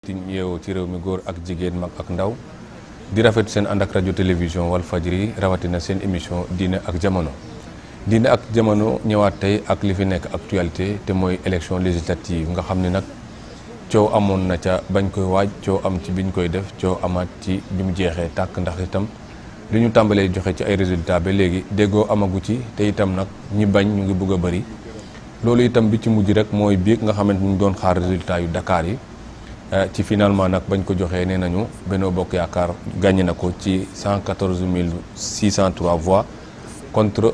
yi yeewoo ci réew mi góor ak jigéen mag ak ndaw di rafet seen ànd ak rajo télévision Walfadjri rawatina seen émission diine ak jamono diine ak jamono ñëwaat tey ak li fi nekk actualité te mooy élection législative nga xam ne nag coow amoon na ca bañ koy waaj coow am ci biñ koy def coow amaat ci bi mu jeexee tàkk ndax itam li ñu tàmbalee joxe ci ay résultats ba léegi déggoo amagu ci te itam nag ñi bañ ñu ngi bëgg a bëri loolu itam bi ci mujj rek mooy biig nga xamante ñu doon xaar résultats yu Dakar yi ci finalement nag bañ ko joxee nee nañu Benno Bokk Yaakaar gagné na ko ci 114 603 voix contre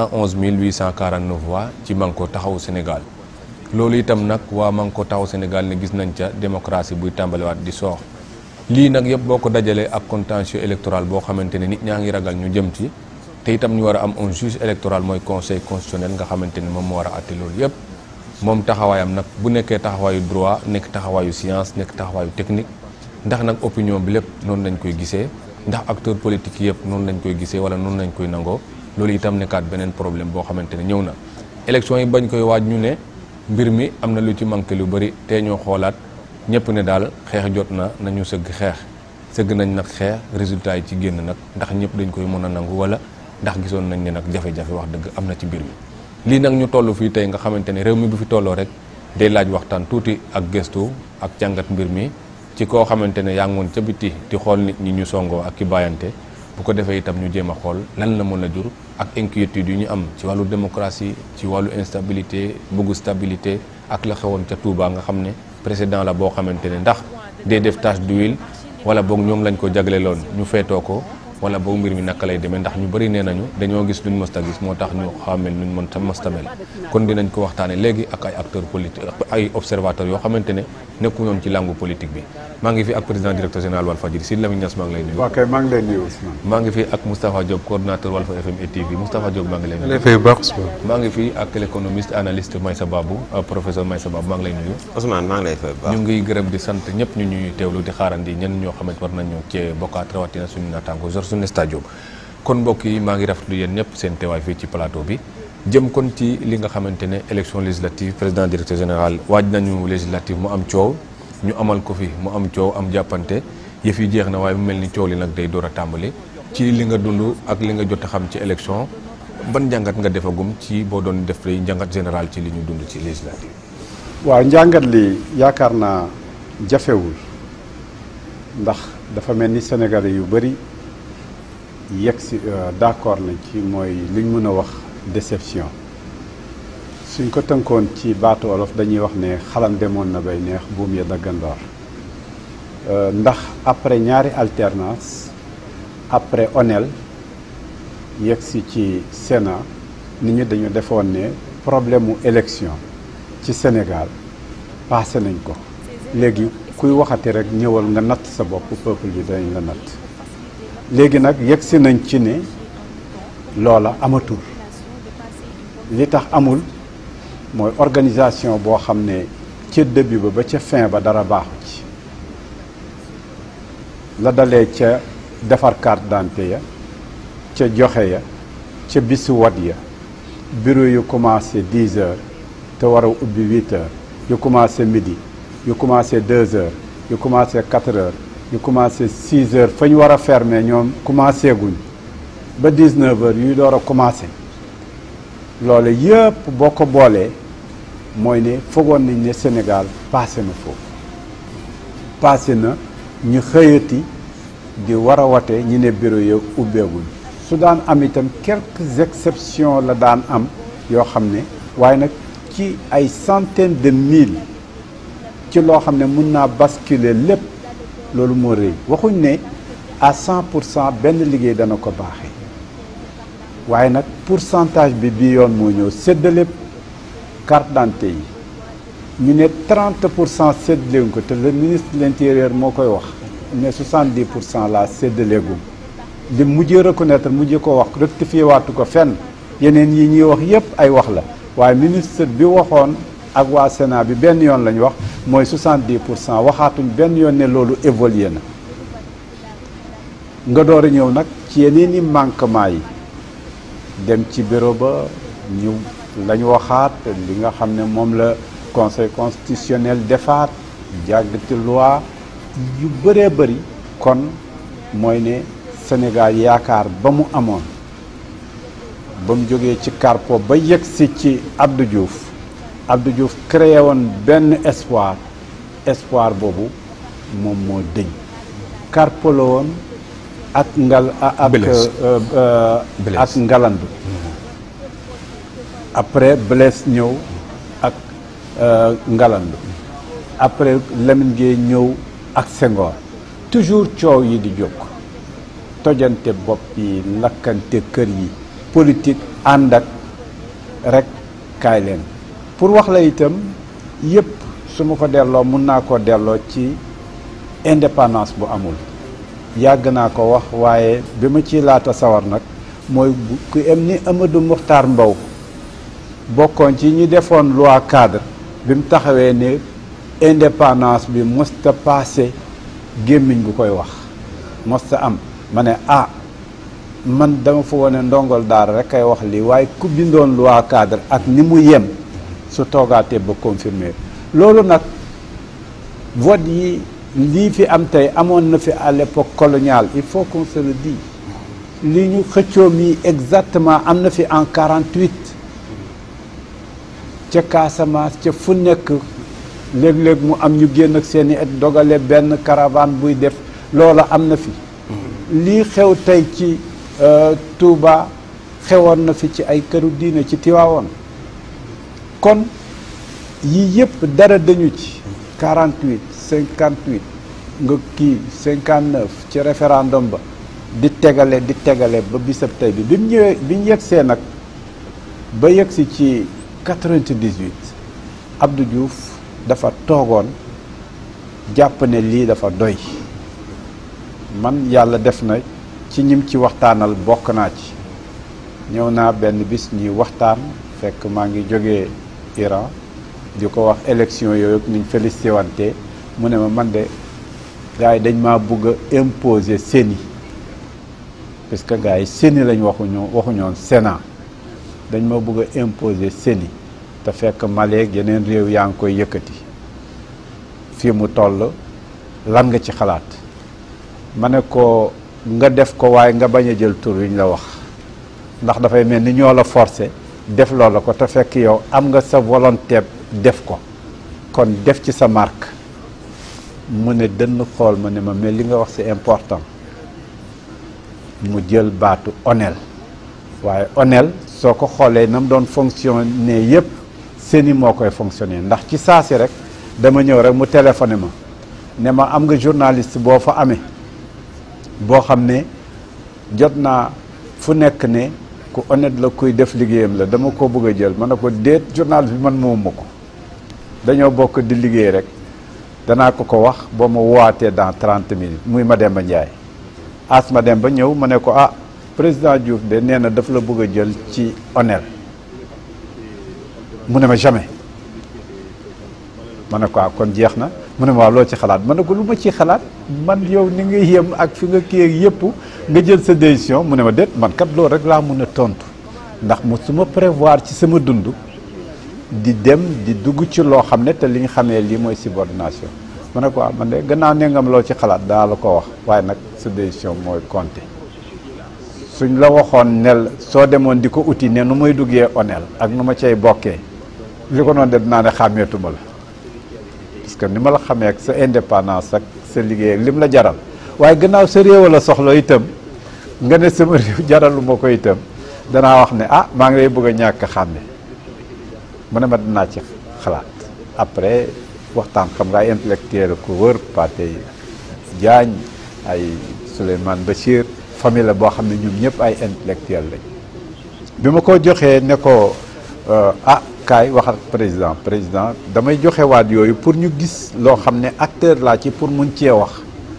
111 849 voix ci Manko Taxawu Sénégal loolu itam nag waa Manko Taxawu Sénégal ne gis nañ ca démocratie buy tàmbaliwaat di soox lii nag yëpp boo ko dajalee ak contentieux électoral boo xamante ne nit ñaa ngi ragal ñu jëm ci te itam ñu war a am un juge électoral mooy conseil constitutionnel nga xamante ne moom moo war a àtte loolu yëpp moom taxawaayam nag bu nekkee taxawaayu droit nekk taxawaayu science nekk taxawaayu technique ndax nag opinion bi lépp noonu lañ koy gisee ndax acteur politique yëpp noonu lañ koy gisee wala noonu lañ koy nangoo loolu itam nekkaat beneen problème boo xamante ne ñëw na élection yi bañ koy waaj ñu ne mbir mi am na lu ci manqué lu bëri te ñoo xoolaat ñëpp ne daal xeex jot na nañu sëgg xeex sëgg nañ nag xeex résultat yi ci génn nag ndax ñëpp dañ koy mën a nangu wala ndax gisoon nañ ne nag jafe-jafe wax dëgg am na ci mbir mi lii nag ñu toll fii tey nga xamante ne réew mi bu fi tolloo rek day laaj waxtaan tuuti ak gëstu ak jàngat mbir mi ci koo xamante ne yaa ngi woon ca biti di xool nit ñi ñu songoo ak ki bàyyante bu ko defee itam ñu jéem a xool lan la mën a jur ak inquiétude yu ñu am ci wàllu démocratie ci wàllu instabilité bëggu stabilité ak la xewoon ca Touba nga xam ne président la boo xamante ne ndax day def tache d'huile wala boog ñoom lañ ko jagleeloon ñu feetoo ko wala boog mbir mi naka lay demee ndax ñu bëri nee nañu dañoo gis luñ mësta gis moo tax ñu xamel luñ mën ta mësta mel kon dinañ ko waxtaane léegi ak ay acteurs politiques ay observateurs yoo xamante ne nekku ñoon ci langue politique bi maa ngi fi ak président directeur général Walfadjri Sidy Lamine Niass maa ngi lay nuyu. ok maa ngi lay nuyu Ousmane. maa ngi fi ak Moustapha Diop coordonnateur Walfa FM et TV Moustapha Diop maa ngi lay nuyu. fay baax Ousmane. maa ngi fi ak l'économiste analyste Maïssa Babou professeur Maïssa Babou maa ngi lay nuyu. Ousmane maa ngi lay fay baax. ñu ngi gërëm di sant ñëpp ñu ñuy teewlu di xaarandi ñenn ñoo xamante war nañu cee bokkaat rawatina suñu naataango Georges Stadio kon mbokk yi maa ngi rafetlu yéen ñëpp seen teewaay fii ci plateau bi jëm kon ci li nga xamante ne élection législative président directeur général waaj nañu législative mu am coow ñu amal ko fi mu am coow am jàppante yëf yi jeex na waaye mu mel ni coow li nag day door a tàmbali ci li nga dund ak li nga jot a xam ci élection ban njàngat nga defagum ci boo doon def lay njàngat général ci li ñu dund ci législative waaw njàngat li yaakaar naa jafewul ndax dafa mel ni Sénégalais yu bëri yegg si d'accord nañ ci mooy li ñu mën a wax déception suñ ko tënkoon ci baatu olof dañuy wax ne xalam demoon na bay neex buum ya daggandoor ndax après ñaari alternance après onel yegg si ci Sénat nit ñi dañu defoon ne problème mu élection ci Sénégal passé nañ ko léegi kuy waxati rek ñëwal nga natt sa bopp peuple bi dañ la natt léegi nag yegg si nañ ci ne loola amatul li tax amul mooy organisation boo xam ne ca début ba ba ca fin ba dara baaxu ci la dalee ca defar carte d'identité ya ca joxe ya ca bisu wat ya bureau yu commencé dix heures te war a ubbi huit heures yu commencé midi yu commencé deux heures yu commencé quatre heures yu commencé six heures fa ñu war a fermer ñoom commencé guñ ba dix neuf heures yuy door a commencé loolu yëpp boo ko boolee mooy ne foogoon nañ ne Sénégal passé na foofu passé na ñu xëyati di war a wate ñi ne bureau ya ubbeeguñ su daan am itam quelques exceptions la daan am yoo xam ne waaye nag ci ay centaines de mille ci loo xam ne mun naa basculer lépp loolu moo rëy waxuñ ne à cent pour cent benn liggéey dana ko baaxee waaye nag pourcentage bi bii yoon moo ñëw séddale carte d'identité yi ñu ne 30 pour cent séddaleeguñ ko te le ministre de l'intérieur moo koy wax ne 70 pour cent laa séddaleegum li mujjee reconnaître mujjee ko wax rectifié waatu ko fenn yeneen yi ñuy wax yépp ay wax la waaye ministre bi waxoon ak waa Sénat bi benn yoon la ñu wax mooy 70 pour cent waxaatuñ benn yoon ne loolu évolué na nga door a ñëw nag ci yeneen i manquement yi dem ci bureau ba ñu la ñu waxaat li nga xam ne moom la conseil constitutionnel defaat jàggati loi yu bëree bëri kon mooy ne Sénégal yaakaar ba mu amoon ba mu jógee ci Carpo ba yegg si ci Abdou Diouf Abdou Diouf créé woon benn espoir espoir boobu moom moo dëñ Carpo la woon ak ngal ak Blaise. euh, euh, Blaise. ak ngalandu après Blaise ñëw ak euh, ngalandu après Lamine Gueye ñëw ak Senghor toujours coow yi di jóg tojante bopp yi lakkante kër yi politique ànd ak rek kaay leen pour wax la itam yëpp su ma ko delloo mun naa koo delloo ci indépendance bu amul yàgg naa ko wax waaye bi ma ciy laata sawar nag mooy bu ku em ni Amadou Mokhtar Mbow bokkoon ci ñi defoon loi cadre bi mu taxawee ne indépendance bi mosta passé gémmiñ bu koy wax mosta am ma ne ah man dama fa wone ndongol daara rek kay wax lii waaye ku bindoon loi cadre ak ni mu yem su toogaatee ba confirmer loolu nag vote yi lii fi am tey amoon na fi à l'époque coloniale il faut qu'on se le dise li ñu xëccoo mi exactement am na fi en 48 ca Casamance ca fu nekk léeg-léeg mu am ñu génn ak seeni et dogale benn caravane buy def loola am na fi lii xew tey ci euh, Touba xewoon na fi ci ay këru diine ci Tiwaawoon kon yii yëpp dara dañu ci 48 58 nga kii 59 ci référendum ba di tegale di tegale ba bisab tey bi bi mu ñëwee bi ñu yegsee nag ba yegsi ci 98 Abdou Diouf dafa toogoon jàpp ne lii dafa doy man yàlla def na ci ñim ci waxtaanal bokk naa ci ñëw naa benn bis ñuy waxtaan fekk maa ngi jógee Iran di ko wax élection yooyu ak niñ félicité wante mu ne ma man de gars yi dañ maa bugg a imposer CENI parce que gars yi CENI lañ waxuñoo waxuñoon Sénat dañ ma bugg a imposer CENI te fekk Maleek yeneen réew yaa ngi koy yëkkati fii mu toll lan nga ci xalaat ma ne ko nga def ko waaye nga bañ a jël tur wi ñu la wax ndax dafay mel ni ñoo la forcé def loola ko te fekk yow am nga sa volonté def ko kon def ci sa marque mu ne dënn xool ma ne ma mais li nga wax c'est important mu jël baatu onel waaye onel soo ko xoolee na mu doon fonctionner yépp seeni moo koy fonctionner ndax ci saasi rek dama ñëw rek mu téléphoné ma ne ma am nga journaliste boo fa amee boo xam ne jot naa fu nekk ne ku honnête la kuy def liggéeyam la dama ko bëgg a jël ma ne ko déet journaliste bi man moomu ma ko dañoo bokk di liggéey rek danaa ko ko wax boo ma wootee dans trente minutes muy Mademba Ndiaye as Mademba ñëw ma ne ko ah président Diouf de nee na daf la bëgg a jël ci onel mu ne ma jamais ma ne ko ah kon jeex na mu ne ma waaw loo ci xalaat ma ne ko lu ma ci xalaat man yow ni nga yem ak fi nga kii ak yëpp nga jël sa décision mu ne ma déet man kat loolu rek laa mun a tontu ndax mu su ma prévoir ci sama dund di dem di dugg ci loo xam ne te li ñu xamee lii mooy subordination ma ne ko waaw man de gannaaw ne ngam loo ci xalaat daa la ko wax waaye nag sa décision mooy compter suñ la waxoon nel soo demoon di ko uti ne nu muy duggee onel ak nu ma cay bokkee li ko noonu de dinaa ne xàmmeetuma la parce que ni ma la xamee ak sa indépendance ak sa liggéey ak lim la jaral waaye gannaaw sa réew la soxla itam nga ne sama réew jaralu ma ko itam danaa wax ne ah maa ngi lay bëgg a ñàkk a xàmme mu ne ma dinaa ci xalaat après waxtaan xam nga ay intellectuel ko wër Pathé Diagne ay Souleymane Bachir famille la boo xam ne ñoom ñëpp ay intellectuel lañ bi ma ko joxee ne ko ah kaay wax ak président président damay joxe waat yooyu pour ñu gis loo xam ne acteur laa ci pour mun cee wax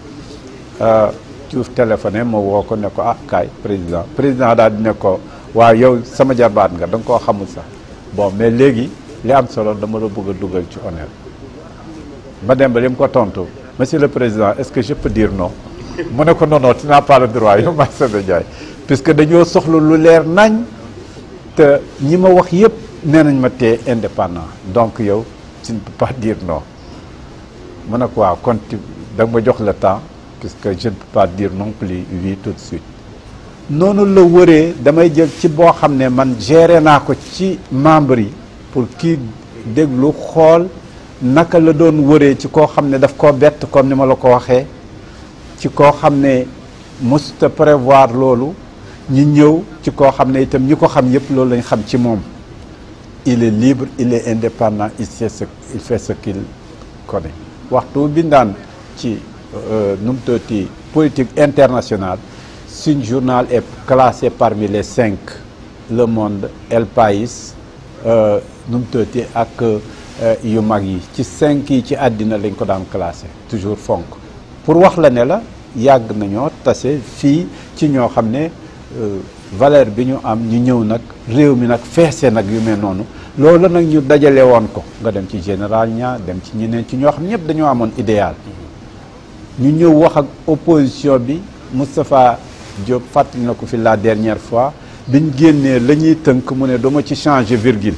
Diouf téléphoné ma woo ko ne ko ah kaay président président daal di ne ko waaw yow sama jarbaat nga da nga koo xamul sax bon mais léegi li am solo dama la bëgg a dugal ci honneur ma dem ba li mu ko tontu monsieur le président est-ce que je peux dire non mu ne ko non non tu n'as pas le droit yow maa Sebe Ndiaye puisque dañoo soxla lu leer nañ te ñi ma wax yépp nee nañ ma tee indépendant donc yow tu ne peux pas dire non mu ne ko waaw kon da nga ma jox le temps puisque je ne peux pas dire non plus oui tout de suite noonu la wëree damay jël ci boo xam ne man géré naa ko ci membre yi pour kii déglu xool naka la doon wëree ci koo xam ne daf koo bett comme ni ma la ko waxee ci koo xam ne mësuta prévoir loolu ñu ñëw ci koo xam ne itam ñi ko xam yépp loolu lañ xam ci moom il est libre il est indépendant il sait ce il fait ce qu'il connaît waxtu bindaan ci nu mu tuddati politique internationale suñ journal est classé parmi les cinq Le Monde El País nu mu tuddati ak yu mag yi ci cinq yi ci àddina lañ ko daan classé toujours fonk pour wax la ne la yàgg nañoo tase fii ci ñoo xam ne valeur bi ñu am ñu ñëw nag réew mi nag feese nag yu mel noonu loolu nag ñu dajale woon ko nga dem ci général ña dem ci ñeneen ci ñoo xam ñëpp dañoo amoon idéal ñu ñëw wax ak opposition bi Moustapha Diop fàttali na ko fi la dernière fois biñ génnee la ñuy tënk mu ne dama ci changer virgule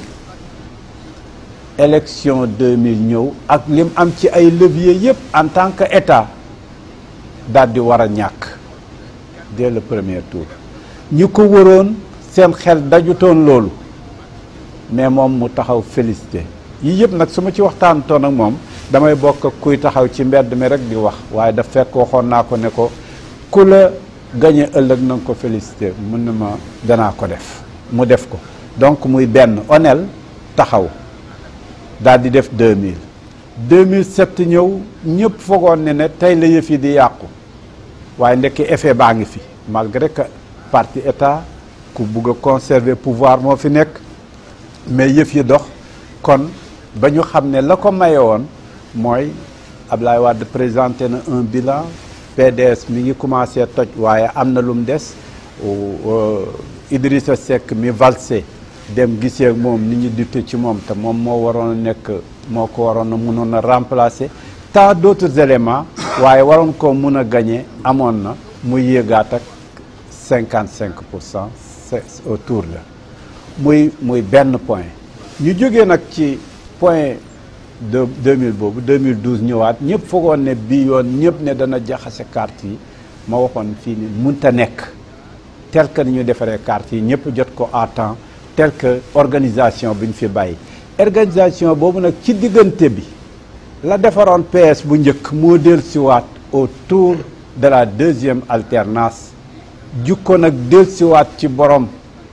élection 2000 ñëw ak lim am ci ay levier yëpp en tant que état daal di war a ñàkk dès le premier tour ñi ko waroon seen xel dajutoon loolu mais moom mu taxaw félicité yii yëpp nag su ma ci waxtaantoon ak moom damay bokk ak kuy taxaw ci mbedd mi rek di wax waaye daf fekk waxoon naa ko ne ko ku la gañe ëllëg na nga ko félicité mun na ma danaa ko def mu def ko donc muy benn onel taxaw daal di def 2000 2007 ñëw ñëpp foogoon ne ne tey la yëf yi di yàqu waaye ndekki effet baa ngi fi malgré que parti état ku bugg a conserver pouvoir moo fi nekk mais yëf yi dox kon ba ñu xam ne la ko maye woon mooy Ablaye Wade présenté na un bilan PDS mi ngi commencé toj waaye am na lu mu des Idrissa Seck mi valsé dem gisee moom nit ñi dute ci moom te moom moo waroon a nekk moo ko waroon a mënoon a remplacer tant d'autres éléments waaye waroon ko mun a gagner amoon na muy yéegaat ak cinquante cinq pour cent autour la muy muy benn point ñu jógee nag ci point de 2000 boobu 2012 ñëwaat ñëpp foogoon ne bii yoon ñëpp ne dana jaxase carte yi ma waxoon fii ni munta nekk tel que ni ñu defaree carte yi ñëpp jot ko à temps tel que organisation bi ñu fi bàyyi organisation boobu nag ci diggante bi la defaroon PS bu njëkk moo dellusiwaat autour de la deuxième alternance jukko nag dellusiwaat ci borom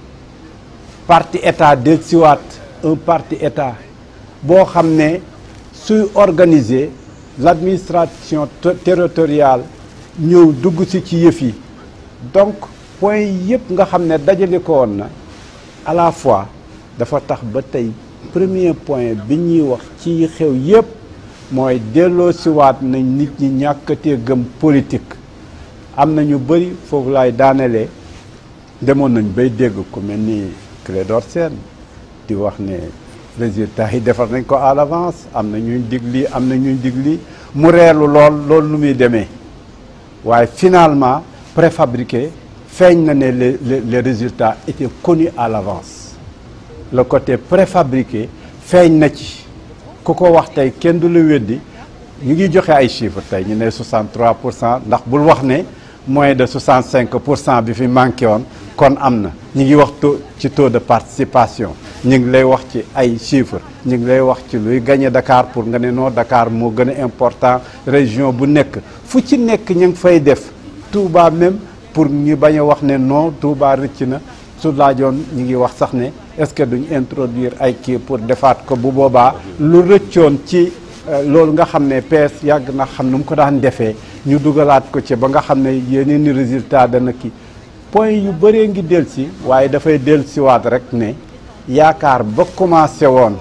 parti état dellusiwaat un parti état boo xam ne suy organiser l'administration territoriale ñëw dugg si ci yëf yi donc point yëpp nga xam ne dajale ko woon na à la fois dafa tax ba tey premier point bi ñuy wax ci xew yëpp mooy delloo siwaat nañ nit ñi ñàkkatee gëm politique am na ñu bëri foofu laay daanelee demoon nañ bay dégg ku mel ni Clédor Sène di wax ne résultat yi defar nañ ko à l'avance am na ñuy dig lii am na ñuy dig lii mu reelu lool loolu nu muy demee waaye finalement préfabriqué feeñ na ne les les résultats étaient connus à l'avance le côté préfabriqué feeñ na ci ku ko wax tey kenn du la weddi ñu ngi joxe ay chiffres tey ñu ne 63 pour cent ndax bul wax ne moins de 65 pour cent bi fi manqué woon kon am na ñu ngi wax taux ci taux de participation ñu ngi lay wax ci ay chiffres ñu ngi lay wax ci luy gagné Dakar pour nga ne non Dakar moo gën a important région bu nekk fu ci nekk ñu ngi fay def Touba même pour ñu bañ a wax ne non Touba rëcc na su laajoon ñu ngi wax sax ne est-ce que duñ introduire ay kii pour defaat ko bu boobaa lu rëccoon ci loolu nga xam ne PS yàgg na xam nu mu ko daan defee ñu dugalaat ko ci ba nga xam ne yeneen i résultat dana kii point yu bëree ngi del si waaye dafay del siwaat rek ne yaakaar ba commencé woon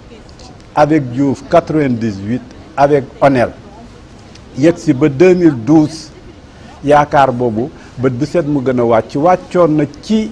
avec Diouf 98 avec Onel yegg si ba 2012 yaakaar boobu bët bu set mu gën a wàcc wàccoon na ci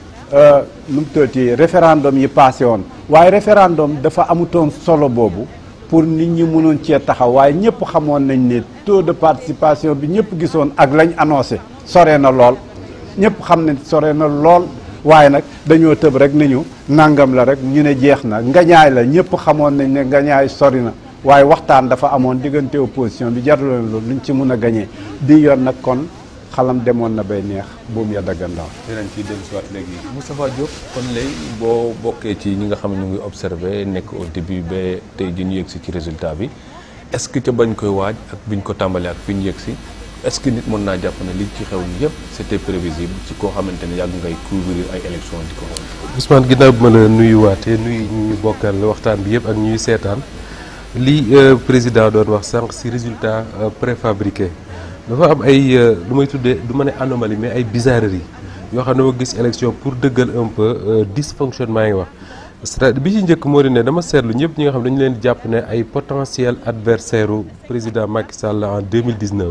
nu mu tuddati référendum yi passé woon waaye référendum dafa amutoon solo boobu pour nit ñi mënoon cee taxaw waaye ñëpp xamoon nañ ne taux de participation bi ñëpp gisoon ak lañ annoncé sore na lool ñëpp xam ne sore na lool waaye nag dañoo tëb rek nañu nangam la rek ñu ne jeex na ngañaay la ñëpp xamoon nañ ne ngañaay sori na waaye waxtaan dafa amoon diggante opposition bi jaruloon loolu luñ ci mun a gañee bi yoon nag kon xalam demoon na bay neex buum ya daggandaw dinañ ciy dellu si waat léegi Moustapha Diop kon léegi boo bokkee ci ñi nga xam ne ñu ngi observé nekk au début ba tey ji ñu yëg si ci résultat bi est-ce que ca bañ koy waaj ak biñ ko tàmbalee ak fi ñu yëg si est-ce que nit mën naa jàpp ne li ci xew yëpp c'était prévisible ci koo xamante ne yàgg ngay couvrir ay élections di ko xool. Ousmane ginnaaw bi ma la nuyuwaatee nuyu ñi ñu bokkal waxtaan bi yëpp ak ñuy seetaan li président doon wax sànq si résultat préfabriqué dafa am ay lu may tuddee du ma ne anomalie mais ay bizarreries yoo xam ne ma gis élection pour dëggal un peu dysfonctionnement yi wax c'est bi ci njëkk moo di ne dama seetlu ñëpp ñi nga xam dañu leen jàpp ne ay potentiel adversaire u président Macky Sall en 2019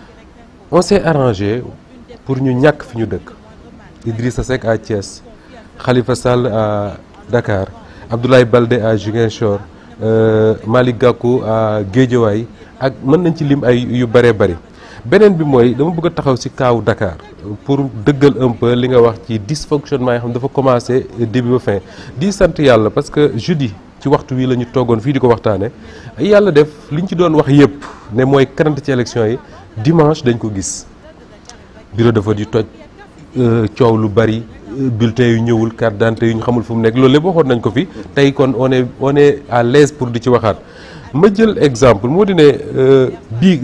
on s'est arrangé pour ñu ñàkk fi ñu dëkk Idrissa Seck à Thiès Khalifa Sall à Dakar Abdoulaye Baldé à Ziguinchor euh, Malick Gakou à Guédiawaye ak mën nañ ci lim ay yu bëree bëri beneen bi mooy dama bëgg a taxaw ci kaawu Dakar pour dëggal un peu li nga wax ci dysfonctionnement yi xam dafa commencé début ba fin di sant yàlla parce que jeudi ci waxtu wi la ñu toogoon fii di ko waxtaane yàlla def li ñu ci doon wax yépp ne mooy karante ci élection yi dimanche dañ ko gis bureau de vote yi toj coow lu bari bulletin yu ñëwul carte d'identité yu ñu xamul fu mu nekk loolu lépp waxoon nañ ko fi tey kon on est on est à l'aise pour di ci waxaat ma jël exemple moo di ne bii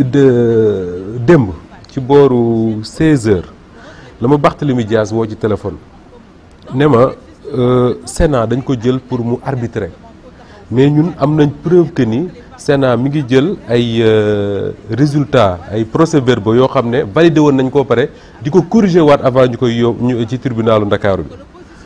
de démb ci booru 16 heures la ma Barthélémy Dias woo ci téléphone ne ma Sénat dañ ko jël pour mu arbitrer mais ñun am nañ preuve que ni Sénat mi ngi jël ay résultats ay procès-verbaux yoo xam ne validé woon nañ koo pare di ko corriger waat avant ñu koy yóbbu ñu ci tribunalu Ndakaaru bi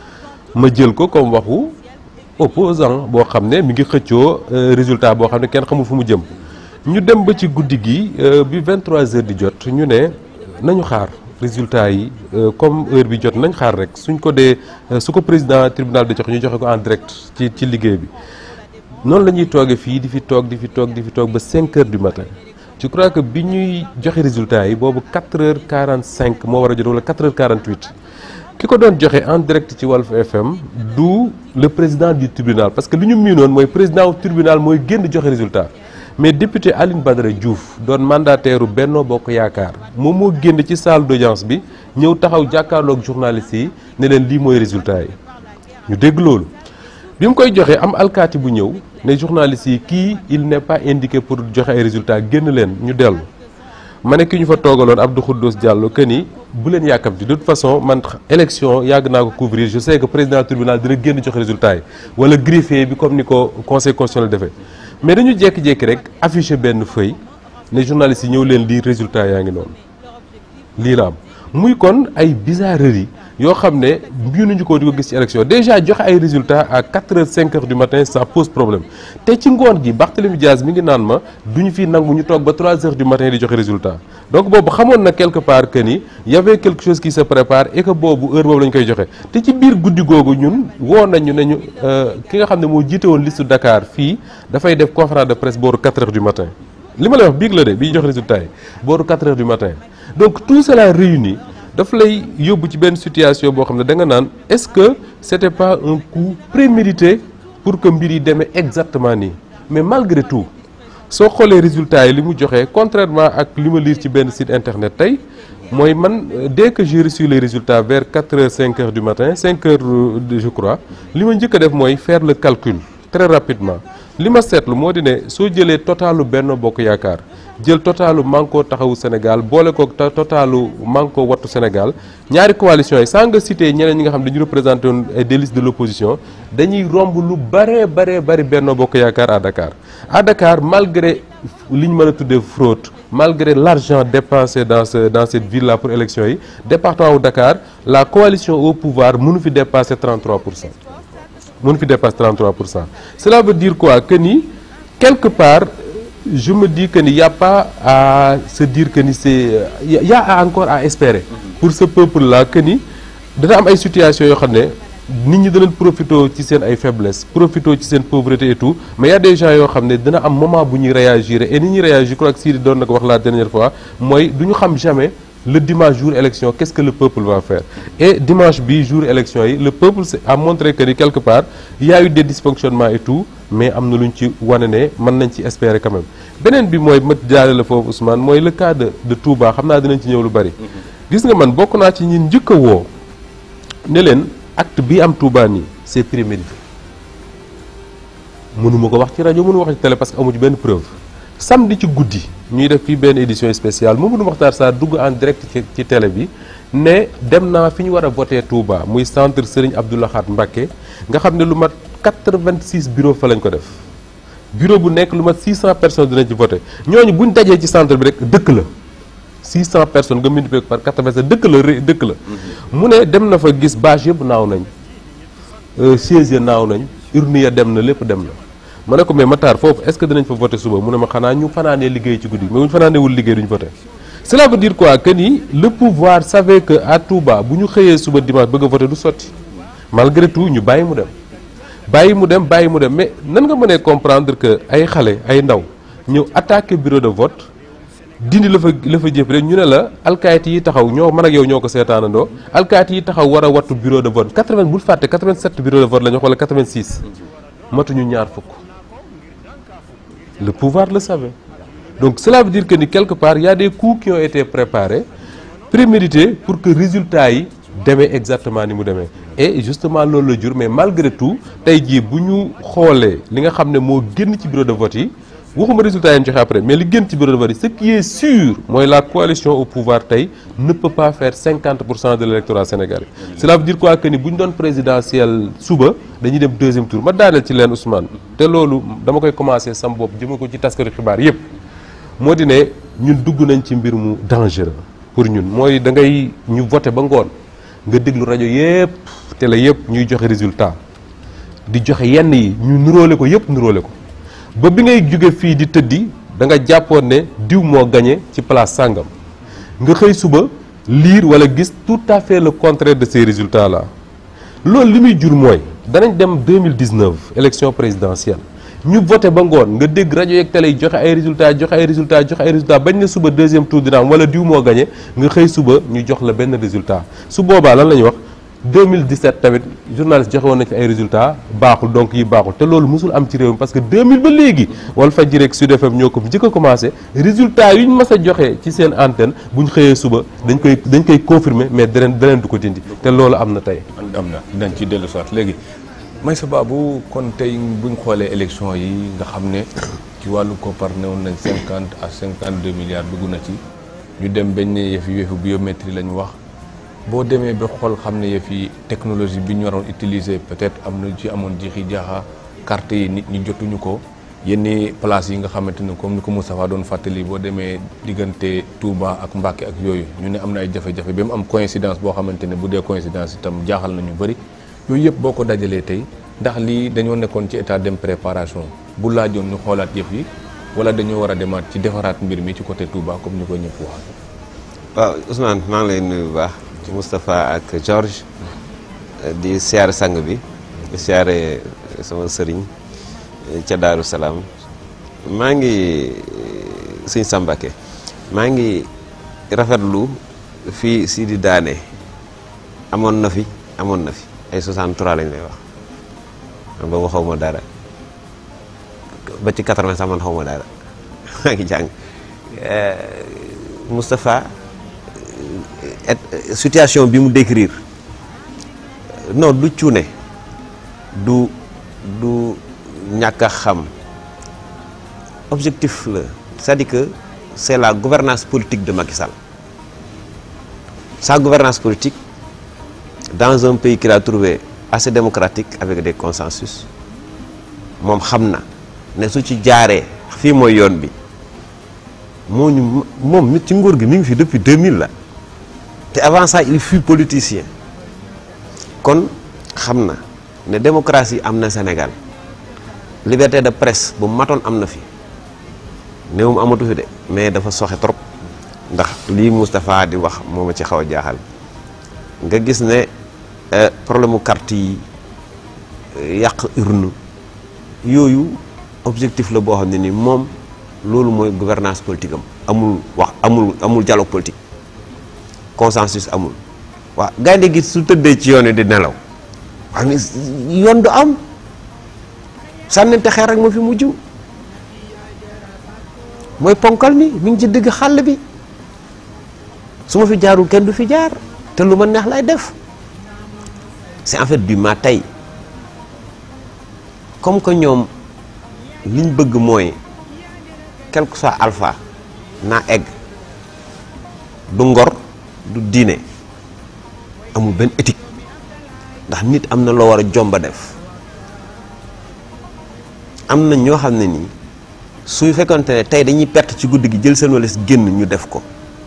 ma jël ko comme waxu opposant boo xam ne mi ngi xëccoo résultat boo xam ne kenn xamul fu mu jëm ñu dem ba ci guddi gi bi 23h di jot ñu ne nañu xaar résultat yi comme heure bi jot nañ xaar rek suñ ko dee su ko président tribunal di joxe ñu joxe ko en direct ci ci liggéey bi noonu la ñuy toogee fii di fi toog di fi toog di fi toog ba 5 heures du matin je crois que bi ñuy joxe résultat yi boobu 4 heures 45 moo war a jot wala 4 heures 48 ki ko doon joxe en direct ci Walf FM du le président du tribunal parce que li ñu miinoon mooy président du tribunal mooy génn joxe résultat mais député Aline Badara Diouf doon mandataire u Benno Bokk Yaakaar moom moo génn ci salle d'audience bi ñëw taxaw jàkkaarloog journalistes yi ne leen lii mooy résultat yi ñu dégg loolu bi mu koy joxe am alkaati bu ñëw ne journalistes yi kii il n'est pas indiqué pour joxe ay résultats génn leen ñu dellu ma ne ki ñu fa toogaloon Abdou Khoudous Diallo que ni bu leen yàkkamti de toute façon man élection yàgg naa ko couvrir je sais que président tribunal dina génn joxe résultats yi wala greffier bi comme ni ko conseil constitutionnel defee mais dañu jékki-jékki rek affiché benn feuille ne journalistes yi ñëw leen lii résultat yaa ngi noonu lii la am muy kon ay bizarreries yoo xam ne mënuñu ko di ko gis ci élection déjà joxe ay résultats à 4 heures 5 heures du matin ça pose problème te ci ngoon gi Barthélémy Diaz mi ngi naan ma duñu fi nangu ñu toog ba 3 heures du matin di joxe résultat donc boobu xamoon na quelque part que ni y avait quelque chose qui se prépare et que boobu heure boobu lañ koy joxe te ci biir guddi googu ñun woo nañu ne ñu ki nga xam ne moo jiite woon liste Dakar fii dafay def conférence de presse booru 4 heures du matin li ma lay wax biig la de bi joxe résultat yi booru 4 heures du matin donc tout cela réuni daf lay yóbbu ci benn situation boo xam ne da nga naan est-ce que c'était pas un coup prémédité pour que mbir yi demee exactement nii mais malgré tout soo xoolee résultats yi li mu joxe contrairement ak li ma lire ci benn site internet tey mooy man dès que j'ai reçu les résultats vers 4 heures 5 heures du matin 5 heures je crois li ma njëkk a def mooy faire le calcul très rapidement li ma seetlu moo di ne soo jëlee totalu Benno Bokk Yaakaar jël totalu Manko Taxawu Sénégal boole ko totalu Manko Wattu Sénégal ñaari coalition yi sans nga citer ñeneen ñi nga xam dañu représenté woon des listes de l'opposition dañuy romb lu bare bare bari Benno Bokk Yaakaar à Dakar à Dakar malgré li ñu mën a tuddee fraude malgré l'argent dépensé dans ce dans cette ville là pour élection yi département wu Dakar la coalition au pouvoir mënu fi dépasser 33 pour cent mënu fi dépasser 33 pour cent cela veut dire quoi que ni quelque part je me dis que ni y a pas à se dire que ni c'est y a encore à espérer pour ce peuple là que ni dana am ay situations yoo xam ne nit ñi danañ profité ci seen ay faiblesses profité ci seen pauvreté et tout mais y a des gens yoo xam ne dina am moment bu ñuy réagir et ni ñuy réagir je crois que Sidi doon na ko wax la dernière fois mooy du ñu xam jamais le dimanche jour élection qu'est-ce que le peuple va faire et dimanche bi jour élection yi le peuple a montré que ni quelque part il y a eu des dysfonctionnements et tout mais am na lu ñu ci wane ne mën nañ ci espérer quand même beneen bi mooy ma jaare la foofu Ousmane mooy le cas de de Touba xam naa dinañ ci ñëw lu bari gis nga man bokk naa ci ñin njëkk a woo ne leen acte bi am Touba nii c'est prémédité mënuma ko wax ci rajo mënu wax ci télé parce que amu ci benn preuve samedi ci guddi ñuy def fii benn édition spéciale Mamadou Makhtar Sarr dugg en direct ci ci télé bi ne dem naa fi ñu war a voté Touba muy centre Serigne Abdou Lahad Mbacké nga xam ne lu mat 86 bureau fa lañ ko def bureau bu nekk lu mat 600 personnes dinañ ci voté ñooñu buñ dajee ci centre bi rek dëkk la 600 personnes nga multiplié ko par 87 dëkk la ré- dëkk la mu ne dem na fa gis bâche yëpp naaw nañ chaise ya naaw nañ urne ya dem na lépp dem na ma ne ko mais Matar foofu est-ce que dinañ fa voté suba mu ne ma xanaa ñu fanaanee liggéey ci guddi mais bu ñu fanaanewul liggéey duñ voté cela veut dire quoi que ni le pouvoir savait que à Touba bu ñu xëyee suba dimanche bëgg a voté du sotti malgré tout ñu bàyyi mu dem bàyyi mu dem bàyyi mu dem mais nan nga mënee comprendre que ay xale ay ndaw ñëw attaqué bureau de vote dindi la fa la fa jëf rek ñu ne la alkaati yi taxaw ñoo man ak yow ñoo ko seetaanandoo alkaati yi taxaw war a wattu bureau de vote 80 bul fàtte 87 bureau de vote la ñu wax wala 86 matuñu ñaar fukk le pouvoir le savait donc cela veut dire que ni quelque part il y a des coups qui ont été préparés prémédités pour que résultat yi demee exactement ni mu demee et justement loolu la jur mais malgré tout tey jii bu ñu xoolee li nga xam ne moo génn ci bureau de vote yi waxuma résultat yi ñu joxe après mais li génn ci bureau de vote yi ce qui est sûr mooy la coalition au pouvoir tey ne peut pas faire 50 pour cent de l'électorat sénégalais cela veut dire quoi que ni bu ñu doon présidentiel suba dañuy dem deuxième tour ma daaneel ci leen Ousmane te loolu dama koy commencer sam bopp jëme ko ci taskatu xibaar yépp moo di ne ñun dugg nañ ci mbir mu dangereux pour ñun mooy da ngay ñu voté ba ngoon nga déglu rajo yépp télé yépp ñuy joxe résultat di joxe yenn yi ñu nuróole ko yépp nuróole ko ba bi ngay jóge fii di tëddi da nga jàppoon ne diw moo gagné ci place sàngam nga xëy suba lire wala gis tout à fait le contraire de ces résultats là loolu li muy jur mooy danañ dem 2019 élection présidentielle ñu voté ba ngoon nga dégg rajo yeeg télé yi joxe ay résultats joxe ay résultats joxe ay résultats bañ na suba deuxième tour dina am wala diw moo gagné nga xëy suba ñu jox la benn résultat su boobaa lan la ñuy wax 2017 tamit journaliste joxe woon nañ fi ay résultats baaxul donc yi baaxul te loolu mosul am ci réew mi parce que 2000 ba léegi Walfadjri ak Sud FM ñoo ko njëkk a commencé résultats yu ñu mas a joxe ci seen antenne bu ñu xëyee suba dañ koy dañ koy confirmer mais daneen daneen du ko dindi te loolu am na tey. am na dinañ ci dellu soit léegi may sa baabu kon tey buñ xoolee élection yi nga xam ne ci wàllu koppar newoon nañ 50 à 52 milliards dugg na ci ñu dem bañ ne yëf yi yëfu biométrie lañ wax boo demee ba xool xam ne yëf yi technologie bi ñu waroon utiliser peut-être am na ci amoon jixi jaaxa carte yi nit ñi jotuñu ko yenni place yi nga xamante ne comme ni ko Moustapha doon fàttali boo demee diggante Touba ak Mbacké ak yooyu ñu ne am na ay jafe-jafe ba mu am coïncidence boo xamante ne bu dee coïncidence itam jaaxal na ñu bëri yooyu yëpp boo ko dajalee tey ndax lii dañoo nekkoon ci état dem préparation bu laajoon ñu xoolaat yëf yi wala dañoo war a demaat ci defaraat mbir mi ci côté Touba comme ni ko ñëpp wax waaw Ousmane maa ngi lay nuyu bu baax Moustapha ak Georges di siyaare sang bi di siyaare sama sëriñ ca Daaru Salaam maa ngi sëñ Sambake maa ngi rafetlu fii si di daane amoon na fi amoon na fi ay 63 lañ lay wax man boobu xaw ma dara ba ci 80 sax man xaw ma dara maa ngi jàng Moustapha situation bi mu décrire non du cuune du du ñàkk a xam objectif la c'est-à-dire que c'est la gouvernance politique de Macky Sall sa gouvernance politique dans un pays qu'il a trouvé assez démocratique avec des consensus moom xam na ne su ci jaaree fii mooy yoon bi moo ñu moom mi ci nguur gi mi ngi fi depuis 2000 la te avant ça il fut politicien kon xam na ne démocratie am na Sénégal liberté de presse bu matoon am na fi néewum amatu fi de mais dafa soxe trop ndax lii Moustapha di wax moo ma ci xaw a jaaxal nga gis ne problème mu carte yi yàq urne yooyu objectif la boo xam ne ni moom loolu mooy gouvernance politique am amul wax amul amul dialogue politique consensus amul waaw gaynde gi su tëddee ci yoon wi di nelaw waaw mais yoon du am sànnante xeer rek ma fi mujj mooy ponkal mi mi ngi ci digg xàll bi su ma fi jaarul kenn du fi jaar te lu ma neex lay def c'est en fait du ma tey comme que ñoom liñ bëgg mooy quel que soit alpha naa egg du ngor du diine amul benn éthique ndax nit am na loo war a jomba def am na ñoo xam ne nii suy fekkonte ne tey dañuy perte ci guddi gi jël seen walis génn ñu def ko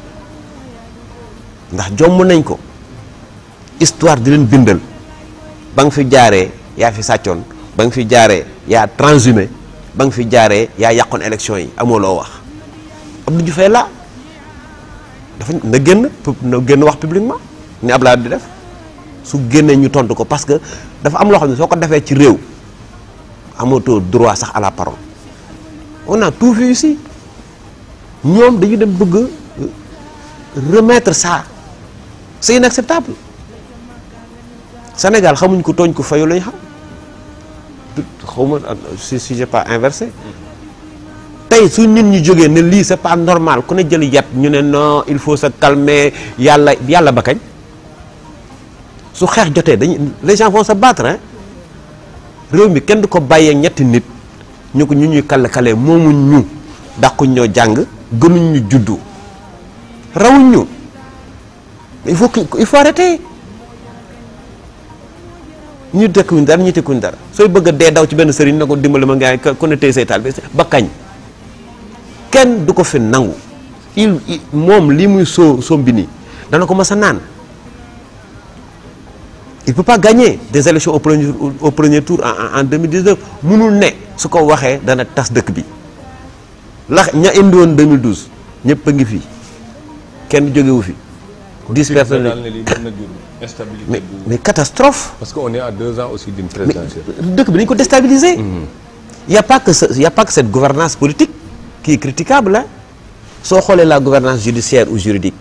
ndax jomb nañ ko histoire di leen bindal ba nga fi jaaree yaa fi sàccoon ba nga fi jaaree yaa transhumé ba nga fi jaaree yaa yàqoon élection yi amoo loo wax Abdou Diouf la dafa na génn na génn wax publiquement ni Abdoulaye di def su génnee ñu tontu ko parce que dafa am loo xam ne soo ko defee ci réew amatoo droit sax à la parole on a tout vu ici ñoom dañu dem bëgg remettre ça c'est inacceptable Sénégal xamuñ ko tooñ ko fayu lañ xam xaw ma si si j'ai pas inversé tey su nit ñi jógee ne lii c'est pas normal ku ne jël yat ñu ne non il faut se calmer yàlla yàlla ba kañ su xeex jotee dañuy les gens vont se battre hein réew mi kenn du ko bàyyee ñetti nit ñu ko ñu ñuy kale kale moomuñ ñu dàquñ ñoo jàng gënuñ ñu juddu rawuñ ñu il faut que il faut arrêter ñu tekkuñ dara ñu tekkuñ dara sooy bëgg a dee daw ci benn sëriñ na ko dimbali ma ngaa ku ne tey say taal bi ba kañ kenn du ko fi nangu il moom lii muy soo sombi nii dana ko mas a naan il peut pas gagner des élections au premier au premier tour en en 2019 munul ne su ko waxee dana tas dëkk bi lax ña indi woon 2012 ñëpp a ngi fi kenn jógewu fi. dix personnes daal ne lii mën na jur instabilité mais bu mais catastrophe. parce que on est à deux ans aussi d'une présidentielle. dëkk bi dañu ko déstabiliser. y a pas que ce y a pas que cette gouvernance politique qui est critiquable hein soo xoolee la gouvernance judiciaire ou juridique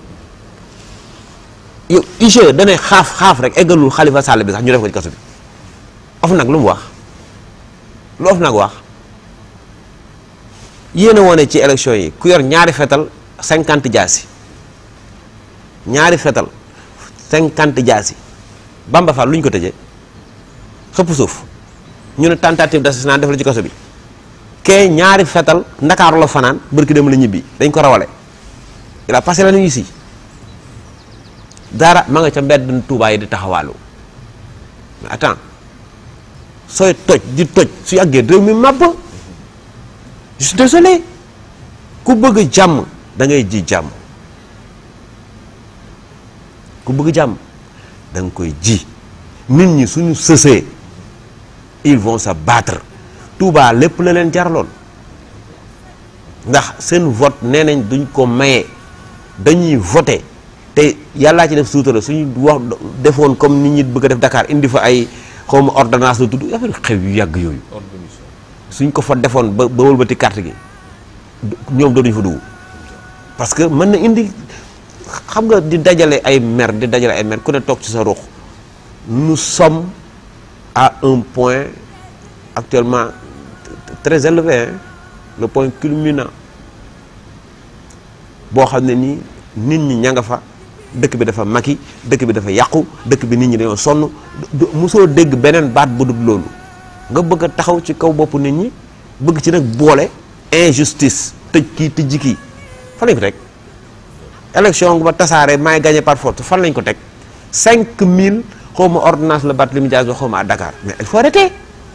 yow IGE danay xaaf xaaf rek eggalul Khalifa Sall bi sax ñu def ko ci kaso bi of nag lu mu wax lu of nag wax yéen a wone ci élection yi ku yor ñaari fetal cinquante jaasi ñaari fetal cinquante jaasi Bamba Fall lu ñu ko tëjee xëpp suuf ñu ne tentative d'assassinat def la ci kaso bi kee ñaari fetal ndakaaru la fanaan bërki dem la ñibbi dañ ko rawale il a passé la nuit ici dara ma nga ca mbedd Tuubaa yi di taxawaalu mais attends sooy toj di toj su yàggee réew mi màbb je suis désolé ku bëgg jàmm da ngay ji jàmm ku bëgg jàmm da nga koy ji nit ñi suñu sësee ils vont se battre Touba lépp la leen jaraloon ndax seen vote nee nañ duñ ko maye dañuy voter te yàllaa ci def suutara suñu wax defoon comme nit ñi bëgg a def Dakar indi fa ay xawma ordonnance la tudd affaire xew yu yàgg yooyu suñ ko fa defoon ba ba wëlbati carte gi ñoom dootuñu fa dugg parce que mën na indi xam nga di dajale ay mer di dajale ay mer ku ne toog ci sa ruux nous sommes à un point actuellement très élevé hein, le point culminant boo xam ne nii nit ñi ña nga fa dëkk bi dafa maki dëkk bi dafa yàqu dëkk bi nit ñi dañoo sonn mosoo dégg beneen baat bu dul loolu nga bëgg a taxaw ci kaw boppu nit ñi bëgg ci nag boole injustice tëj kii tëjji kii fan lañ ko teg élection ba tasaare maay gagné par force fan lañ ko teg 5000 xaw ma ordonnance la Barthélémy Dias ba xaw ma à Dakar mais il faut arrêter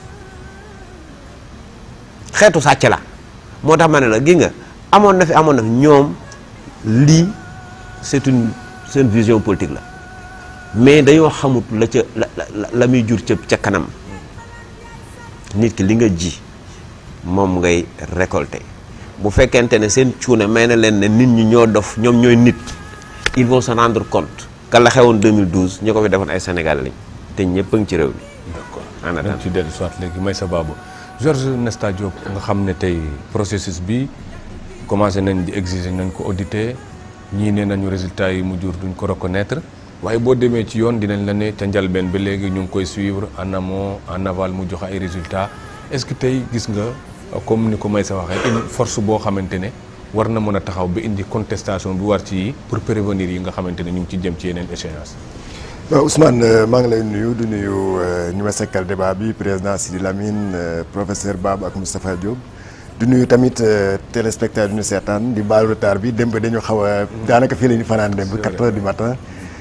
xeetu sàcc la moo tax ma ne la gi nga amoon na fi amoon na fi ñoom lii c'est une seen vision politique la mais dañoo xamut la ca la la la muy jur ca ca kanam nit ki li nga ji moom ngay récolter bu fekkente ne seen cuune may na leen ne nit ñi ñoo dof ñoom ñooy nit ils vont se rendre compte que la xewoon 2012 ñu ko fi defoon ay Sénégalais lañ te ñëpp a ngi ci réew mi. d'accord en dañ attendant ci dellu soit léegi may sa baabu Georges Nesta Diop nga xam ne tey processus bi commencé nañ di exiger nañ ko auditer ñii nee nañu résultat yi mu jur duñ ko reconnaître waaye boo demee ci yoon dinañ la ne ca njalbeen ba léegi ñu ngi koy suivre en amont en aval mu joxe ay résultats est-ce que tey gis nga comme ni ko may sa waxee une force boo xamante ne war na mën a taxaw ba indi contestation bi war ci yi pour prévenir yi nga xamante ne ñu ngi ci jëm ci yeneen échéance waaw Ousmane maa ngi lay nuyu du nuyu ñu ma sekkal débat bi président Sidi Lamine professeur Bab ak Moustapha Diop du nuyu tamit téléspectateur du ñu seetaan di baalu retard bi démb dañu xaw a daanaka fii la ñu fanaan démb 4 heures du matin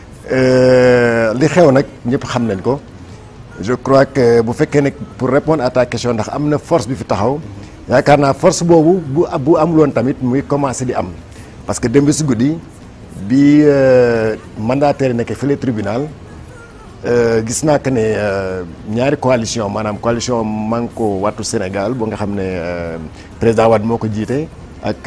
li xew nag ñëpp xam nañ ko je crois que bu fekkee ne pour répondre à ta question ndax am na force bi fi taxaw yaakaar naa force boobu bu bu amuloon tamit muy commencé di am parce que démb si guddi bi mandataire yi nekkee fële tribunal gis naa que ne ñaari coalition maanaam coalition Manko Wattu Sénégal boo nga xam ne président Wade moo ko jiite ak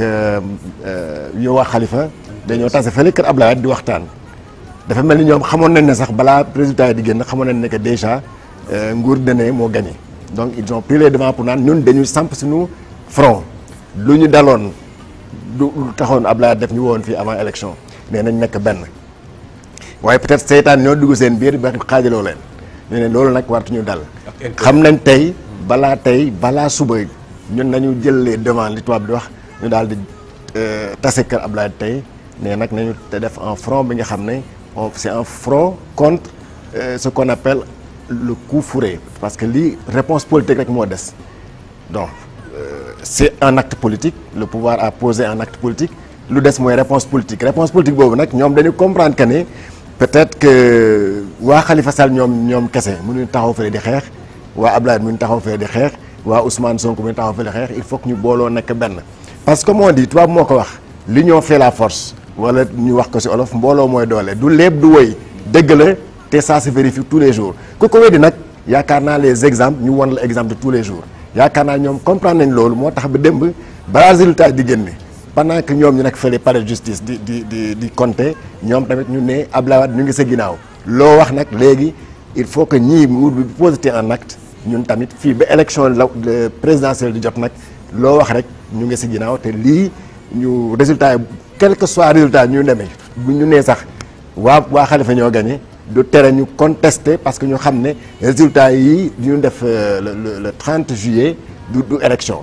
yow Khalifa dañoo tase fële kër Ablaye di waxtaan dafa mel ni ñoom xamoon nañ ne sax balaa résultat yi di génn xamoon nañ ne que déjà nguur dene moo gagné donc ils ont pris les devants pour naan ñun dañuy samp suñu front lu ñu daloon du lu taxoon Ablaye def ñu woon fii avant élection nee nañ nekk benn waaye peut-être seytaan ñoo dugg seen biir ba xaajaloo leen ñu ne loolu nag wartuñu dal xam nañ tey balaa tey balaa suba ñun nañu jël les devants li tubaab di wax ñu daal di tase kër Ablaye tey ne nag nañu te def un front bi nga xam ne c'est un front contre euh, ce qu'on appelle le coup fourré parce que lii réponse politique rek moo des donc euh, c'est un acte politique le pouvoir a posé un acte politique lu des mooy réponse politique réponse politique boobu nag ñoom dañu comprendre que ne peut-être que waa Khalifa Sall ñoom ñoom kese mënuñu taxaw fële di xeex waa Abdoulaye mënuñu taxaw fële di xeex waa Ousmane Sonko mënuñu taxaw fële di xeex il faut que ñu booloo nekk benn parce que comme on dit tubaab moo ko wax l'union fait la force wala ñu wax ko ci olof mbooloo mooy doole du léeb du woy dëgg la te ça se vérifie tous les jours ku ko weddi nag yaakaar naa les exemples ñu won la exemple de tous les jours yaakaar naa ñoom comprendre nañ loolu moo tax ba démb balaa résultat di génne pendant que ñoom ñu nekk fële palais de justice di di di di compter ñoom tamit ñu ne Abdoulaye Wade ñu ngi sa ginnaaw loo wax nag léegi il faut que ñii mu bi posité un acte ñun tamit fii ba élection la présidentielle di jot nag loo wax rek ñu ngi sa ginnaaw te lii ñu résultat yi quel que soit résultat ñu demee bu ñu nee sax waa waa Khalifa ñoo gagné du tere ñu contester parce que ñu xam ne résultat yi ñu def le le le 30 juillet du du élection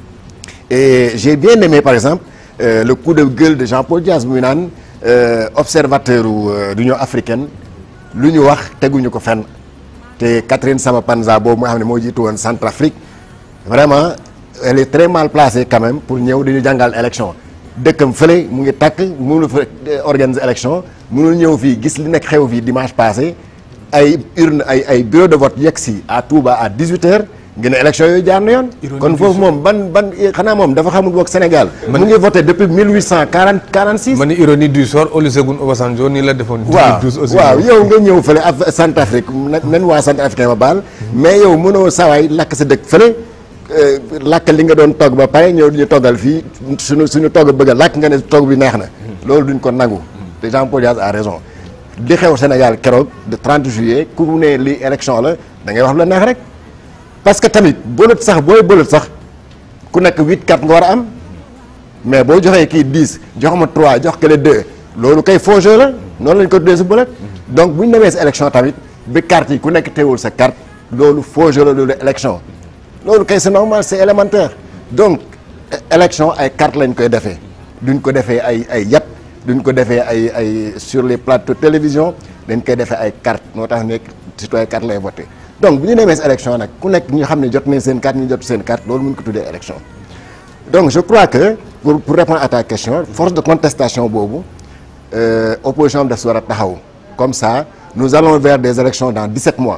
et j'ai bien aimé par exemple euh, le coup de gueule de Jean-Paul Diaz muy naan observateur u l'Union africaine lu ñu wax teguñu ko fenn te Catherine Samba-Panza boobu nga xam ne moo jiitu woon Centrafrique vraiment elle est très mal placée quand même pour ñëw di ñu jàngal élection dëkkam fële mu ngi takk mënul fa organiser élection mënul ñëw fii gis li nekk xew fii dimanche passé ay urne ay ay bureau de vote yegg si à Touba à 18h ngeen élection yooyu jaar na yoon. kon foofu moom ban ban xanaa moom dafa xamul boog Sénégal. mu ngi voté depuis 1840 46. ma ni ironie du sort Olusegun Obasanjo nii la defoon. waaw 2012 aussi waaw yow nga ñëw fële af Centrafrique nen waa Centrafricain ma baal. mais yow mënoo sawaay lakk sa dëkk fële. lakk li nga doon togg ba pare ñëw ñu toggal fii suñu suñu togg bëgg a lakk nga ne togg bi neex na. loolu duñ ko nangu. te Jean-Paul Diaz a raison. li xew Sénégal keroog de 30 juillet ku ne li élection la da ngay wax lu la neex rek. parce que tamit bëlët sax booy bëlët sax ku nekk 8 4 nga war a am mais boo joxee kii 10 jox ma 3 jox kële 2 loolu kay faux jeu la noonu lañ ko tuddee si bëlët. donc bu ñu demee si élection tamit bi carte yi ku nekk teewul sa carte loolu faux jeu la loolu élection. loolu kay c'est normal c'est élémentaire donc élection ay carte lañ koy defee duñ ko defee ay ay yat duñ ko defee ay ay sur les plateaux télévision dañ koy defee ay carte moo tax nekk citoyen carte lay voté donc bu ñu demee si élection nag ku nekk ñu xam ne jot nañ seen carte ñu jot seen carte loolu mun ko tuddee élection donc je crois que pour pour répondre à ta question force de contestation boobu euh, opposition bi daf si war a taxaw comme ça nous allons vers des élections dans 17 mois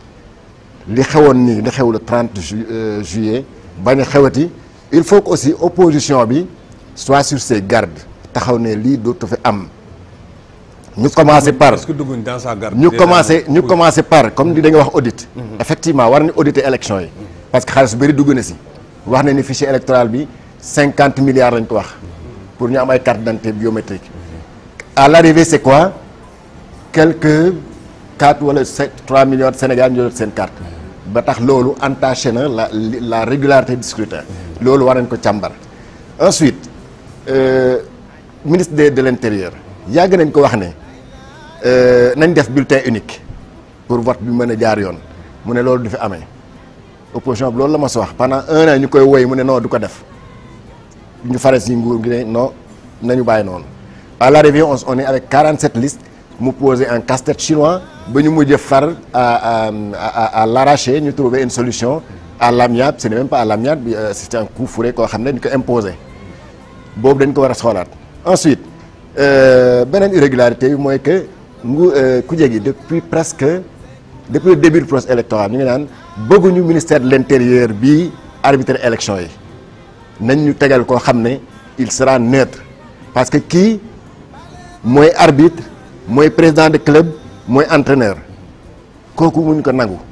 li xewoon nii li xew le 30 ju juillet bañ a xewati il faut que aussi opposition bi soit sur ses gardes taxaw ne lii dootu fi am ñu commencé par est-ce que dugguñ dans sa garde ñu commencé ñu commencé par comme li da nga wax audit effectivement war nañu auditer élection yi parce que xaalis bëri dugg na si wax na ni fichier électoral bi cinquante milliards lañ ko wax pour ñu am ay carte d'identité biométrique à l'arrivée c'est quoi quelques quatre wala sept trois millions de Sénégal ñu jot seen carte ba tax loolu entaché na la la régularité du scrutin loolu war nañ ko càmbar ensuite ministre de de l'intérieur yàgg nañ ko wax ne nañ def bulletin unique pour vote bi mën a jaar yoon mu ne loolu du fi amee opposition bi loolu la ma sa wax pendant un an ñu koy woy mu ne non du ko def ñu fare si nguur gi ne non nañu bàyyi noonu à l'arrivée on on est avec 47 listes mu posé un casse-tête chinois ba ñu mujj far à à à à l'arraché ñu trouver une solution à l'amiable ce n'est même pas à l'amiable bi c'est un coup fourré koo xam ne ñu ko imposé boobu dañ ko war a xoolaat ensuite beneen irrégularité bi mooy que ngu kuje gi depuis presque depuis le début du processus électoral ñu ngi naan bëgguñu ministère de l'intérieur bi arbitrer élection yi nañ ñu tegal koo xam ne il sera neutre parce que kii mooy arbitre mooy président de club mooy entraîneur kooku muñ ko nangu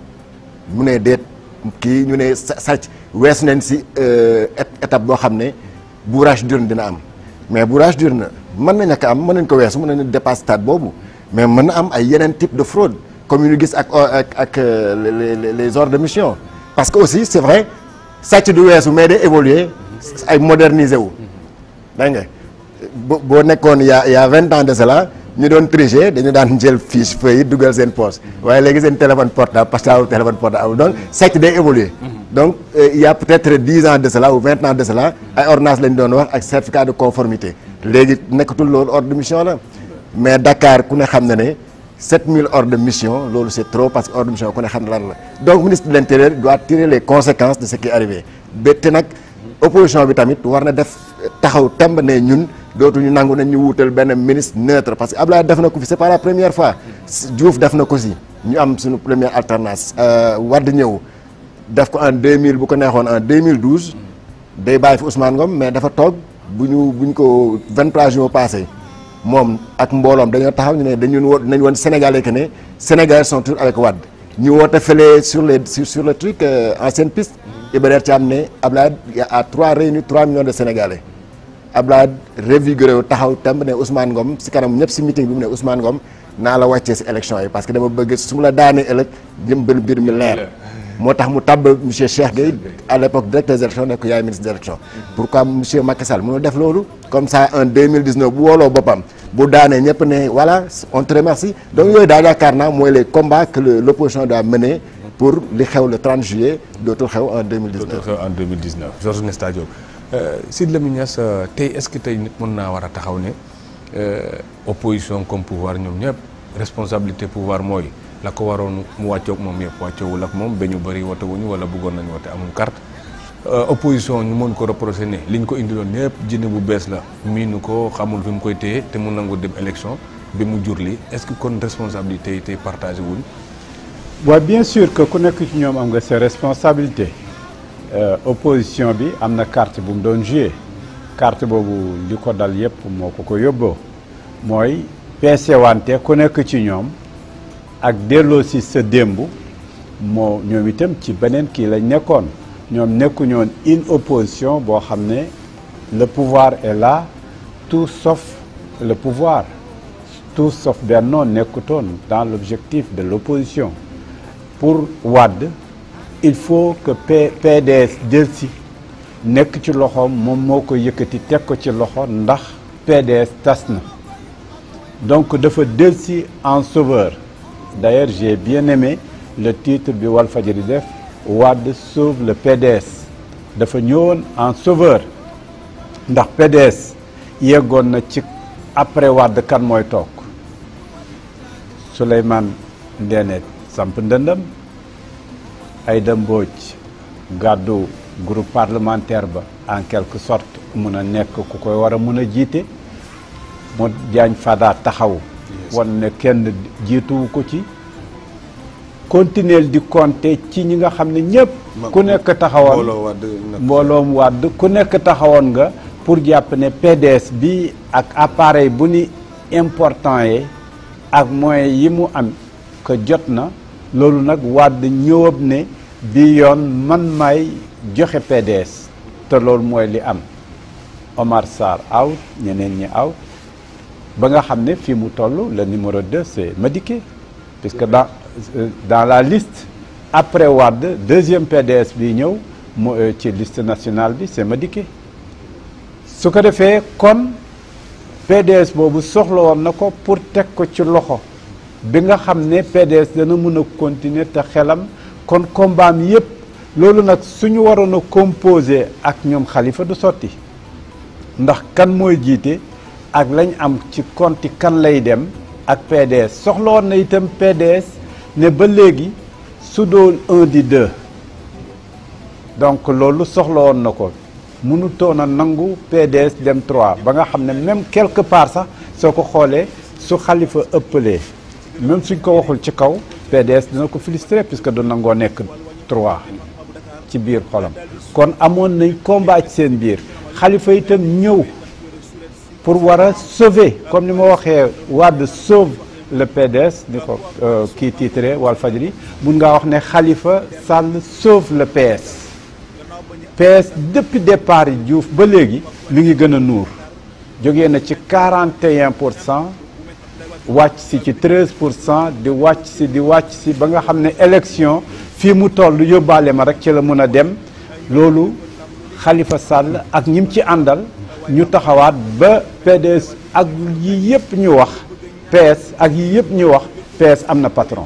mu ne déet kii ñu ne sàcc wees nañ si étape boo xam ne bourrage d'urne dina am mais bourrage d'urne mën na ñàkk am mën nañ ko weesu mën nañu dépasser stade boobu mais mën na am ay yeneen type de fraude comme yu ñu gis ak ak ak les les ordres de mission parce que aussi c'est vrai sàcc du weesu mais day évoluer ay moderniser wu dégg nga bo boo nekkoon y a y a vingt ans de cela ñu doon tricher dañu daan jël fiche feuille dugal seen poche waaye léegi seen téléphone portable parce que amul téléphone portable donc sàcc day évoluer donc il y a peut-être dix ans de cela ou vingt ans de cela ay ordonnance lañ doon wax ak certificat de conformité léegi nekkatul loolu ordre de mission la mais Dakar ku ne xam na ne 7000 ordres de mission loolu c'est trop parce que ordre de mission ku ne xam ne lan la donc ministre de l'intérieur doit tirer les conséquences de ce qui est arrivé ba te nag opposition bi tamit war na def taxaw temb ne ñun dootuñu nangu nañ ñu wuutal benn ministre neutre parce que Abdoulaye def na ko fi c'est pas la première fois Diouf def na ko si ñu am suñu première alternance Wade ñëw def ko en 2000 bu ko neexoon en 2012 day bàyyi fi Ousmane Ngom mais dafa toog bu ñu bu ñu ko 23 jours passé moom ak mbooloom dañoo taxaw ñu ne dañu wo nañ woon Sénégalais que ne Sénégalais sont toujours avec Wade ñu woote fële sur les sur, sur le truc euh, ancienne piste Iba Thiam ne Abdoulaye à trois réunis 3 millions de Sénégalais Abdoulaye revigoré wu taxaw temb ne Ousmane Ngom si kanam ñëpp si meeting bi mu ne Ousmane Ngom naa la wàccee si élection yi parce que dama bëgg su ma la daanee ëllëg jëm benn mbir mi leer moo tax mu tabb monsieur Cheikh Gueye à l'époque directeur des élections nekk yaay ministre des élections pourquoi monsieur Macky Sall mënul def loolu comme ça en 2019 bu wooloo boppam bu daanee ñëpp ne voilà on te remercie donc yooyu daal yaakaar naa mooy les combats que l'opposition doit mener pour li xew le 30 juillet dootul xew en 2019 dootul xew en 2019 Georges Nesta Diop Sidy Lamine Niass tey est-ce que tey nit mën naa war a taxaw ne opposition comme pouvoir ñoom ñëpp responsabilité pouvoir mooy la ko waroon mu wàccoog moom yëpp wàccoowul ak moom ba ñu bëri wote wuñu wala bëggoon nañu wote amul carte opposition ñu mën ko reprocher ne liñ ko indiloon yëpp jinne bu bees la miinu ko xamul fi mu koy téye te mu nangu dem élection bi mu jur li est-ce que kon responsabilité yi tey partagé wuñ waaw bien sûr que ku nekk ci ñoom am nga ses responsabilités opposition bi am na carte bu mu doon joué carte boobu li ko dal yëpp moo ko ko yóbboo mooy peese wante ku nekk ci ñoom ak delloo si sa démb moo ñoom itam ci beneen kii lañ nekkoon ñoom nekku ñoon une opposition boo xam ne le pouvoir est là tout sauf le pouvoir tout sauf Benno nekkutoon dans l'objectif de l'opposition pour Wade il faut que P PDS jël si nekk ci loxoom moom moo ko yëkkati teg ko ci loxo ndax PDS tas na donc dafa del si en sauveur d'ailleurs j'ai bien aimé le titre bi Walfadjri def Wade sauve le PDS dafa ñëwoon en sauveur ndax PDS yeggoon na ci après Wade kan mooy toog Souleymane Ndéné samp ndëndam Aïda Mbodj gàddu groupe parlementaire ba en quelque sorte mun a nekk ku koy war a mun a jiite moo Diagne Fada taxaw wan ne kenn jiituwu ko ci continuer di compter ci ñi nga xam ne ñëpp ku nekk taxawoon mbooloom wàdd ku nekk taxawoon nga pour jàpp ne PDS bi ak appareil bu ni important yi ak moyens yi mu am que jot na loolu nag wàdd ñëwab ne bi yoon man may joxe PDS te loolu mooy li am Omar Sarr out ñeneen ñi out ba nga xam ne fii mu toll le numéro 2 c'est Madické puisque dans dans la liste après Wade deuxième PDS bi ñëw mu ci liste nationale bi c'est Madické su ko defee kon PDS boobu soxla woon na ko pour teg ko ci loxo bi nga xam ne PDS dana mën a continuer te xelam kon combat mi yépp loolu nag suñu waroon a composer ak ñoom xalifa du sotti ndax kan mooy jiite ak lañ am ci konti kan lay dem ak PDS soxla woon na itam PDS ne ba léegi su doon un di deux donc loolu soxla woon na ko mënutoon a nangu PDS dem 3 ba nga xam ne même quelque part sax soo ko xoolee su xalifa ëppalee même suñ ko waxul ci kaw PDS dina ko filistrer puisque du nangoo nekk 3 ci biir xolam kon amoon nañ combat ci seen biir xalifa itam ñëw pour war a sauver comme ni ma waxee Wade sauve le PDS ni ko kii titré Walfadjri mun ngaa wax ne Khalifa Sall sauve le PS PS depuis départ yi Diouf ba léegi mi ngi gën a nuur jógee na ci 41 pour cent wàcc si ci 13 pour cent di wàcc si di wàcc si ba nga xam ne élection fii mu toll yóbbaale ma rek ci la mën a dem loolu Khalifa Sall ak ñim ci àndal ñu taxawaat ba PDS ak yi yëpp ñu wax PS ak yi yëpp ñu wax PS am na patron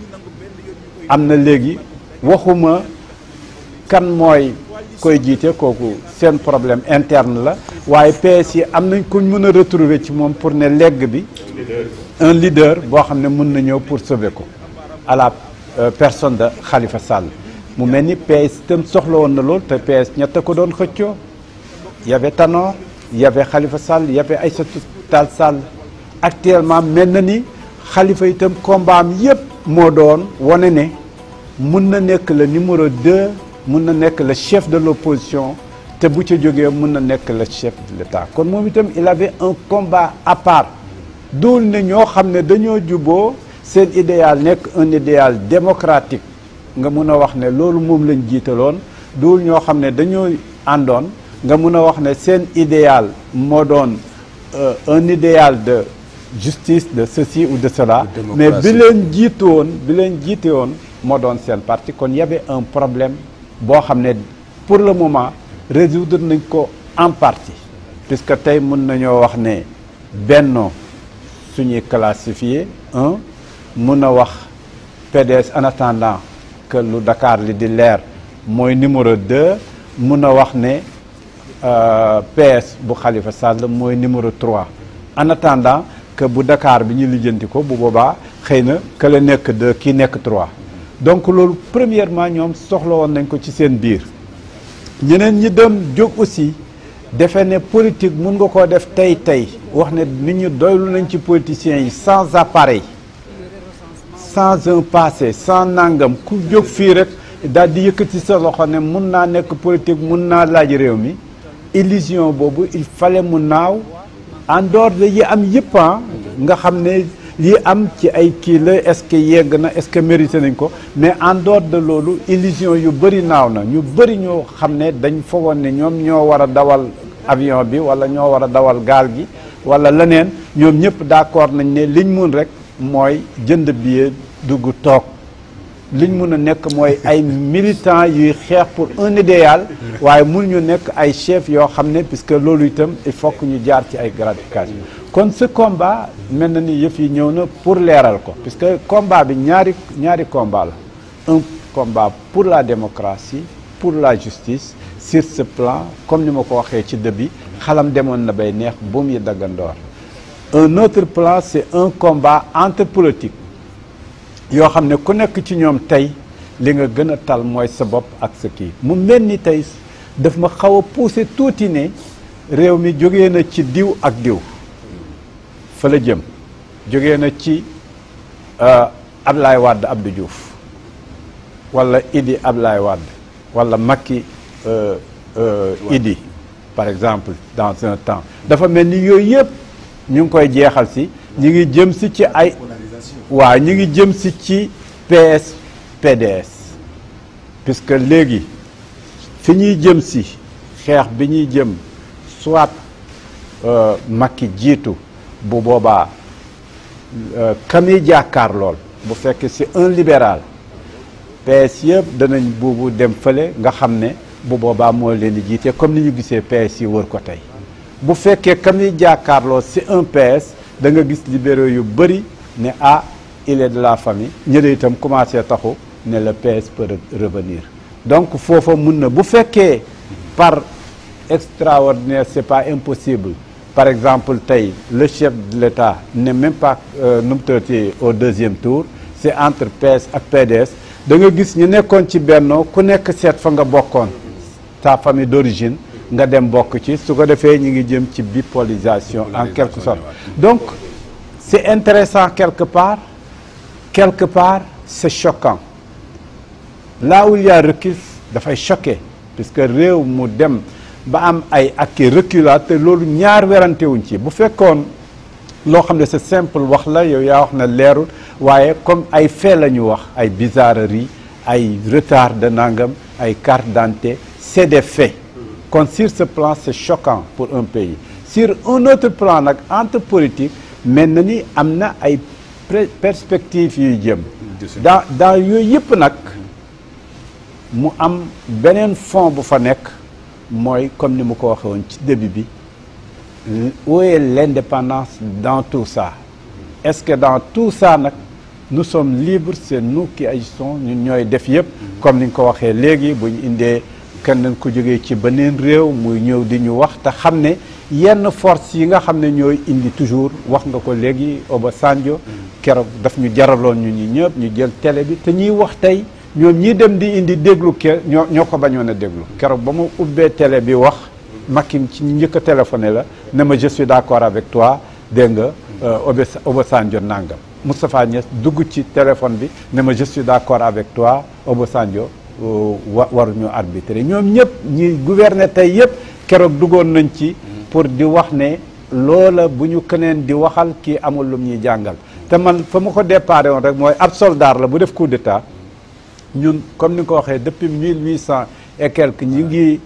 am na léegi waxuma kan mooy koy jiite kooku seen problème interne la waaye PS yi am nañ kuñ mën a retrouver ci moom pour ne legg bi un leader boo xam ne mën na ñëw pour sauver ko à la personne de Khalifa Sall mu mel ni PS itam soxla woon na lool te PS ñett ko doon xëccoo y avait Tanor y avait Khalifa Sall y avait Aïssatou Tall Sall actuellement mel na ni Khalifa itam combat am yépp moo doon wane ne mun na nekk le numéro 2 mun na nekk le chef de l'opposition te bu ca jógee mun na nekk le chef de l'État kon moom itam il avait un combat à part duul ne ñoo xam ne dañoo juboo seen idéal nekk un idéal démocratique nga mun a wax ne loolu moom lañ jiitaloon duul ñoo xam ne dañoo àndoon nga mun a wax ne seen idéal moo doon un idéal de justice de ceci ou de cela mais bi leen jiitu woon bi leen jiite woon moo doon seen parti kon y avait un problème boo xam ne pour le moment résoudre nañ ko en partie puisque tey mun nañoo wax ne Benno suñuy classifié un mun a wax PDS en attendant que lu Dakar li di leer mooy numéro 2 mun a wax ne PS bu Khalifa Sall mooy numéro 3 en attendant que bu Dakar bi ñu lijjanti ko bu boobaa xëy na que la nekk 2 kii nekk 3 donc loolu premièrement ñoom soxla woon nañ ko ci seen biir ñeneen ñi dem jóg aussi defe ne politique mun nga koo def tey tey wax ne nit ñu doylu nañ ci politiciens yi sans appareil sans un passé sans nangam ku jóg fii rek daal di yëkkati sa loxo ne mun naa nekk politique mun naa laaj réew mi illusion boobu il fallait mu naaw en dehors de yi am yëpp nga xam ne lii am ci ay kii la est-ce que yegg na est-ce que mérité nañ ko mais en dehors de loolu illusion yu bëri naaw na ñu bëri ñoo xam ne dañ foogoon ne ñoom ñoo war a dawal avion bi wala ñoo war a dawal gaal gi wala leneen ñoom ñëpp d'accord nañ ne liñ mun rek mooy jënd billet dugg toog liñ mun a nekk mooy ay militants yuy xeex pour un idéal waaye mun ñu nekk ay chefs yoo xam ne puisque loolu itam il faut que ñu jaar ci ay gratification kon ce combat mel na ni yëf yi ñëw na pour leeral ko puisque combat bi ñaari ñaari combat la un combat pour la démocratie pour la justice sur ce plan comme ni ma ko waxee ci début xalam demoon na bay neex buum yi daggandoor un autre plan c'est un combat entre politique yoo xam ne ku nekk ci ñoom tey li nga gën a tal mooy sa bopp ak sa kii mu mel ni tey daf ma xaw a pousser tuuti ne réew mi jógee na ci diw ak diw fa la jëm jógee na ci Ablaye Wade Abdou Diouf wala Idi Ablaye Wade wala Macky Idi par exemple dans un temps dafa mel ni yooyu yëpp ñu ngi koy jeexal si ñu ngi jëm si ci ay waaw ñu ngi jëm si ci PS PDS puisque léegi fi ñuy jëm si xeex bi ñuy jëm soit Macky jiitu bu boobaa kami jàkkaar lool bu fekkee c'est un libéral PS yëpp danañ buubu dem fële nga xam ne bu boobaa moo leen di jiite comme ni ñu gisee PS yi wër ko tey bu fekkee ka muy jàkkaarloo c'est un PS da nga gis libéraux yu bëri ne ah il est de la famille ñële itam commencé taxu ne le PS peut revenir donc foofa mun na bu fekkee par extraordinaire c'est pas impossible par exemple tey le chef de l'État n'est même pas nu mu tëddee au deuxième tour c'est entre PS ak PDS da nga gis ñu nekkoon ci bennoo ku nekk seet fa nga bokkoon ta famille d'origine nga dem bokk ci su ko defee ñu ngi jëm ci bipolarisation en quelque sorte donc c'est intéressant quelque part quelque part c'est choquant là où il y a recul dafay choquer puisque réew mu dem ba am ay acquis reculats te loolu ñaar werante wuñ ci bu fekkoon loo xam ne c'est simple wax la yow yaa wax na leerul waaye comme ay fait la ñu wax ay bizarreries ay retard de nangam ay carte d'identité c'est des faits kon sur ce plan c'est choquant pour un pays sur un autre plan nag entre politique mel na ni am na ay perspectives yuy jëm dans dans yooyu yëpp nag mu am beneen fond bu fa nekk mooy comme ni mu ko waxee woon ci début bi où est l'indépendance dans tout ça est-ce que dans tout ça nag nous sommes libres c'est nous qui agissons ñun ñooy def yëpp comme ni nga ko waxee léegi bu ñu indee kenn ku jógee ci beneen réew muy ñëw di ñu wax te xam ne yenn force yi nga xam ne ñooy indi toujours wax nga ko léegi Obasanjo keroog daf ñu jaraloon ñu ñi ñëpp ñu jël télé bi te ñuy wax tey ñoom ñii dem di indi déglu ke ñoo ñoo ko bañoon a déglu keroog ba mu ubbee télé bi wax Macky ci njëkk a téléphoné la ne ma je suis d'accord avec toi dégg nga Obasanjo nangam Moustapha Niass dugg ci téléphone bi ne ma je suis d'accord avec toi Obasanjo wa waruñu arbitrer ñoom ñëpp ñi gouverner tey yëpp keroog duggoon nañ ci pour di wax ne loola bu ñu keneen di waxal kii amul lum ñuy jàngal te man fa ma ko déparé woon rek mooy ab soldat la bu def coup d'état ñun comme ni nga ko waxee depuis mille huit cent et quelques ñi ngi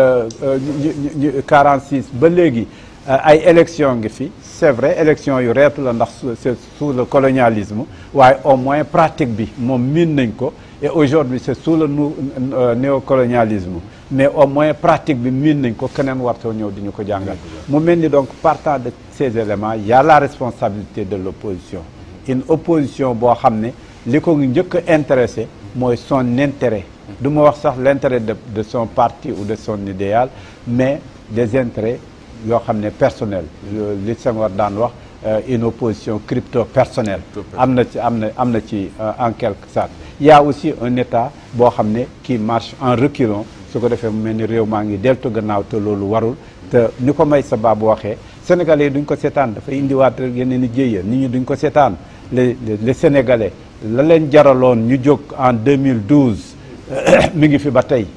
ñu 46 ba léegi ay élection ngi fi c'est vrai élection yu reetu la ndax c'est sous le colonialisme waaye au moins pratique bi moom miin nañ ko et aujourd'hui c'est sous le néocolonialisme mais au moins pratique bi miin nañ ko keneen wartoo ñëw di ñu ko jàngal mu mel ni donc partant de ces éléments il y a la responsabilité de l'opposition une opposition boo xam ne li ko njëkk a intéressé mooy son intérêt du ma wax sax l'intérêt de de son parti ou de son idéal mais des intérêts yoo xam ne personnel li Senghor daan wax une opposition crypto personnelle am na ci am na am na ci en quelque sorte il y a aussi un état boo xam ne qui marche en reculant su ko defee mu mel ni réew maa ngi deltu gannaaw te loolu warul te ni ko may sa baabu waxee sénégalais yi duñ ko seetaan dafa indiwaat rek yeneen i jéeya nit ñi duñ ko seetaan les les sénégalais la leen jaraloon ñu jóg en 2012 mi ngi fi ba tey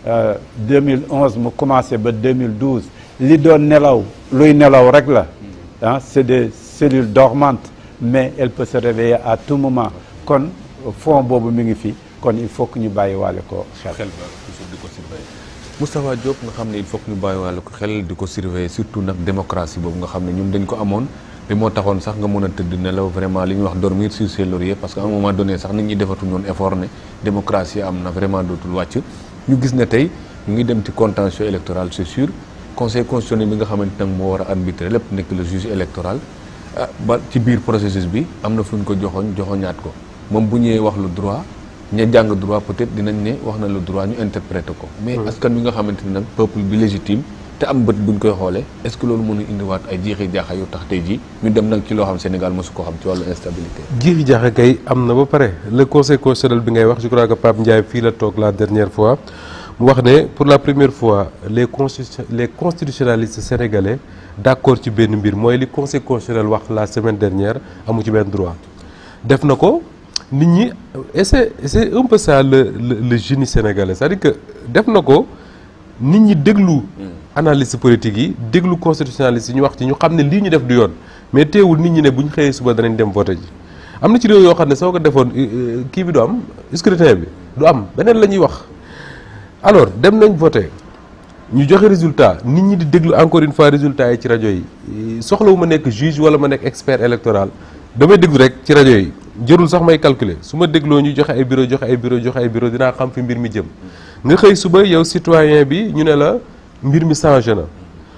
2011 mu commencé ba 2012 li doon nelaw luy nelaw rek la ah c'est des cellules dormantes mais elle peut se réveiller à tout moment kon fond boobu mi ngi fi kon il faut que ñu bàyyi waale ko xel. xel ba toujours di ko surveiller Moustapha Diop nga xam ne il faut que ñu bàyyi waale ko xel di ko surveiller surtout nag démocratie boobu nga xam ne ñun dañ ko amoon bi moo taxoon sax nga mën a tëdd nelaw vraiment li ñuy wax dormir sur ses lauriers parce que à un moment donné sax nit ñi defatuñu woon effort ne démocratie am na vraiment dootul wàcc ñu gis ne tey ñu ngi dem ci contentieux électoral c'est sûr conseil constitutionnel bi nga xamante nag moo war a arbitrer lépp nekk le juge électoral ah ba ci biir processus bi am na fu ñu ko joxoñ joxoñaat ko moom bu ñëwee wax le droit ña jàng droit peut-être dinañ ne wax na le droit ñu interpréter ko mais askan bi nga xamante ni nag peuple bi légitime te am bët buñ koy xoolee est-ce que loolu mënu indiwaat ay jiixi jaaxa yu tax tey jii ñu dem nag ci loo xam Sénégal mosu ko xam ci wàllu instabilité jiixi jaaxa kay am na ba pare le conseil constitutionnel bi ngay wax je crois que Pape Ndiaye fii la toog la dernière fois mu wax ne pour la première fois les constitu les constitutionnalistes sénégalais d'accord ci benn mbir mooy li conseil constitutionnel wax la semaine dernière amu ci benn droit def na ko nit ñi et c'est c'est un peu ça le le le génie sénégalais c'est-à-dire que def na ko nit ñi déglu analyste politique yi déglu constitutionnaliste yi ñu wax ci ñu xam ne lii ñu def du yoon mais teewul nit ñi ne bu ñu xëyee suba danañ dem voter ji am na ci réew yoo xam ne soo ko defoon kii bi du am scrutin bi du am beneen la ñuy wax alors dem nañ voter ñu joxe résultat nit ñi di déglu encore une fois résultat yi ci rajo yi soxlawu ma nekk juge wala ma nekk expert électoral damay déglu rek ci rajo yi jërul sax may calculer su ma dégloo ñu joxe ay bureau joxe ay bureau joxe ay bureau dinaa xam fi mbir mi jëm nga xëy suba yow citoyen bi ñu ne la mbir mi changé na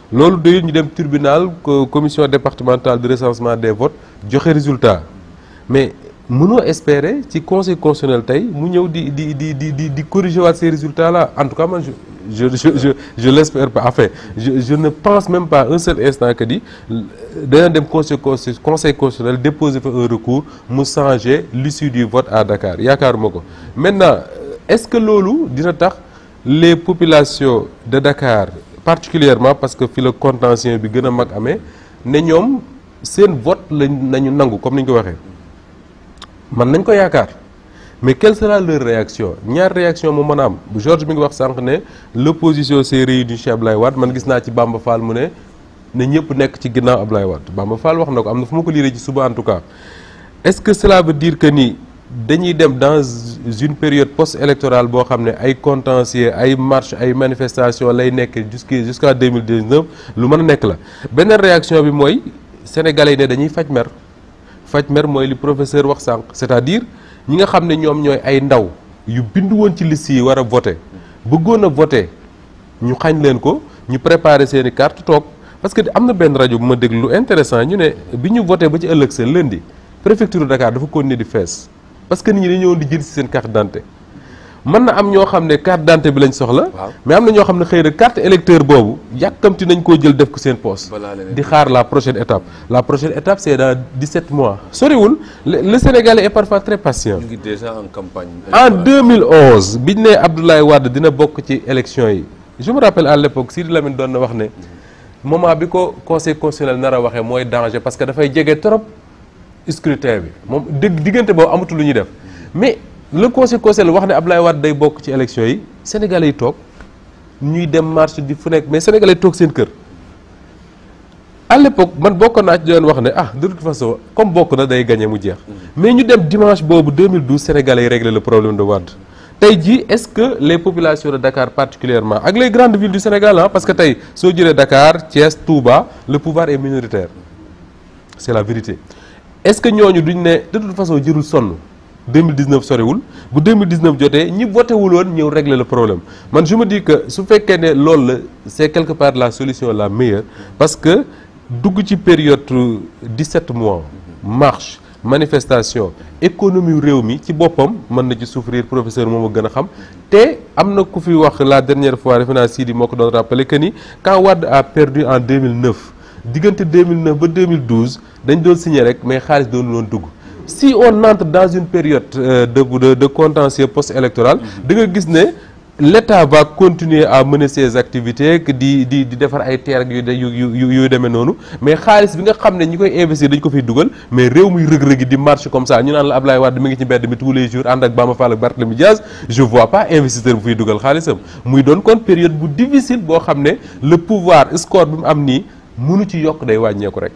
loolu doyul ñu dem tribunal co- commission départementale de recensement des votes joxe résultat mais mënoo espérer ci conseil constitutionnel tey mu ñëw di di di di di di corriger waat ces résultats là en tout cas man je je je je je l'espère pas enfin je je ne pense même pas un seul instant que di dana dem conseil consti- conseil constitutionnel déposer fa un recours mu changer l'issue du vote à Dakar yaakaaruma ko maintenant est-ce que loolu dina tax les populations de Dakar particulièrement parce que fi la contentieux bi gën a mag amee ne ñoom seen vote lañ nañu nangu comme ni ñu ko waxee man nañ ko yaakaar mais quelle sera leur réaction ñaar réaction moo mën a am bu Georges mi ngi wax sànq ne l'opposition s'est réunie chez Ablaye Wade man gis naa ci Bamba Fall mu ne ne ñëpp nekk ci ginnaaw Ablaye Wade Bamba Fall wax na ko am na fu ma ko liiree ci suba en tout cas est-ce que cela veut dire que ni dañuy dem dans une période post-électorale boo xam ne ay contentieux ay marche ay manifestation lay nekk jusqu' jusqu'à 2019 lu mën a nekk la beneen réaction bi mooy sénégalais yi ne dañuy faj mer faj mer mooy li professeur wax sànq c'est-à-dire ñi nga xam ne ñoom ñooy ay ndaw yu bindu woon ci liste yi war a voter bëggoon a voter ñu xañ leen ko ñu préparer seen i carte toog parce que am na benn rajo bu ma déglu lu intéressant ñu ne bi ñu voté ba ci ëllëg sa lundi préfecture Dakar dafa continuer di fees parce que nit ñi dañoo di jël ci seen carte d'identité mën na am ñoo xam ne carte d'identité bi lañ soxla. mais am na ñoo xam ne xëy na carte électeur boobu yàkkamti nañ koo jël def ko seen poche. di xaar la prochaine étape. la prochaine étape c'est dans 17 mois. soriwul le le Sénégalais est parfois très patient. ñu ngi déjà en campagne. en 2011 biñ ne Abdoulaye Wade dina bokk ci élection yi je me rappelle à l'époque Sidi Lamine doon na wax ne moment bi ko conseil constitutionnel nar a waxee mooy danger parce que dafay jege trop scrutin bi moom dëgg diggante boobu amatul lu ñuy def mais le conseil constitutionnel wax ne Abdoulaye Wade day bokk ci élection yi sénégalais yi toog ñuy dem marche di fu nekk mais sénégalais yi toog seen kër à l'époque man bokk naa ci doon wax ne ah de toute façon comme bokk na day gagné mu jeex mais ñu dem dimanche boobu 2012 sénégalais yi régler le problème de Wade tey jii est-ce que les populations de Dakar particulièrement ak les grandes villes du Sénégal ah parce que tey soo jëlee Dakar Thiès Touba le pouvoir est minoritaire c'est la vérité est-ce que ñooñu duñ ne de toute façon jërul sonn 2019 soriwul bu 2019 jotee ñi voté wul woon ñëw régler le problème man je me dis que su fekkee ne loolu la c'est quelque part la solution la meilleure parce que dugg ci période 17 mois marche manifestation économie réew mi ci boppam mën na ci souffrir professeur moom a gën a xam te am na ku fi wax la dernière fois defe naa Sidi moo ko doon rappeler que ni quand Wade a perdu en 2009 diggante 2009 ba 2012 dañ doon signer rek mais xaalis doon loon dugg si on entre dans une période euh, de de de contentieux post-électoral da nga gis ne l'État va continuer à mener ses activités que di di di defar ay terres yu yu yu yu demee noonu mais xaalis bi nga xam ne ñi koy investir dañ ko fiy dugal mais réew muy rëg-rëgi di marche comme ça ñu naan la Ablaye Wade mi ngi ci mbedd mi tous les jours ànd ak Bamba Fall ak Barthélémy Diaz je vois pas investisseur bu fiy dugal xaalisam muy doon kon période bu difficile boo xam ne le pouvoir score bi mu am nii mënu ci yokk day wàññeeku rek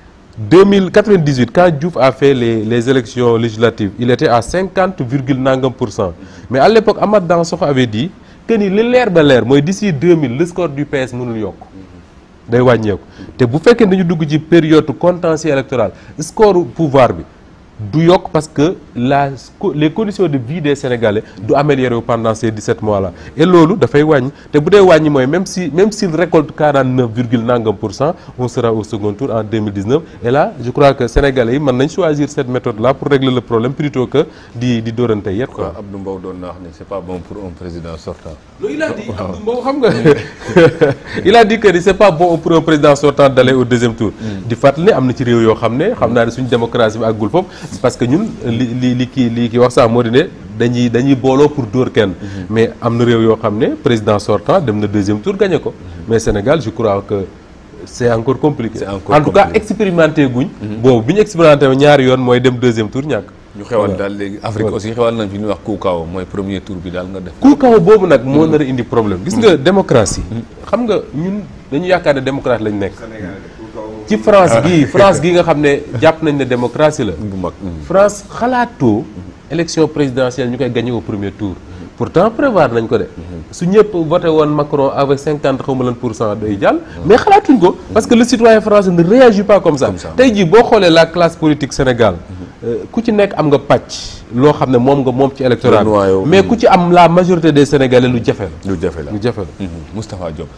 2098 quand Diouf a fait les les élections législatives il était à 50 virgule nangam pour cent mais à l'époque Amath Dansokho avait dit que ni li leer ba leer mooy d'ici 2000 le score du PS mënul yokk day wàññeeku te bu fekkee dañu dugg ci période contentieux électoral score pouvoir bi du yokk parce que la les conditions de vie des Sénégalais du améliorer pendant ces 17 mois là et loolu dafay wàññi te bu dee wàññi mooy même si même s'il récolte 49 virgule nangam pour cent on sera au second tour en 2019 et là je crois que Sénégalais yi mën nañ choisir cette méthode là pour régler le problème plutôt que di di dóorante yet quoi. Abdou Mbow doon na wax ne c'est pas bon pour un président sortant. loolu il a dit Abdou Mbow xam nga il a dit que c'est pas bon pour un président sortant d'aller au deuxième tour. di fàttali ne am na ci réew yoo xam ne xam naa ne suñu démocratie bi àggul foofu. parce que ñun li li li kii li kii wax sax moo di ne dañuy dañuy booloo pour dóor kenn. mais am na réew yoo xam ne président sortant dem na deuxième tour gagné ko. mais Sénégal je crois que c'est encore compliqué. C'est encore en tout cas compliqué. expérimenté guñ. boobu bi ñu expérimenté ñaari yoon mooy dem deuxième tour ñàkk. ñu xewal daal léegi Afrique aussi xewal nañ fi ñuy wax Koukaw mooy premier tour bi daal nga def. ku kaw boobu nag moo nar a indi problème gis nga démocratie. xam nga ñun dañu yaakaar ne démocratie lañ nekk. ci France gii France gii nga xam ne jàpp nañ ne démocratie la. bu mag. France xalaatoo élection présidentielle ñu koy gagné au premier tour pourtant prévoir nañ ko de su ñëpp voté woon Macron avec cinquante xaw ma lan pour cent day jàll mais xalaatuñ ko parce que le citoyen français ne réagit pas comme ça Comme ça. tey jii boo xoolee la classe politique Sénégal euh, ku ci nekk am nga pàcc loo xam ne moom nga moom ci électorat Le noyau. mais ku ci am la majorité des Sénégalais lu jafe la lu jafe la lu jafe la Mhm. Moustapha Diop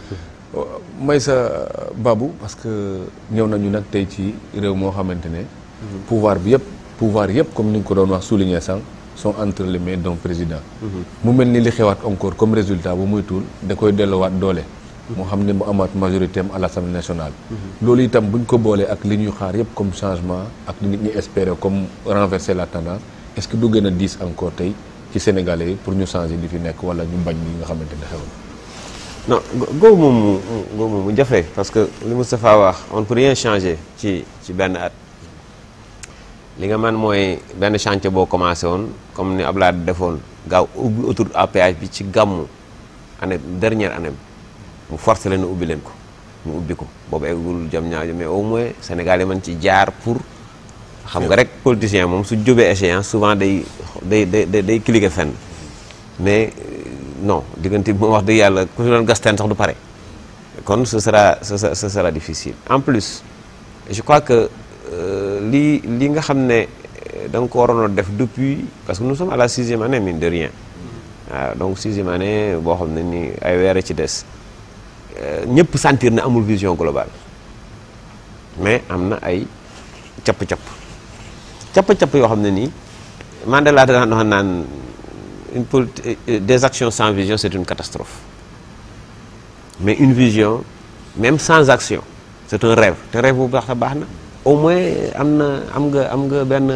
may sa Babou parce que ñëw nañu nag tey ci réew moo xamante ne pouvoir bi yëpp pouvoir yëpp comme ni nga ko doon wax souligner sànq sont entre les mains d'un président mu mel ni li xewaat encore comme résultat bu muy tuul da koy delluwaat doole moo xam ne mu amaat majorité am à l'Assemblée nationale loolu itam buñ ko boolee ak li ñuy xaar yëpp comme changement ak nit ñi espérer comme renverser la tendance est-ce que du gën a diis encore tey ci Sénégalais yi pour ñu changer li fi nekk wala ñu bañ li nga xamante ne xew na non googu moom mu googu moom mu jafe parce que li Moustapha wax on ne peut rien changer ci ci benn at li nga man mooy benn chantier boo commencé woon comme ni Abdoulaye defoon gaaw ubbi autoroute à péage bi ci gàmmu année dernière année mu forcé leen ubbi leen ko ñu ubbi ko boobu eggul jam ñaajo mais au moins Sénégal yi mën ci jaar pour xam nga rek politicien moom su jóbee échéance souvent day day day day cliquer fenn mais non diggante bi moom wax dëgg yàlla ku fi doon gas teen sax du pare kon ce sera ce sera difficile en plus je crois que li li nga xam ne da nga ko waroon a def depuis parce que nous sommes à la sixième année mine de rien waaw donc sixième année boo xam ne ni ay weer ci des ñëpp sentir na amul vision globale mais am na ay capp-capp capp-capp yoo xam ne nii Mandela daan wax naan une politique des actions sans vision c'est une catastrophe mais une vision même sans action c'est un rêve te rêve bu baax a baax na au moins am na am nga am nga benn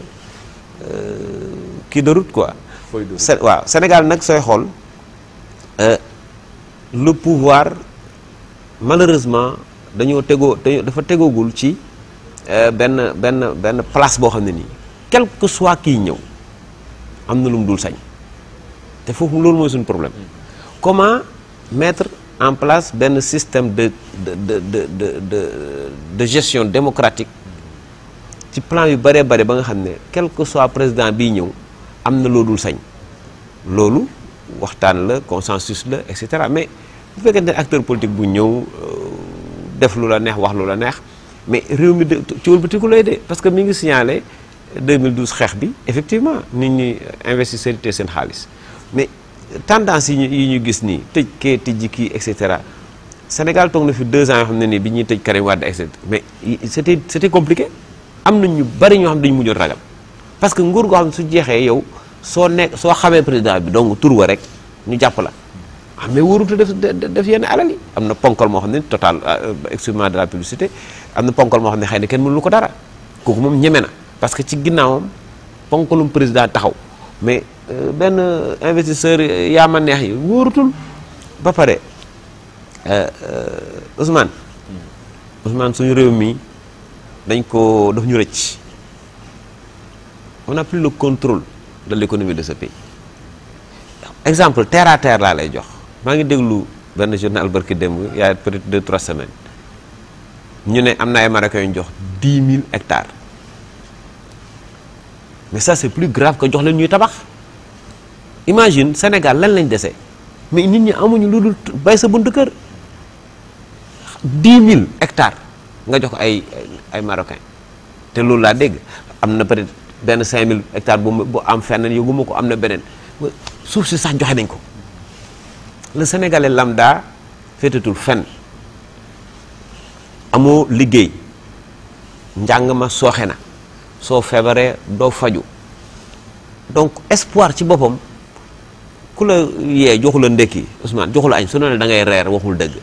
kii de route quoi. waaw Sénégal nag sooy xool le pouvoir malheureusement dañoo tegoo dafa tegoogul ci benn benn benn place boo xam ne nii quel que soit kiy ñëw am na lu mu dul sañ te foofu loolu mooy suñu problème comment mettre en place benn système de de de de de de de gestion démocratique ci plan yu bëree bëri ba nga xam ne quel que soit président biy ñëw am na loo dul sañ loolu waxtaan la consensus la et cetera mais bu fekkente ne acteur politique bu ñëw def lu la neex wax lu la neex mais réew mi de ci wëlbatiku lay de parce que mi ngi signalé 2012 xeex bi effectivement nit ñi investisseurs yi seen xaalis mais tendance yi ñu yi ñu gis nii tëj kee tëjji kii et cetera Sénégal toog na fi deux ans yoo xam ne nii bi ñuy tëj Karim Wade et cetera mais c'était c'était compliqué am na ñu bari ñoo xam ne dañu mujjoon ragal parce que nguur goo xam ne su jeexee yow soo nekk soo xamee président bi donc tur wa rek ñu jàpp la ah mais wóorutu def def yenn alal yi am na ponkal moo xam ne total excusez-moi de la publicité am na ponkal moo xam ne xëy na kenn mënu ko dara kooku moom ñeme na parce que ci ginnaawam ponkalum président taxaw mais benn investisseur yaa ma neex yi wóorutul ba pare Ousmane Ousmane suñu réew mi dañ ko daf ñu rëcc on n'a plus le contrôle de l'économie de ce pays exemple terre à terre laa lay jox maa ngi déglu benn journal barki démb y a peut-être deux trois semaines ñu ne am na ay Marocains yu ñu jox dix mille hectares mais ça c'est plus grave que jox leen ñuy tabax imagine Sénégal lan lañ dese mais nit ñi amuñu lu dul bay sa buntu kër dix mille hectares nga jox ko ay ay Marocains te loolu laa dégg am na peut-être benn cinq mille hectares bu bu am fenn yëguma ko am na beneen suuf si sax joxe nañ ko le Sénégalais lambda féetatul fenn amoo liggéey njàng ma sooxe na soo feebaree doo faju donc espoir ci boppam ku la yee joxu la ndekki Ousmane joxu la añ su ne da ngay reer waxul dëgg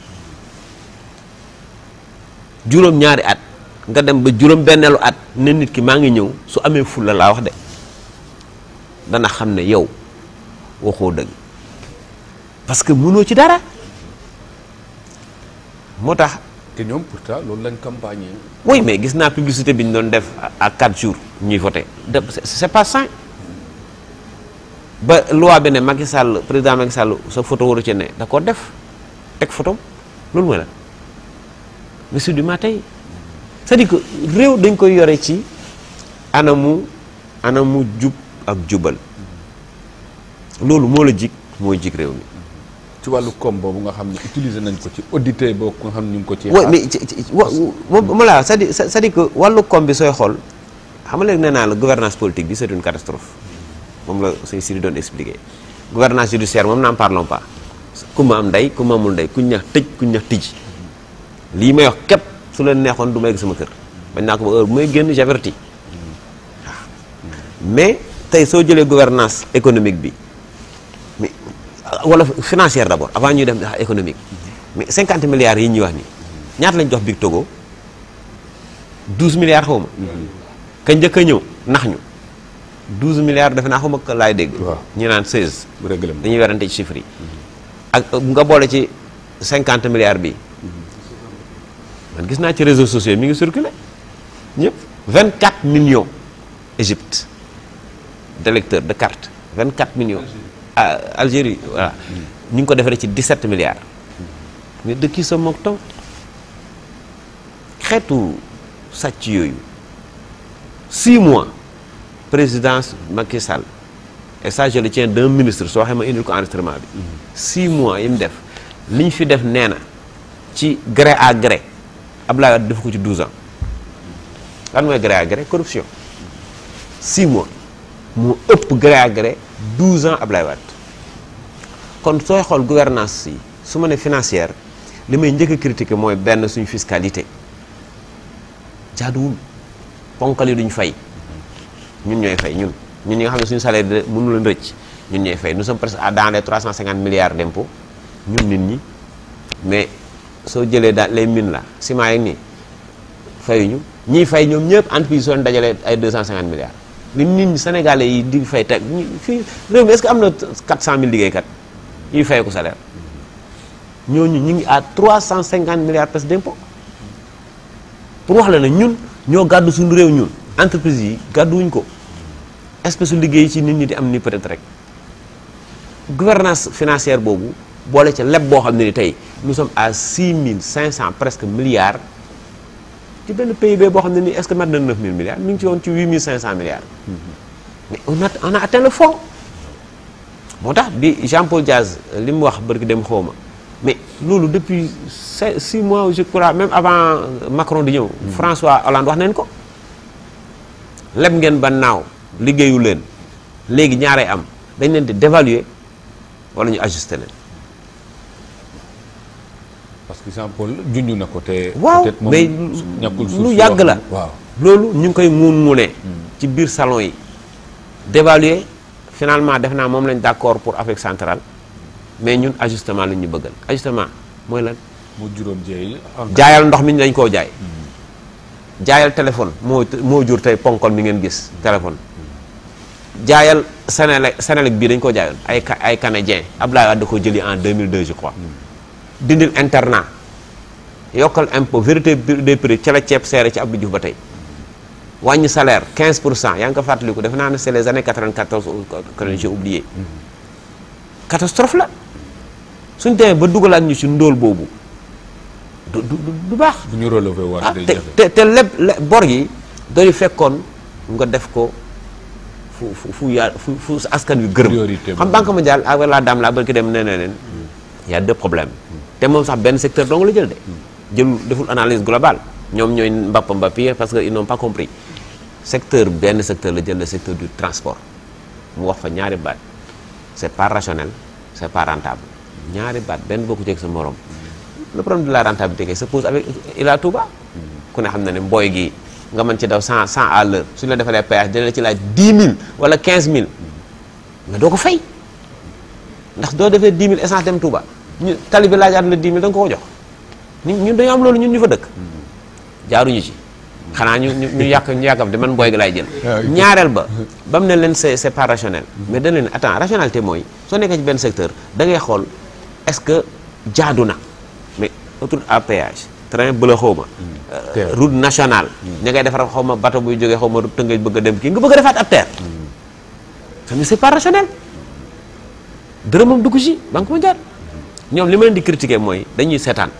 juróom ñaari at nga dem ba juróom benneelu at ne nit ki maa ngi ñëw su amee fulla laa wax de dana xam ne yow waxoo dëgg parce que mënoo ci dara moo tax te ñoom pourtant loolu lañ campagne oui mais gis naa publicité bi ñu doon def à quatre jours ñuy voté de c'est pas sain ba loi bi ne Macky Sall président Macky Sall sa photo waru ci ne da ko def teg photo loolu mooy la mais c'est du matin c'est-à-dire que réew dañ koy yore ci anamu anamu jub ak jubal loolu moo la jig mooy jig réew mi ci wàllu koom boobu nga xam ne utiliser nañ ko ci audité boobu nga xam ne ñu ngi ko ci oui mais ci ci wa ma la c'est-à-dire c'est-à-dire que wàllu koom bi sooy xool xam nga léegi nee naa la gouvernance politique bi c'est une catastrophe moom la sëñ Siri doon expliqué gouvernance judiciaire moom n'en parlons pas ku ma am ndey ku ma amul ndey kuñ neex tëj kuñ neex tijji lii may wax képp su leen neexoon du ma egg sama kër bañ naa ko ba heure bu may génn j'avertis waaw mais tey soo jëlee gouvernance économique bi mais wala financière d'abord avant ñuy dem économique mais 50 milliards yi ñuy wax nii ñaata lañ jox Big Togo 12 milliards xaw ma. ka njëkk a ñëw nax ñu 12 milliards defe naa xaw ma laay dégg. waaw ñu naan 16. bu régler ma. dañuy werante ci chiffres yi. ak nga boole ci 50 milliards bi man gis naa ci réseaux sociaux mi ngi circulé ñëpp 24 millions Égypte d'électeurs de carte 24 millions. ah Algérie voilà ñu ngi ko defaree ci 17 milliards. mais de qui se moque-t-on xeetu sàcc yooyu 6 mois présidence Macky Sall et ça je le tiens d'un ministre soo xam ma indil ko enregistrement bi. 6 mois yi mu def li ñu fi def nee na ci gré à gré Abdoulaye Wade def ko ci 12 ans lan mooy gré à gré corruption 6 mois moo ëpp gré à gré 12 ans Abdoulaye Wade kon sooy xool gouvernance yi su ma ne financière li may njëkk a critiquer mooy benn suñu fiscalité jaaduwul ponkal yi duñ fay ñun ñooy fay ñun ñun ñi nga xam ne suñu salaire de mënu leen rëcc ñun ñooy fay nous sommes presque à dans les 350 milliards d'impôts ñun nit ñi mais soo jëlee daal les mines la ciment yeeg nii fayuñu ñiy fay ñoom ñëpp entreprise soo leen dajalee ay 250 milliards li nit ñi sénégalais yi di fay teg ñi fii réew mi est-ce que am na 400000 liggéeykat yuy fay ko salaire ñooñu ñu ngi à 350 milliards presque d'impôts pour wax la ne ñun ñoo gàddu suñu réew ñun entreprise yi gàdduwuñ ko espèce su liggéey ci nit ñi di am ni peut-être rek gouvernance financière boobu boole ca leb boo xam ne ni tey nous sommes à 6500 presque milliards ci benn PIB boo xam ne nii est-ce que mat na 9000 milliards mi ngi ci woon ci 8500 milliards. mais on a on a atteint le fond. moo tax bi Jean-Paul Diaz li mu wax barki dem xawma mais loolu depuis cinq six mois je crois même avant Macron di ñëw. François Hollande wax nañ ko. leb ngeen ba naaw liggéeyu leen léegi ñaaree am dañ leen di dévaluer wala ñu ajuster leen. parce que Jean Paul junj na ko te. waaw peut-être moom mais ñàkkul suuf lu si yàgg wax la. na. waaw loolu ñu ngi koy muun muunee. ci biir salon yi. dévaluer finalement def naa moom lañ d'accord pour Afrique centrale mais ñun ajustement lañ ñu bëggal ajustement mooy lan. mu juróom jeey jaayal ndox mi dañ koo jaay. jaayal téléphone moo moo jur tey ponkol mi ngeen gis téléphone. jaayal Sénélec Sénélec bii dañ koo jaayoon ay ca- ay canadien Abdoulaye Wade da ko jëli en 2002 je crois. dindil internat yokkal impôt vérité des prix ca la ceeb seere ci Abdou Diouf ba tey wàññi salaire 15 pour cent yaa ngi ko fàttaliku defe naa ne c'est les années 94 ou que j'ai oublié catastrophe la suñ demee ba dugalaat ñu ci ndóol boobu du du du- du baax. bu ñu relevé waat ah day te jafe. te te lépp le- bor yi dañu fekkoon nga def ko fu fu fu yaa fu fu askan wi gërëm. Priorité xam banque mondiale avec la dame la barki dem nee na leen y a deux problèmes te moom sax benn secteur dong la jël de. jël deful analyse globale ñoom ñooy mbapp mbapp yi parce que ils n'ont pas compris secteur benn secteur la jël le secteur du transport mu wax fa ñaari baat c'est pas rationnel c'est pas rentable ñaari baat benn bokku ci ak sa morom. le problème de la rentabilité kay se pose avec Ila Touba ku ne xam na ne mbooy gi nga mën ci daw 100 100 à l'heure suñu la defalee péage dina la ci laaj 10 000 wala 15 000 mais doo ko fay ndax doo defee 10 000 essence dem Touba ñu tali bi laajaat la 10 000 da nga ko ko jox ñun ñun dañoo am loolu ñun ñu fa dëkk jaaruñu ci xanaa ñu ñu ñu yàq ñu yàkkam te man mbooy gi laay jël ñaareel ba ba mu ne leen c'est c'est pas rationnel mais dañ leen attends rationalité mooy soo nekkee ci benn secteur da ngay xool est-ce que jaadu na mais autoroute à péage train bëla xaw ma Terre. route nationale ña ngay defar xaw ma bateau buy jógee xaw ma tëngëj bëgg a dem kii nga bëgg a defaat ab terre mais c'est pas rationnel dërëmam dugg ci banque mondiale ñoom li ma leen di critiquer mooy dañuy seetaan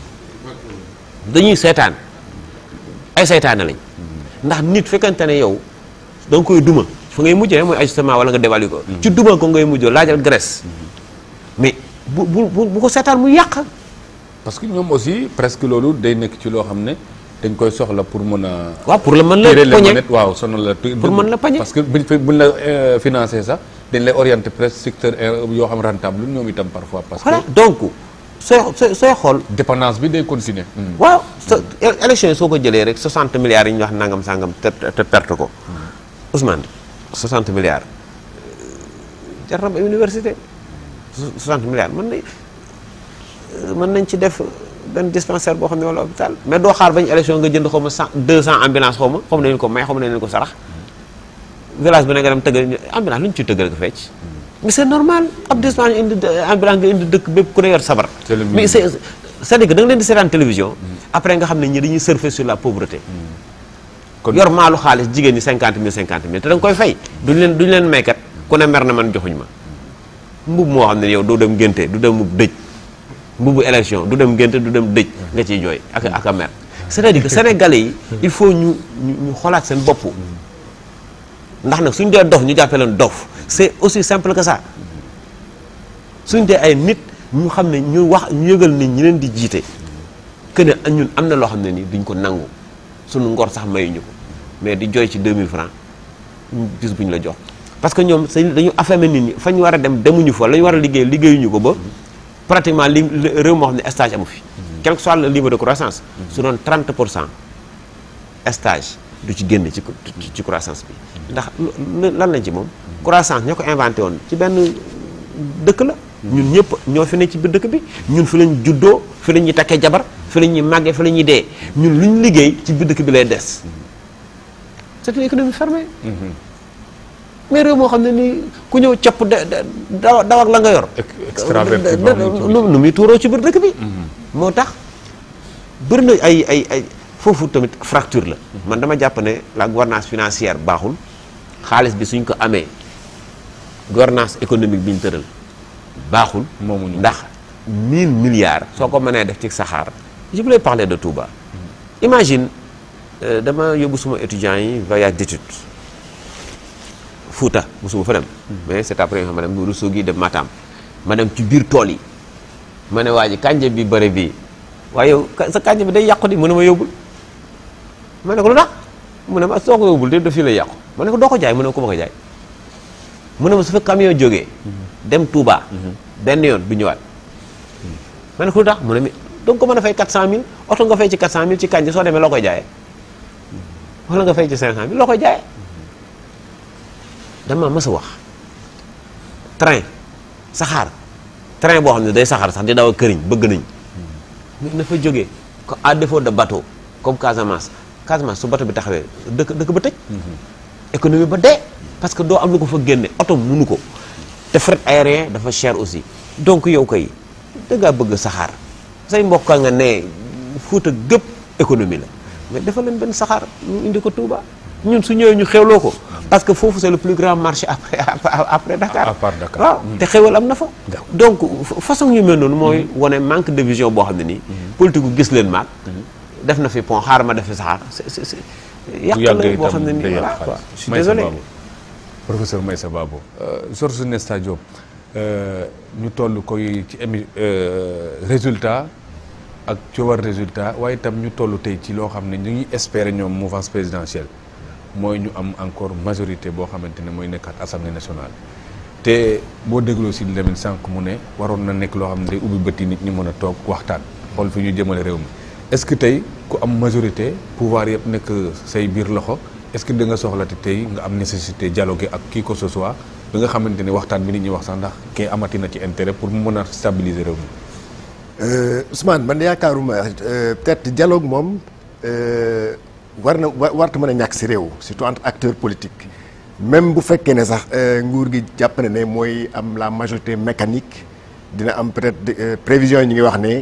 dañuy seetaan ay seytaane lañ ndax nit fekkante ne yow da nga koy duma fa ngay mujjee mooy ajustement wala nga dévaluer ko ci duma ko ngay mujjoo laajal Grèce mais bu bu bu bu ko seetaan mu yàq parce que ñoom aussi presque loolu day nekk ci loo xam ne dañ koy soxla pour mën a. waaw pour la mën la tirer les poñe manettes waaw sonal la. tu- Pour mën la poñe. parce que buñ fi buñ la euh, financé sax dañ lay orienté presque secteur yoo xam rentable ñoom itam parfois parce voilà que donc sooy sooy sooy xool dépendance bi day continuer waaw sa élection yi soo ko jëlee rek 60 milliards yi ñu wax nangam sangam te te perte ko Ousmane 60 milliards euh, jar na ba université 60 milliards mën nañ euh, mën nañ ci def benn dispensaire boo xam ne wala hôpital mais doo xaar bañ élection nga jënd xaw ma 100 200 ambulance xaw ma xaw ma nañu ko may xaw ma nañu ko sarax village bi na nga dem tëggal ambulance lu ñu ciy tëggal ko fecc mais c'est normal ab dispensaire indi ambulance nga indi dëkk bépp ku ne yor sabar C'est le mais c'est c'est-à-dire que da nga leen di seetaan télévision après nga xam ne ñi dañuy surfer sur la pauvreté kon yor maalu xaalis jigéen ñi cinquante mille cinquante mille te da nga koy fay duñ leen duñ leen maykat ku ne mer na man joxuñ ma mbub moo xam ne yow doo dem ngénte du dem dëj mbubu élection du dem ngénte du dem dëj nga ciy jooy ak ak a mer c'est-à-dire que sénégalais yi il faut ñu ñu ñu xoolaat seen bopp ndax nag suñ dee dof ñu jàppee leen dof c'est aussi simple que ça suñ dee ay nit ñu xam ne ñu wax ñu yëgal nit ñi leen di jiite que ne ñun am na loo xam ne nii duñ ko nangu suñu ngor sax mayuñu ko mais di jooy ci 2000 francs bis bu ñu la jox parce que ñoom sañ dañu affamé nit ñi fa ñu war a dem demuñu fa la ñu war a liggéey liggéeyuñu ko ba pratiquement li réew moo xam ne stage amu fi quel que soit le niveau de croissance su doon 30 pour cent stage du ci génn ci ci- ci croissance bi ndax lu- lan lañ ci moom croissance ñoo ko inventé woon ci benn dëkk la ñun ñëpp ñoo fi ne ci biir dëkk bi ñun fi lañ juddoo fi la ñuy takkee jabar fi la ñuy màggee fi la ñuy dee ñun lu ñu liggéey ci biir dëkk bi lay des c'est une économie fermée mais réew moo xam ne nii ku ñëw capp de de daw daw ak la nga yor extraverti da- da- nu nu muy tuuroo ci biir dëkk bi moo tax bëri na ay ay ay foofu tamit fracture la man dama jàpp ne la gouvernance financière baaxul xaalis bi suñ ko amee gouvernance économique bi ñu tëral baaxul moomuñu ndax 1000 milliards soo ko mënee def ci saxaar je voulais parler de Touba imagine euh, dama yóbbu suma étudiants yi voyage d'études Fouta mosuma fa dem mais c'est après ma dem Ourossogui dem Matam ma dem ci biir tool yi ma ne waa ji kànja bi bëri bii waaye yow ka- sa kànja bi day yàqu di mu ne ma yóbbul ma ne ko lu tax mu ne ma soo ko yóbbul de daf fii lay yàqu ma ne ko doo ko jaay mu ne ko ma ko jaay mu ne ma su fa camion jógee dem Touba benn yoon du ñëwaat ma ne ko lu tax mu ne mi donc ko mën a fay 400000 oto nga fay ci 400000 ci kànja soo demee loo koy jaayee wala nga fay ci 500000 loo koy jaayee dama mës a wax train saxaar train boo xam ne day saxaar sax di daw ak këriñ bëgg nañ mais na fa jógee ko à défaut de bateau comme Casamance Casamance su bateau bi taxawee dëkk dëkk ba tëj économie ba dee parce que doo am lu ko fa génne oto munu ko te fret aérien dafa cher aussi donc yow koy dangaa bëgg saxaar say mbokk nga ne Fuuta gëpp économie la mais dafa leen benn saxaar ñu indi ko Touba ñun su ñëwee ñu xewloo ko parce que foofu c'est le plus grand marché après après Dakar À part Dakar. waaw te xewal am na fa donc fa- façon yu mel noonu mooy wane manque de vision boo xam ne nii politique gu gis leen maag def na fi pont xaar ma def fi saxaar c'est c'est c'est yàq bu la yàggee boo xam ne itam day nii yàq voilà quoi xaalis. je suis Maïssa désolé Babou. professeur Maïssa Babou Georges Nesta Diop euh, ñu toll koy ci émi euh, résultat ak coowar résultat waaye itam ñu toll tey ci loo xam ne ñu ngi espérer ñoom mouvance présidentielle mooy ñu am encore majorité boo xamante ne mooy nekkaat assemblée nationale te boo dégloo si Lamine sànq mu ne waroon na nekk loo xam ne day ubbi bëtti nit ñi mën a toog waxtaan xool fi ñu jëmale réew mi est-ce que tey ku am majorité pouvoir yëpp nekk say biir loxo est-ce que da nga soxlati tey nga am nécessité dialoguer ak qui que ce soit bi nga xamante ne waxtaan bi nit ñi wax sax ndax kii amati na ci intérêt pour mu mën a stabiliser réew mi. Euh, Ousmane man yaakaaruma euh, peut-être dialogue moom euh, war na wa- warta mën a ñàkk si réew surtout entre acteurs politiques même bu fekkee ne sax euh, nguur gi jàpp na ne mooy am la majorité mécanique dina am peut-être euh, prévision yi ñu ngi wax ne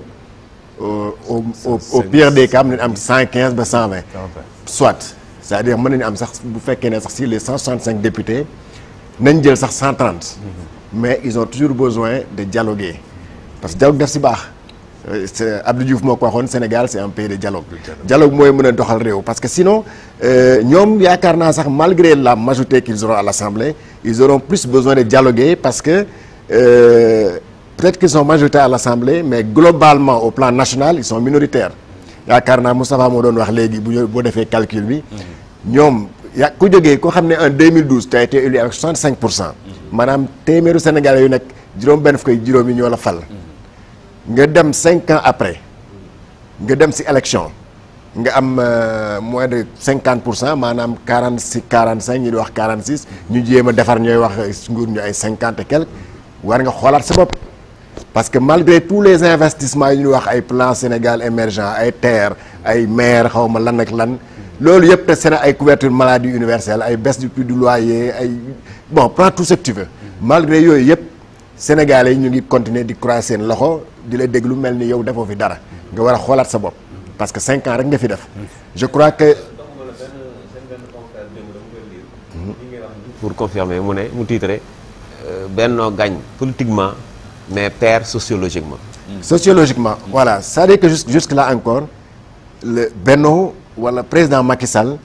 au au au au pire des cas mën nañu am cent quinze ba cent vingt. soit c'est-à-dire mën nañu am sax bu fekkee ne sax si les cent soixante cinq députés nañ jël sax cent trente. mais ils ont toujours besoin de dialoguer parce que dialogue def si baax. Euh, c'est Abdou Diouf moo ko waxoon Sénégal c'est un pays de dialogue. dialogue mooy mën a doxal réew parce que sinon euh, ñoom yaakaar naa sax malgré la majorité qu'ils auront à l'Assemblée ils auront plus besoin de dialoguer parce que euh, peut-être qu'ils sont majoritaires à l'Assemblée mais globalement au plan national ils sont minoritaires yaakaar naa Moustapha moo doon wax léegi bu ñu boo defee calcul bi. ñoom ya ku jógee koo xam ne en 2012 tu as été élu avec 65 pour cent. maanaam téeméeru Sénégalais yu nekk juróom benn fukk ak juróom yi ñoo la fal nga dem cinq ans après nga dem si élection nga am euh, moins de cinquante pour cent maanaam quarante six quarante cinq ñi di wax quarante six ñu jéem a defar ñooy wax nguur ñu ay cinquante et quelque war nga xoolaat sa bopp parce que malgré tous les investissements yi ñuy wax ay plan Sénégal émergent ay terre ay maire xaw ma lan ak lan loolu yëpp te seen ay couverture maladie universelle ay baisse du prix du loyer ay bon prends tout ce que tu veux malgré yooyu yëpp Sénégalais yi ñu ngi continuer di croiser seen loxo di la déglu mel ni yow defoo fi dara nga war a xoolaat sa bopp parce que cinq ans rek nga fi def je crois que pour confirmer mu ne mu titre Benno gagne politiquement mais perd sociologiquement. sociologiquement voilà c'est-à-dire que jusque jusque là encore le Benno wala président Macky Sall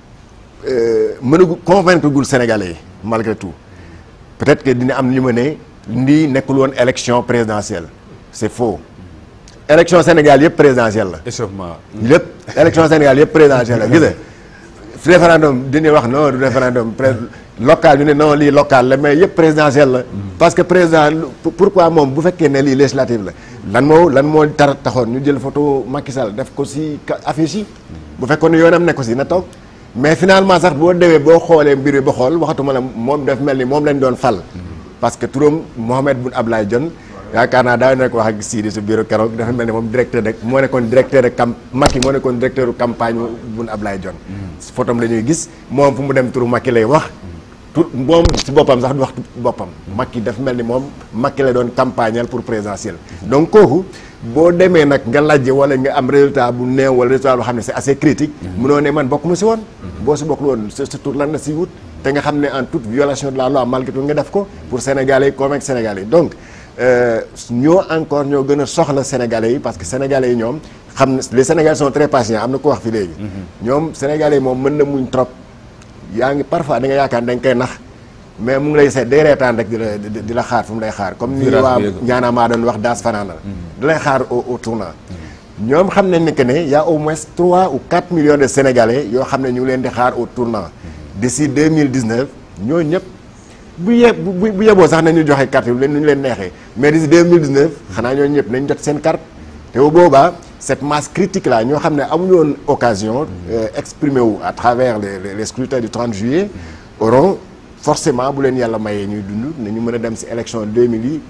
mënagul convaincre gul Sénégalais yi malgré tout peut-être que dina am li ma ne lii nekkul woon élection présidentielle c'est faux élection Sénégal yëpp présidentielle la échauffement. lépp élection Sénégal yëpp présidentielle la gis nga fi référendum dina wax non du référendum pré local ñu ne non lii local la mais yëpp présidentielle la parce que président lu- pourquoi moom bu fekkee ne lii législative la lan moo lan moo tar taxoon ñu jël photo Macky Sall def ko si ka- affiche yi bu fekkoon ne yoonam nekk ko si na toog mais finalement sax boo demee boo xoolee mbir yi ba xool waxatuma la moom daf mel ni moom lañ doon fal parce que turam Mohamed Boun Abdallah Dionne yaakaar naa daa nekk wax ak Sidi si bureau keroog dafa mel ni moom directeur de moo nekkoon directeur de cam Macky moo nekkoon directeur de campagne Boun Abdallah Dionne photom la ñuy gis moom fu mu dem turu Macky lay wax tout moom si boppam sax du wax boppam Macky dafa mel ni moom Macky la doon campagnal pour présidentiel donc kooku boo demee nag nga lajje wala nga am résultat bu néew wala résultat boo xam ne c'est assez critique munoo ne man bokkuma si woon boo si bokkul woon sa sa tur lan la si wut te nga xam ne en toute violation de la loi malgré tout nga def ko pour Sénégalais yi convaincre Sénégalais yi donc euh, ñoo encore ñoo gën a soxla Sénégalais yi parce que Sénégalais yi ñoom xam ne les Sénégalais sont très patients am na ko wax fi léegi ñoom Sénégalais yi moom mën na muñ trop yaa ngi parfois da nga yaakaar dañ koy nax mais mu ngi lay seet day reetaan rek di la di di la xaar fu mu lay xaar comme ni Virage waa bi yëg. ñaanaa maa doon wax daas fanaana di lay xaar au au tournant ñoom xam nañ ne que ne y a au moins 3 ou 4 millions de sénégalais yoo xam ne ñu ngi leen di xaar au tournant d'ici 2019 ñooñu ñëpp bu ye bu bu bu yeboo sax nañu joxe carte yi leen nu ñu leen neexee mais d'ici 2019 xanaa ñooñu ñëpp nañ jot seen carte te bu boobaa cette masse critique là ñoo xam ne amuñu woon occasion euh, exprimer wu à travers les les, les scrutins du 30 juillet auront forcément bu leen yàlla mayee ñuy dund nañu mën a dem ci élection 2000 yi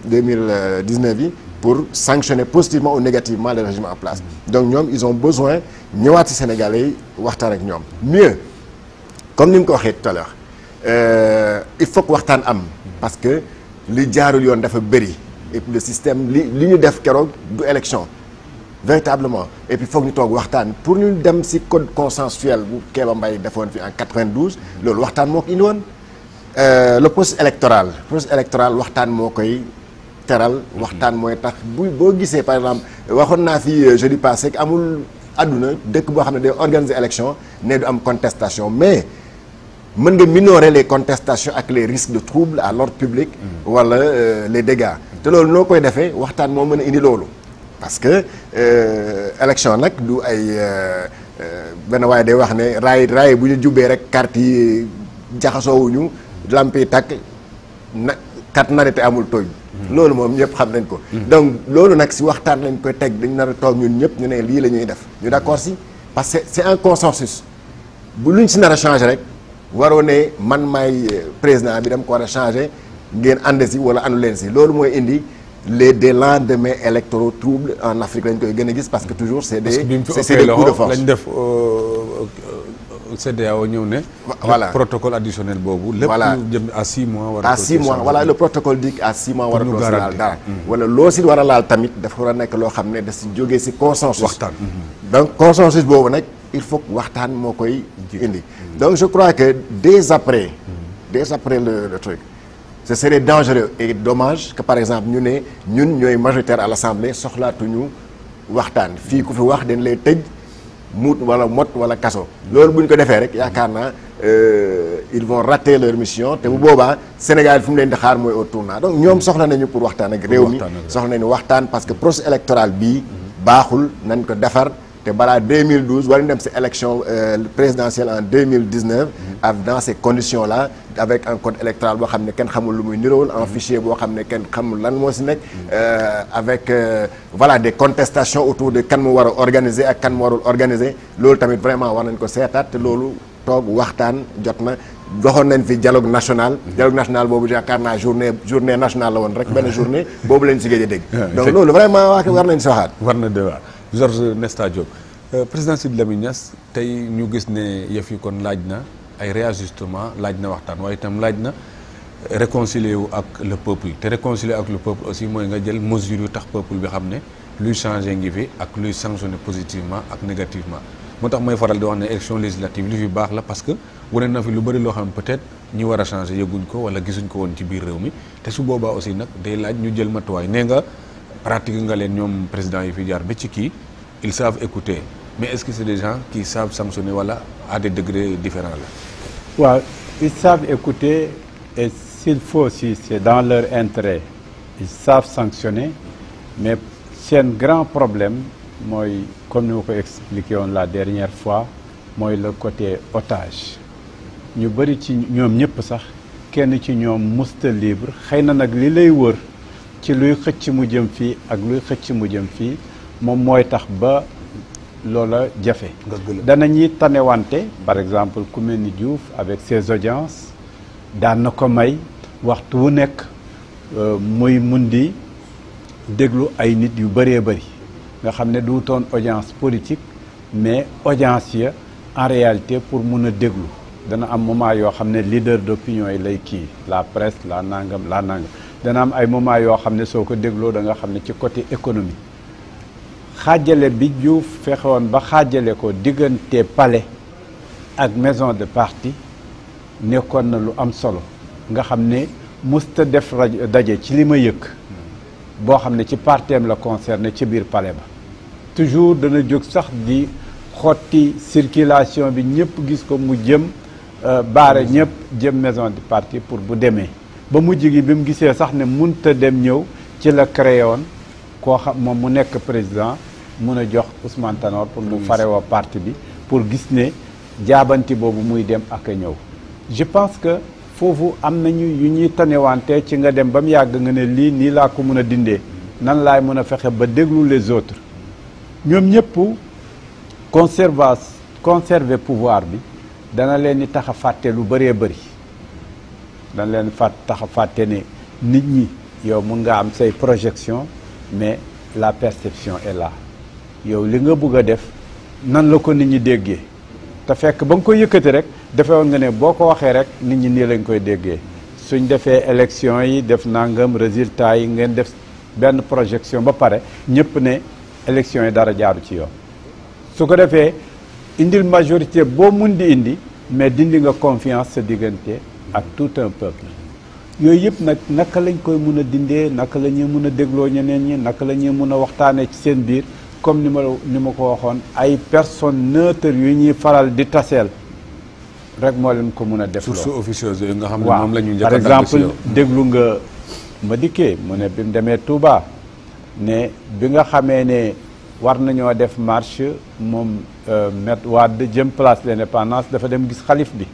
2019 yi pour sanctionner positivement ou négativement le régime en place donc ñoom ils ont besoin ñëwaat ci Sénégalais yi waxtaan ak ñoom mieux comme ni nga ko waxee tout à l'heure euh, il faut que waxtaan am parce que li jaarul yoon dafa bëri et puis le système li li ñu def keroog du élection véritablement et puis foog ñu toog waxtaan pour ñu dem ci code consensuel bu Kéba Mbaye defoon fi en 92 loolu waxtaan moo ko indi woon Euh, le processus électoral processus électoral waxtaan moo koy teral waxtaan mooy tax bu boo gisee par exemple waxoon naa fi euh, jeudi passé que amul àdduna dëkk boo xam ne day organiser élection ne du am contestation mais mën nga minorer les contestations ak les risques de trouble à l'ordre public wala euh, les dégâts te loolu noo koy defee waxtaan moo mën a indi loolu parce que euh, élection nag du ay euh, euh, benn waaye day wax ne raay raay bu ñu jubee rek carte yi jaxasoowuñu lamp yi tàkk na kat narete amul tooñ loolu moom ñëpp xam nañ ko donc loolu nag si waxtaan lañ koy teg dañ nar a toog ñun ñëpp ñu ne lii la ñuy def ñu d'accord si parce que c'est un consensus bu luñ si nar a changer rek waroo ne man maay euh, président bi dama ko war a changer ngeen ànd si wala àndu leen si loolu mooy indi les des lendemains électoraux troubles en Afrique lañ koy gën a gis parce que toujours c'est parce que bi des mu fi c'est c'est ëppee des coups de loxo force lañ def CEDEAO ñëw ne. voilà. le protocole additionnel boobu. lépp Voilà. lu jëm à 6 mois. war a à ko six mois changer. voilà le protocole dit à six mois war a ñu doo si laal garantir. dara wala loo si war a laal tamit dafa war a nekk loo xam ne da si jógee si consensus Waxtaan. donc consensus boobu nag il faut que waxtaan moo koy indi donc je crois que dès après dès après le, le truc ce serait dangereux et dommage que par exemple ñu ne ñun ñooy majoritaire à l'Assemblée soxlaatuñu waxtaan fii ku fi wax dañ lay tëj muut wala mot wala kaso loolu bu ñu ko defee rek yaakaar naa euh, ils vont rater leur mission te bu boobaa Sénégal fi mu leen di xaar mooy au tournant donc ñoom soxla nañu pour waxtaan ak réew mi waxtaan ak réew. soxla nañu waxtaan parce que processus électoral bii baaxul nañ ko defar te balaa 2012 war nañ dem si élection euh, présidentielle en 2019 ak dans ces conditions là avec un code électoral boo xam ne kenn xamul lu muy nirool un fichier boo xam ne kenn xamul lan moo si nekk euh, avec euh, voilà des contestations autour de kan mu war a organiser ak kan mu warul organiser loolu tamit vraiment war nañ ko seetaat te loolu toog waxtaan jot na doxoon nañ fi dialogue national dialogue national boobu yaakaar naa journée journée nationale la woon rek benn journée boobu lañ si gëj a dégg donc loolu vraiment waa war nañ si waxaat war na de waar Georges Nesta Diop Euh, président Sidy Lamine Niass tey ñu gis ne yëf yi kon laaj na ay réajustement laaj na waxtaan waaye itam laaj na réconcilier wu ak le peuple te réconcilier ak le peuple aussi mooy nga jël mesure yu tax peuple bi xam ne luy changer ngi fi ak luy sanctionner positivement ak négativement moo tax mooy faral di wax ne élection législative li fi baax la parce que wane na fi lu bëri loo xam ne peut-être ñi war a changer yëguñ ko wala gisuñ ko woon ci biir réew mi te su boobaa aussi nag day laaj ñu jël matuwaay nee nga pratique nga leen ñoom président yi fi jaar ba ci kii ils savent écouter mais est-ce que c'est des gens qui savent sanctionner wala à des degrés différents là waaw ils savent écouter et s'il faut aussi c'est dans leur intérêt ils savent sanctionner mais seen grand problème mooy comme ni ma ko expliqué woon la dernière fois mooy le côté otage ñu bëri ci ñoom ñëpp sax kenn ci ñoom musta libre xëy na nag li lay wër ci luy xëcc mu jëm fii ak luy xëcc mu jëm fii moom mooy tax ba loola jafe danañuy tanewante par exemple ku mel ni Diouf avec ses audiences daan na ko may waxtu wu nekk muy mun di déglu ay nit yu bëree bëri nga xam ne duutoon audience politique mais audience ya en réalité pour mun a déglu dana am moment yoo xam ne leader d'opinion yi lay kii la presse la nangam la nangam dana am ay moment yoo xam ne soo ko dégloo da nga xam ne ci côté économie xaajale bi Diouf fexewoon ba xaajale ko diggante palais ak maison de parti nekkoon na lu am solo nga xam ne musta def rajo daje ci li ma yëg boo xam ne ci parteem la concerné ci biir palais ba toujours dana jóg sax di xotti circulation bi ñëpp gis ko mu jëm baare ñëpp jëm maison de parti pour bu demee ba mujj gi bi mu gisee sax ne munta dem ñëw ci la créé woon koo xam moom mu nekk président mun a jox Ousmane Tanor pour mu farewoo parti bi pour gis ne jaabanti boobu muy dem ak a ñëw je pense que foofu am nañu yu ñuy tanewante ci nga dem ba mu yàgg nga ne lii nii laa ko mun a dindee nan laay mën a fexe ba déglu les autres ñoom ñëpp conserva conserver pouvoir bi dana leen di tax a fàtte lu bëree bëri dana leen fàtt tax a fàtte ne nit ñi yow mun nga am say projection mais la perception est là yow li nga bëgg a def nan la ko nit ñi déggee te fekk ba nga koy yëkkati rek defe woon nga ne boo ko waxee rek nit ñi nii lañ koy déggee suñ defee élection yi def nangam résultat yi ngeen def benn projection ba pare ñëpp ne élection yi dara jaaru ci yoon su ko defee indil majorité boo mun di indi mais dindi nga confiance sa diggante ak tout un peuple yooyu yëpp nag naka lañ koy mun a dindee naka la ñuy mun a dégloo ñeneen ñi naka la ñuy mun a waxtaanee ci seen biir comme ni ma ni ma ko waxoon ay personnes neutres yu ñuy faral di taseel rek moo leen ko mun a def sources officieuses yooyu nga xam ne waaw moom la ñu njëkk par a dagg ci exemple yow. déglu nga ma dikkee mu ne bi mu demee Touba ne bi nga xamee ne war nañoo def marche moom Maître Wade jëm place de l'indépendance dafa dem gis xalif bi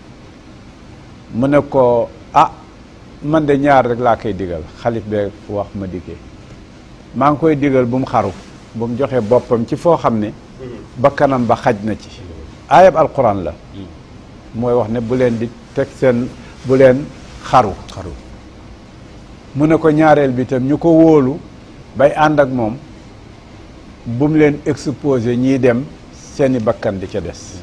mu ne ko ah man de ñaar rek laa koy digal xalif bee wax ma dikkee maa ngi koy digal bu mu xaru bu mu joxe boppam ci foo xam ne ba kanam ba xaj na ci ayab alquran la mooy wax ne bu leen di teg seen bu leen xaru xaru mu ne ko ñaareel bi itam ñu ko wóolu bay ànd ak moom bu mu leen exposé ñiy dem seeni bakkan di ca des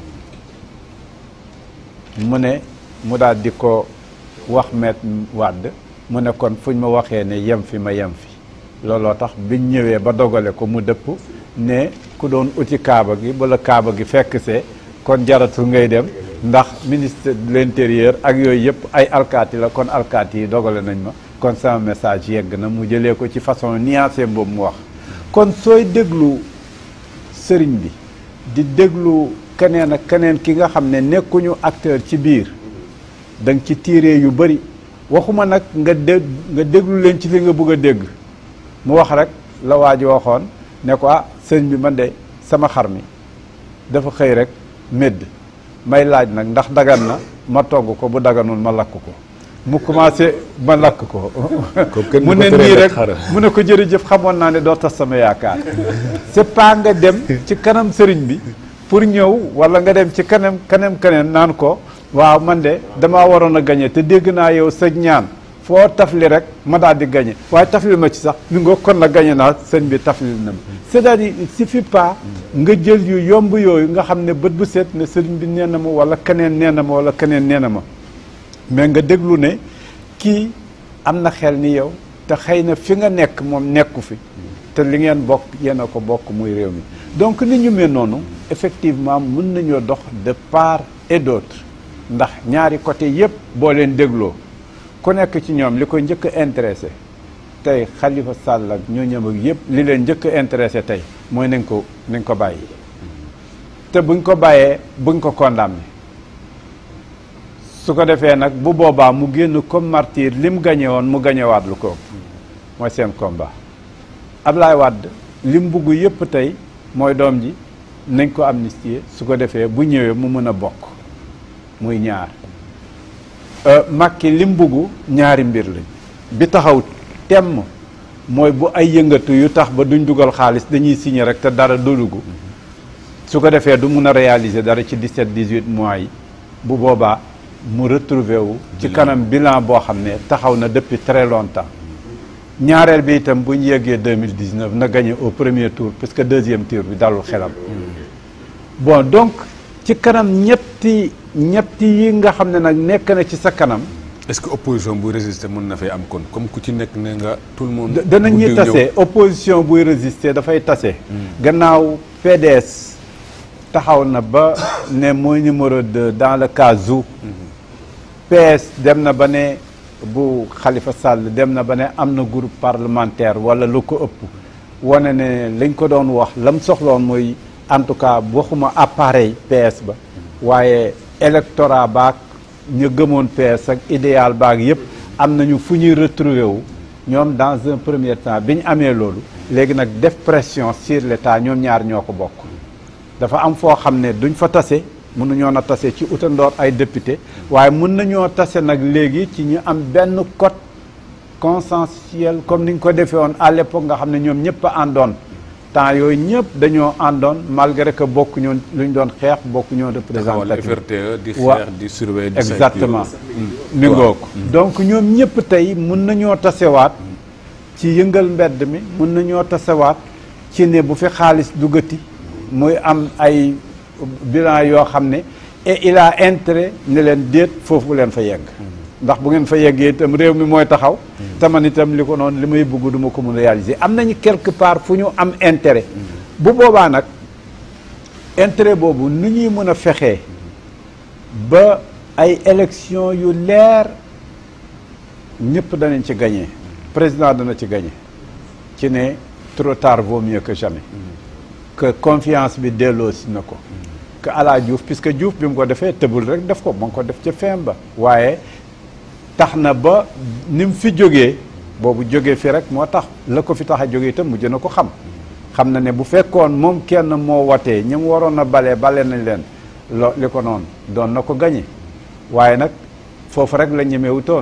mu ne mu daal di ko wax Maître Wade mu ne kon fuñ ma waxee ne yem fi ma yem fi looloo tax biñ ñëwee ba dogale ko mu dëpp ne ku doon uti kaaba gi bala kaaba gi fekk see kon jaratul ngay dem ndax ministre de l'intérieur ak yooyu yëpp ay alkaati la kon alkaati yi dogale nañ ma kon sama message yegg na mu jëlee ko ci façon nuancée boobu mu wax kon sooy déglu sëriñ bi di déglu keneen ak keneen ki nga xam ne nekkuñu acteur ci biir da nga ci tiiree yu bëri waxuma nag nga dé nga déglu leen ci li nga bëgg a dégg mu wax rek la waa ji waxoon ne ko ah sëriñ bi man de sama xar mi dafa xëy rek médd may laaj nag ndax dagan na ma togg ko bu daganul ma lakk ko mu commencé ma lakk ko kenn mu du ko ne teree nii lekk rek xaram. mu ne ko jërëjëf xamoon naa ne doo tas sama yaakaar c'est pas nga dem ci kanam sëriñ bi pour ñëw wala nga dem ci kanam kanam kanam naan ko waaw man de damaa waroon a gañe te dégg naa yow sa ñaan foo tafli rek ma daal di gañe waaye tafli ma ci sax mi nga kon la gañe naa sëñ bi tafli na ma c'est-à-dire il suffit pas nga jël yu yomb yooyu nga xam ne bët bu set ne sëriñ bi nee na ma wala keneen nee na ma wala keneen nee na ma mais nga déglu ne kii am na xel ni yow te xëy na fi nga nekk moom nekku fi te li ngeen bokk yéen a ko bokk muy réew mi donc ni ñu mel noonu effectivement mën nañoo dox de part et d'autre ndax ñaari côté yépp boo leen dégloo ku nekk ci ñoom li ko njëkk a intéressé tey Khalifa Sall ak ñoo ñëm ak yépp li leen njëkk a intéressé tey mooy nañ ko nañ ko bàyyi te buñ ko bàyyee buñ ko condamné su ko defee nag bu boobaa mu génn comme martyr li mu gañe woon mu gañewaat lu ko ëpp mooy seen combat Ablaye Wade li mu bugg yépp tey mooy doom ji nañ ko amnistier su ko defee bu ñëwee mu mën a bokk muy ñaar Macky li mu bugg ñaari mbir lañ bi taxaw temm mooy bu ay yëngatu yu tax ba duñ dugal xaalis dañuy signer rek te dara dolugu su ko defee du mun a réaliser dara ci 17 18 mois yi bu boobaa mu retrouver wu ci kanam bilan boo xam ne taxaw na depuis très longtemps ñaareel bi itam bu ñu yeggee 2019 na gagné au premier tour parce que deuxième tour bi dalul xelam bon donc ci kanam ñetti ñetti yi nga xam ne nag nekk na ci sa kanam est-ce que opposition buy résister mën na fay am kon comme ku ci nekk ne nga tout le monde. danañ ñuy guddi ñëw. tase opposition buy résister dafay tase gannaaw PDS taxaw na ba ne mooy numéro 2 dans le cas où PS dem na ba ne bu Khalifa Sall dem na ba ne am na groupe parlementaire wala lu ko ëpp wane ne lañ ko doon wax lam soxloon mooy en tout cas waxuma appareil PS ba waaye électorat baak ñu gëmoon PS ak idéal baak yépp am nañu fu ñuy retrouver wu ñoom dans un premier temps bi ñu amee loolu léegi nag def pression sur l'état ñoom ñaar ñoo ko bokk dafa am foo xam ne duñ fa tase mënuñoo na tase ci utandoor ay député waaye mën nañoo tase nag léegi ci ñu am benn code consensuel comme ni ñu ko defee woon à l'époque nga xam ne ñoom ñëpp a àndoon temps yooyu ñëpp dañoo àndoon malgré que bokk ñoon lu ñu doon xeex bokk ñoo taxawal représentatif FRTE di Wa- xeex di surveiller di saytu. exactement mi ngoog donc ñoom ñëpp tey mun nañoo tasewaat ci yëngal mbedd mi mun nañoo tasewaat ci ne bu fi xaalis duggati muy am ay bilan yoo xam ne et il a intérêt ne leen déet foofu leen fa yegg ndax bu ngeen fa yeggee itam réew mi mooy taxaw te man itam li ko noonu li may bëgg du ma ko mun réaliser am nañu quelque part fu ñu am intérêt bu boobaa nag intérêt boobu nu ñuy mën a fexee ba ay élection yu leer ñëpp danañ ci gagné président dana ci gagné ci ne trop tard vaut mieux que jamais que confiance bi delloo si na ko que ala Diouf puisque Diouf bi mu ko defee tëbul rek def ko mu ngi ko def ca fin ba waaye tax na ba ni mu fi jógee boobu jógee fi rek moo tax la ko fi tax a jógee itam mujj na ko xam xam na ne bu fekkoon moom kenn moo watee ñi mu waroon a bale bale nañ leen lo li ko noonu doon na ko gañe waaye nag foofu rek la ñemewutoon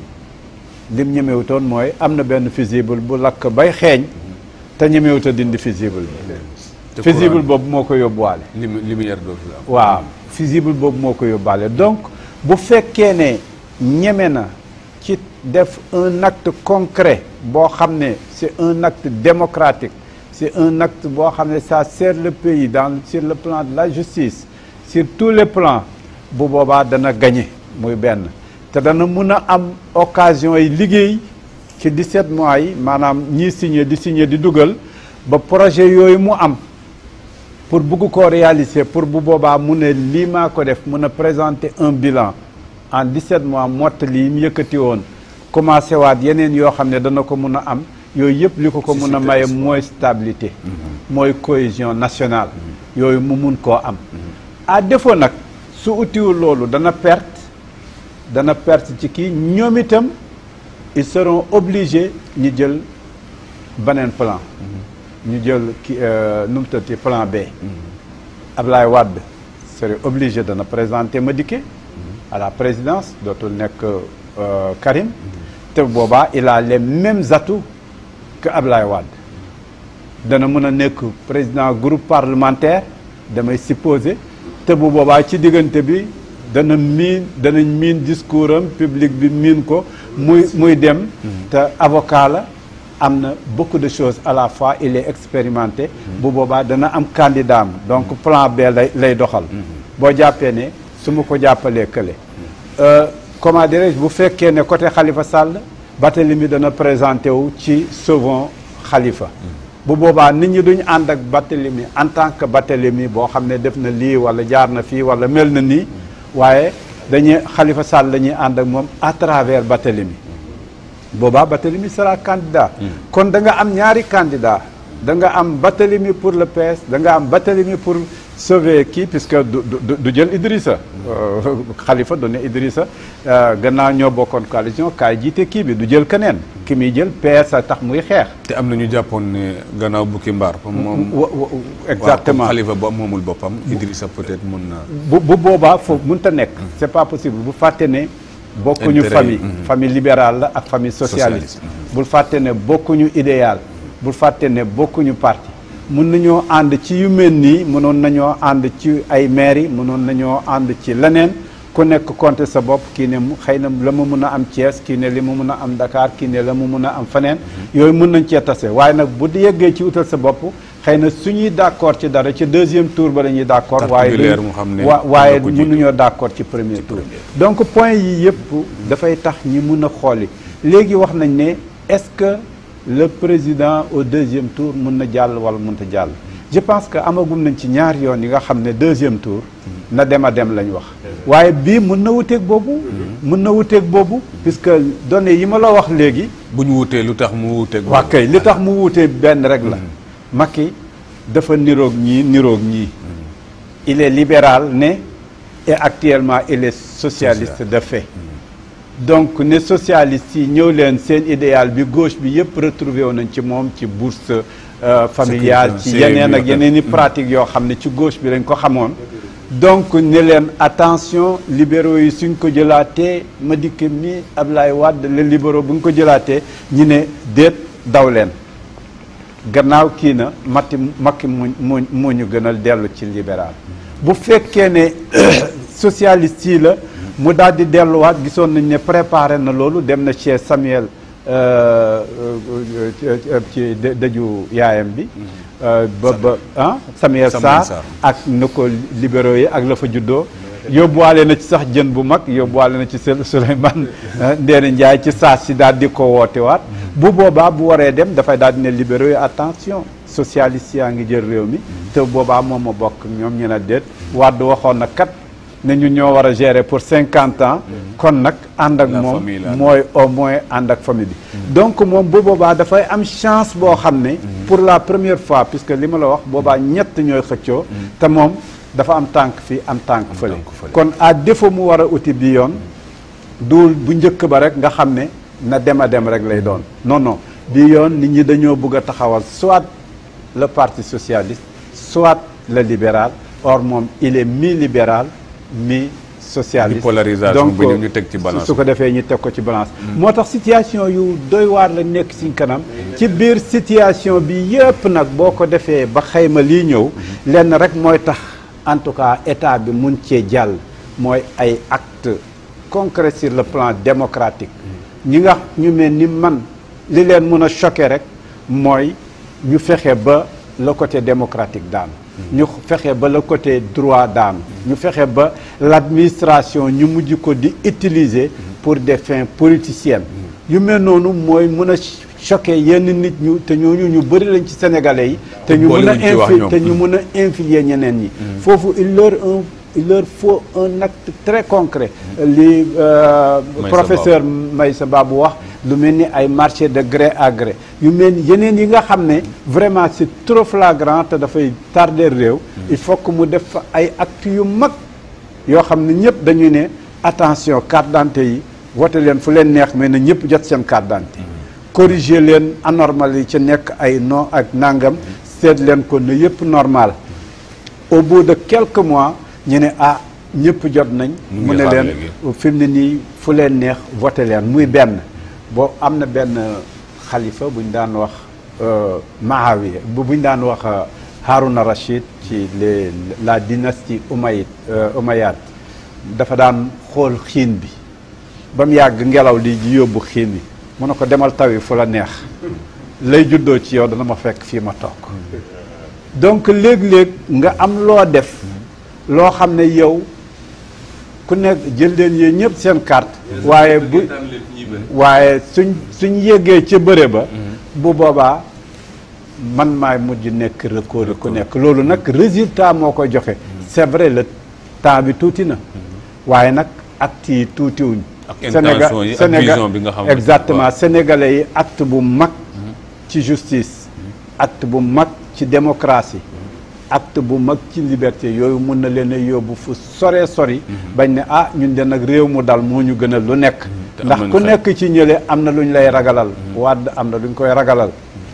lim ñemewutoon mooy am na benn fusible bu lakk bay xeeñ te ñemewut a dindi fusible bi te fusible courant boobu moo ko yóbbuwaale limi- lumière dootu la am. waaw fusible boobu moo ko yóbbaale donc bu fekkee ne ñeme na ci def un acte concret boo xam ne c'est un acte démocratique c'est un acte boo xam ne ça sert le pays dans sur le plan de la justice sur tous les plans bu boobaa dana gagner muy benn te dana mun a am occasion yi liggéey ci 17 mois yi maanaam ñii signé di signé di dugal ba projet yooyu mu am pour bugg koo réaliser pour bu boobaa mu ne lii maa ko def mun a présenter un bilan en 17 mois mottali yi mu yëkkati woon commencé waat yeneen yoo xam ne dana ko mun a am yooyu yëpp li ko ko mun a maye mooy stabilité mooy cohésion nationale yooyu mu mun koo am à défaut nag su utiwul loolu dana perte dana perte ci kii ñoom itam ils seront obligés ñu jël beneen plan ñu jël ki nu mu tëddee plan B Ablaye Wade serait obligé de na présenter Madické à la présidence dootul nekk euh, Karim te boobaa il a les mêmes atouts que Ablaye Wade dana mën a nekk président groupe parlementaire damay supposer te bu boobaa ci diggante bi dana miin danañ miin discours am public bi miin ko muy muy dem te avocat la am na beaucoup de choses à la fois il est expérimenté bu boobaa dana am candidat am donc plan B lay lay doxal boo jàppee ne su ma ko jàppalee kële comment dirais-je bu fekkee ne côté Khalifa Sall Barthélémy dana présenté wu ci Sauvons Khalifa bu boobaa nit ñi duñ ànd ak Barthélémy en tant que Barthélémy boo xam ne def na lii wala jaar na fii wala mel na nii waaye dañuy Khalifa Sall dañuy ànd ak moom à travers Barthélémy boobaa Barthélémy sera candidat kon da nga am ñaari candidat da nga am Barthélémy pour le PS da nga am Barthélémy pour sauver kii puisque du du du jël Idrissa Khalifa du ne Idrissa gannaaw ñoo bokkoon coalition kaay jiite kii bi du jël keneen ki muy jël PS a tax muy xeex te am na ñu jàppoon ne gannaaw bukki mbaar. comme moom wa- wa- exactement waaw comme Khalifa ba moomul boppam Idrissa peut-être mun na. bu bu boobaa foofu mënut a nekk c'est pas possible bu fàtte ne bokkuñu Intérêt famille yi, mhm. famille libérale la ak famille socialiste Socialiste, bul fàtte ne bokkuñu idéal bul fàtte ne bokkuñu parti mun nañoo ànd ci yu mel nii mënoon nañoo ànd ci ay mairie mënoon nañoo ànd ci leneen ku nekk compter sa bopp kii ne mu xëy na la mu mun a am Thiès kii ne li mu mun a am Dakar kii ne la mu mun a am feneen yooyu mun nañ cee tase waaye nag bu yeggee ci utal sa bopp xëy na suñuy d'accord ci dara ci deuxième tour ba la ñuy d'accord Carte waaye populaire duñ- mu xam ne wa- waaye mën na ko jiitu. mënuñoo d'accord ci premier tour donc point yi yëpp dafay tax ñi mun a xooli léegi wax nañ ne est-ce que le président au deuxième tour mun na jàll wala mënta jàll je pense que amagum nañ ci ñaari yoon yi nga xam ne deuxième tour na dem a dem lañ wax waaye bii mun na wuteeg boobu mun na wuteeg boobu puisque données yi ma la wax léegi bu ñu wutee lu tax mu wuteeg. waa kay li tax mu wuutee benn rek la Macky dafa niroog ñii niroog ñii il est libéral ne et actuellement il est socialiste de fait donc ne socialiste yi ñëw leen seen idéal bi gauche bi yëpp retrouvé wu nañ ci moom ci bourse euh, familiale ci Sécurité, yeneen ak CMU, yeneen i pratique yoo xam ne ci gauche bi lañ ko xamoon donc ne leen attention libéraux yi suñ ko jëlaatee Madické mi Ablaye Wade les libéraux bu ñu ko jëlaatee ñi ne déet daw leen gannaaw kii na matti makki mu mu mu ñu gënal dellu ci libéral bu fekkee ne socialiste yi la mu daal di delluwaat gisoon nañ ne préparé na loolu dem na chez Samuel euh, euh, euh, ci dë- dëju yaayam bi euh, ba ba ah Samuel Samuel Sarr Sarr. ak na ko libéraux yi ak la fa juddoo yóbbuwaale na ci sax jën bu mag yóbbuwaale na ci Sel- Souleymane Ndéné Ndiaye ci saa si daal di ko wootewaat bu boobaa bu waree dem dafay daal di ne libéraux yi attention socialiste yaa ngi jël réew mi te boobaa moom ma bokk ñoom ñu ne déet Wade waxoon na kat ne ñu ñoo war a gérer pour cinquante ans kon nag ànd ak La moom famille la. mooy au moins ànd ak famille bi donc moom bu boobaa dafay am chance boo xam ne pour la première fois puisque li ma la wax boobaa ñett ñooy xëccoo te moom dafa am tànk fii am tànk fële tànk fële. kon à défaut mu war a uti bi yoon duul bu njëkk ba rek nga xam ne na dem a dem rek lay doon non non bi yoon nit ñi dañoo bëgg a taxawal soit le parti socialiste soit le libéral or moom il est mi libéral mi socialiste Bipolarisation bi ñu- ñu teg ci balance. su ko defee ñu teg ko ci balance moo tax situation yu doy waar la nekk ci kanam ci biir situation bi yëpp nag boo ko defee ba xayma lii ñëw lenn rek mooy tax en tout cas état bi mun cee jàll mooy ay actes concrets sur le plan démocratique ñi nga ñu mel ni man li leen mun a choqué rek mooy ñu fexe ba le côté démocratique daanu ñu fexe ba le côté droit daanu ñu fexe ba l'administration ñu mujj ko di utiliser pour des fins politiciennes yu mel noonu mooy mun a choqué yenn nit ñu te ñooñu ñu bëri lañ ci sénégalais yi te ñu mun a boolewuñ ci wax infi ñoom. te ñu mun a infilier ñeneen ñi foofu il leur un il leur faut un acte très concret li euh, Maïssa professeur Maïssa Babou wax lu mel ni ay marché de gré à gré yu mel ni yeneen yi nga xam ne vraiment c'est trop flagrant te dafay tarder réew il faut que mu def fa ay actes yu mag yoo xam ne ñëpp dañuy ne attention carte d'identité yi wote leen fu leen neex mais na ñëpp jot seen carte d'identité corriger leen anormal yi ci nekk ay non ak nangam seet leen ko ne yëpp normal au bout de quelques mois ñu ne ah ñëpp jot nañ Ñu mu ngi ne xaar leen léegi. fi mu ne nii fu leen neex voté leen muy benn boo am na benn xalifa bu ñu daan wax euh, Maawiya bu bu ñu daan wax euh, Haruna Rachid ci les la dynastie Umayyad euh, Umayyad dafa daan xool xiin bi ba mu yàgg ngelaw li ji yóbbu xiin bi mu ne ko demal tawi fu la neex lay juddoo ci yow dana ma fekk fii ma toog donc léeg-léeg nga am loo def loo xam ne yow ku nekk jël leen yéen ñëpp seen carte waaye bu waaye suñ suñ yéegee ca bëre ba bu boobaa man maay mujj nekk record ku nekk loolu nag résultat moo koy joxe c'est vrai le temps bi tuuti na waaye nag acte yi tuutiwuñ Ak intention yi ak vision bi nga xam ne exactement waaw. sénégalais yi acte bu mag ci justice acte bu mag ci démocratie acte bu mag ci liberté yooyu mun na leen a yóbbu fu sore sori bañ ne ah ñun de nag réew mu dal moo ñu gënal lu nekk te am ndax nañ ku xel. nekk ci ñële am na lu ñu lay ragalal Wàdd am na lu ñu koy ragalal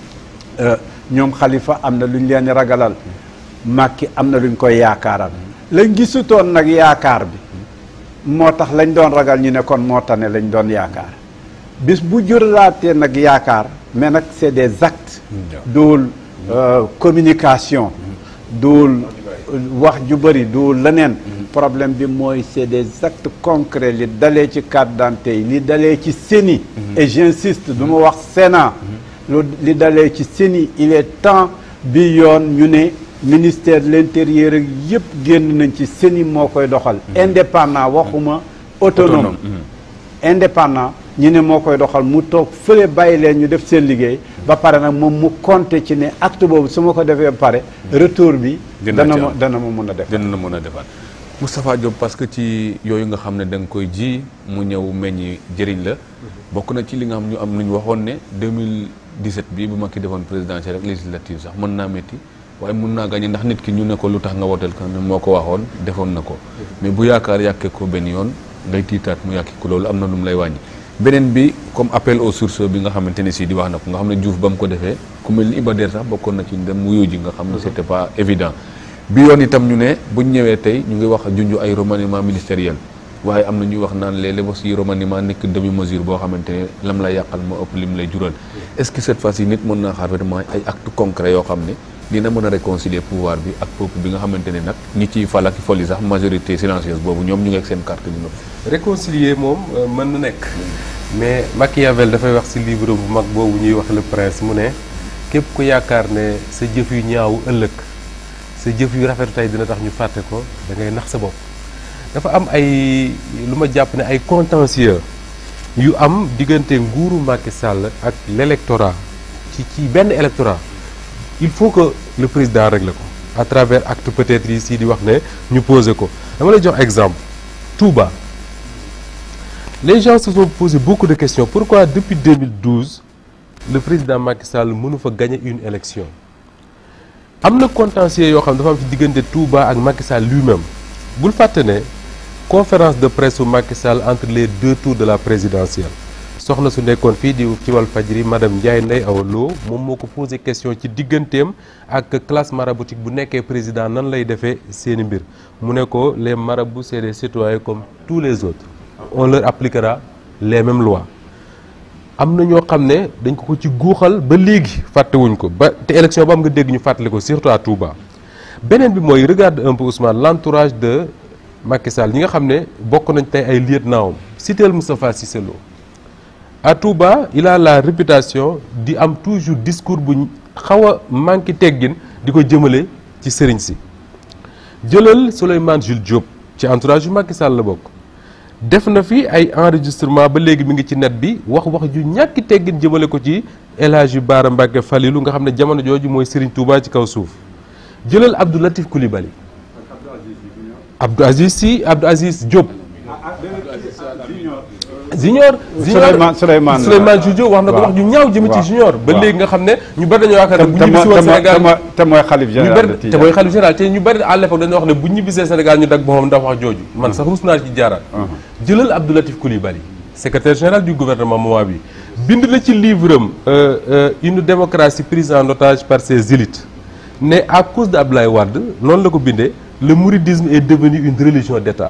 Euh, ñoom xalifa am na lu ñu leen di ragalal Macky am na lu ñu koy yaakaaral lañ gisutoon nag yaakaar bi moo tax lañ doon ragal ñu ne kon moo tane lañ doon yaakaar bis bu juralaatee nag yaakaar mais nag c'est des actes duul euh, communication duul wax ju bëri duul leneen problème bi mooy c'est des actes concrets li dalee ci carte d'identité yi li dalee ci CENI et j'insiste du ma wax Sénat lu li dalee ci CENI il est temps bi yoon ñu ne ministère de l'intérieur ak yëpp génn nañ ci CENI moo koy doxal indépendant waxuma autonome Autonome, indépendant ñi ne moo koy doxal mu toog fële bàyyi leen ñu def seen liggéey ba pare nag moom mu compter ci ne acte boobu su ma ko defee ba pare retour bi Dina dana ci ma am. dana ma mun a def dina na mën a defaat Moustapha Diop parce que ci yooyu nga xam ne da nga koy ji mu ñëw meññi jëriñ la bokk na ci li nga xam ñu am lu ñu waxoon ne 2017 bi bu Macky defoon présidentielle rek législative sax mën naa métti waaye mun naa gagné ndax nit ki ñu ne ko lu tax nga wooteel kan ne moo ko waxoon defoon na ko mais bu yaakaar yàkkee ko benn yoon ngay tiitaat mu yàkki ko loolu am na lu mu lay wàññi beneen bi comme appel aux sources bi nga xamante ne si di wax na ko nga xam ne Diouf ba mu ko defee ku mel ni Iba Der sax bokkoon na ci ñu dem wuyu ji nga xam ne c'était pas évident bi yoon itam ñu ne buñ ñëwee tey ñu ngi wax junj ay remaniement ministériel waaye am na ñuy wax naan léeg-léeg aussi remaniement nekk demi mesure boo xamante ne lam lay yàqal moo ëpp lim lay jural est-ce que cette fois-ci nit mën naa xaar vraiment ay actes concrets yoo xam ne dina mën a réconcilier pouvoir bi ak peuple bi nga xamante ne nag ñi ciy fal ak fol yi sax majorité silencieuse boobu ñoom ñu ngi ak seen carte di noppi. réconcilier moom euh, mën na nekk mais Machiavel dafay wax ci livre bu mag boobu ñuy wax le prince mu ne képp ku yaakaar ne sa jëf yu ñaaw ëllëg sa jëf yu rafetu tey dina tax ñu fàtte ko da ngay nax sa bopp dafa am ay lu ma jàpp ne ay contentieux yu am diggante nguuru Macky Sall ak l'électorat ci ci benn électorat il faut que le président règle ko à travers acte peut-être yi si di wax ne ñu poser ko dama lay jox exemple Touba les gens se sont posé beaucoup de questions pourquoi depuis 2012 le président Macky Sall mënu fa gagner une élection am na contentieux yoo xam ne dafa am ci diggante Touba ak Macky Sall lui-même bul fàtte ne conférence de presse su Macky Sall entre les deux tours de la présidentielle soxna su nekkoon fii di ci Walfadjri madame Ndiaye Ndeye Awa Lo moom moo ko posé question ci digganteem ak classe maraboutique bu nekkee président nan lay defee seeni mbir mu ne ko les marabouts c'est des citoyens comme tous les autres on leur appliquera les mêmes lois am na ñoo xam ne dañ ko ko ci guuxal ba léegi fàttewuñ ko ba te élection ba am nga dégg ñu fàttali ko surtout à Touba beneen bi mooy regarde un peu Ousmane l'entourage de Macky Sall ñi nga xam ne bokk nañ tey ay lieutenant am citeel Moustapha Cissé Lo à Touba il a la réputation di am toujours discours bu xaw a manqué teggin di ko jëmale ci sëriñ si jëlal Souleymane Jules Diop ci entourage yu Macky Sall la bokk def na fi ay enregistrement ba léegi mi ngi ci net bi wax wax ju ñàkki teggin jëmale ko ci El Hadji Bara Mbacké Falilou nga xam ne jamono jooju mooy Serigne Touba ci kaw suuf jëlal Abdou Latif Coulibaly Abdou Aziz Sy Abdou Aziz Diop Junior Souleymane Souleymane Souleymane Jules Diop wax na ko waaw. wax ju ñaaw jëme ci waaw. Junior ba waaw. léegi nga xam ne ñu bari dañoo yaakaar ne bu te ñibbi si woon mooy Sénégal te mooy xalif ñu général bari de te Tidiane. mooy xalif général te ñu bari à l'époque dañoo wax ne bu ñibbisee Sénégal ñu dag boppam ndax wax jooju man sax rus naa ci jaaraat jëlal Abdou Latif Coulibaly secrétaire général du gouvernement moment bi bind na ci livre am euh, euh, une démocratie prise en otage par ses élites ne à cause de Abdoulaye Wade noonu la ko bindee le mouridisme est devenu une religion d'État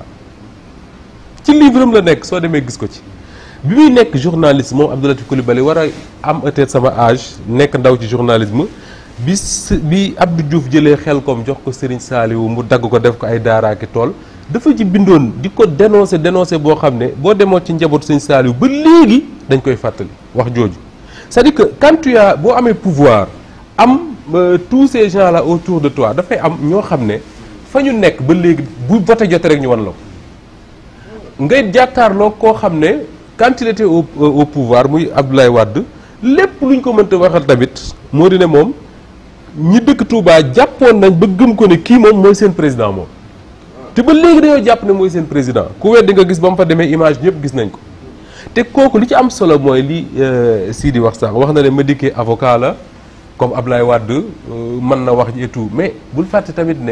ci livre am la nekk soo demee gis ko ci bi muy nekk journaliste moom Abdou Latif Coulibaly war a am peut-être sama âge nekk ndaw ci journalisme bi s bi Abdou Diouf jëlee xel kom jox ko Serigne Saliou mu dagg ko def ko ay daaraaki tool dafa ci bindoon di ko dénoncer dénoncer boo xam ne boo demoo ci njaboot Serigne Saliou ba léegi dañ koy fàttali wax jooju c'est-à-dire que quand tu as boo amee pouvoir am euh, tous ces gens là autour de toi dafay am ñoo xam ne fa ñu nekk ba léegi bu voté jotee rek ñu wan la ko ngay jàkkaarloo koo xam ne quand il était au au pouvoir muy Abdoulaye Wade lépp lu ñu ko mënta waxal tamit moo di ne moom ñi dëkk Touba jàppoon nañ ba gëm ko ne kii moom mooy seen président moom. te ba léegi dañoo jàpp ne mooy seen président ku weddi nga gis ba mu fa demee image ñëpp gis nañ ko te kooku li ci am solo mooy li Sidi wax sax wax na ne Madické avocat la comme Abdoulaye Wade mën na wax ji et tout mais bul fàtte tamit ne.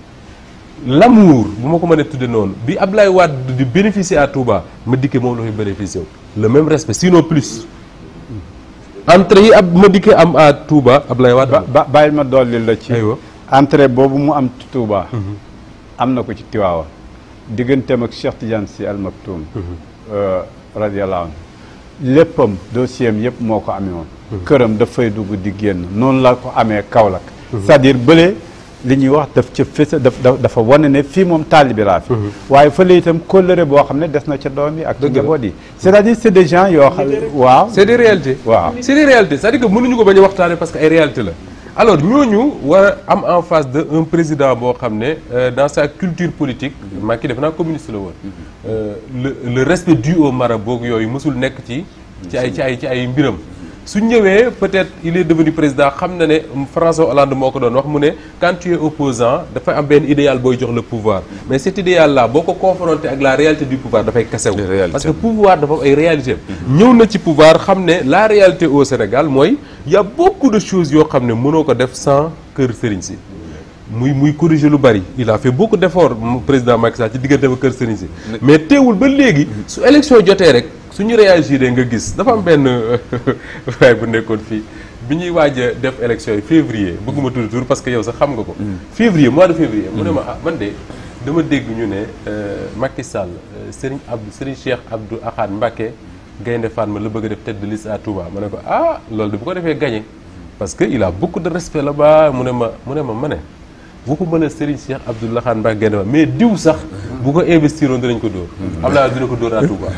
l'amour bu ma ko mënee tudde noonu bi Ablaye Wade di bénéficier à Touba Madické moom la koy bénéficier wu le même respect sinon plus entrée yi ab Madické am à Touba Ablaye Wade ba ba bàyyil ma dolli la ci aywa entrée boobu mu am ci Touba am na ko ci Tiwaawan digganteem ak Cheikh Tidiane Sy Al Maktoum radiyallahu anhu léppam dossier am yëpp moo ko amee woon këram dafay dugg di génn noonu la ko amee Kaolack c'est-à-dire bële li ñuy wax daf ca fës daf dafa wane ne fii moom taalibi laa fi waaye fële itam kóllëre boo xam ne des na ca doom yi ak ci njaboot yi c'est-à-dire c'est des gens yoo xam waaw c'est des réalités waaw c'est des réalités c'est-à-dire que mënuñu ko bañ a waxtaane parce que ay réalité la alors ñooñu war a am en face de un président boo xam ne dans sa culture politique Macky def naa communiste la woon le le respect dû au marabout yooyu mësul nekk ci ci ay ci ay ci ay mbiram su ñëwee peut-être il est devenu président xam na ne François Hollande moo ko doon wax mu ne quand tu es opposant dafa am benn idéal booy jox le pouvoir mais cet idéal là boo ko confronté ak la réalité du pouvoir dafay kasew parce que pouvoir dafa am ay réalité ñëw na ci pouvoir xam ne la réalité au Sénégal mooy y a beaucoup de choses yoo xam ne mënoo ko def sans kër sëriñ si muy muy corriger lu bari il a fait beaucoup d'efforts président Macky Sall ci diggante ba kër sëriñ si mais teewul ba léegi su élection jotee rek suñu réagir nga gis dafa am benn waaye bu nekkoon fii bi ñuy waaj a def élection yi février bëgguma tudd tur parce que yow sax xam nga ko février mois de février mu ne ma ah man de dama dégg ñu ne Macky Sall Serigne Abdou Serigne Cheikh Abdou Ahad Mbacké Gaynde Fatma la bëgg a def tête de liste à Touba ma ne ko ah loolu de bu ko defee gagné parce que il a beaucoup de respect là-bas mu ne ma mu ne ma ma ne waxuma la Serigne Cheikh Abdou Ahad Mbacké Gaynde Fatma mais diw sax bu ko investiroon dinañ ko dóor Abdoulaye dina ko dóor à Touba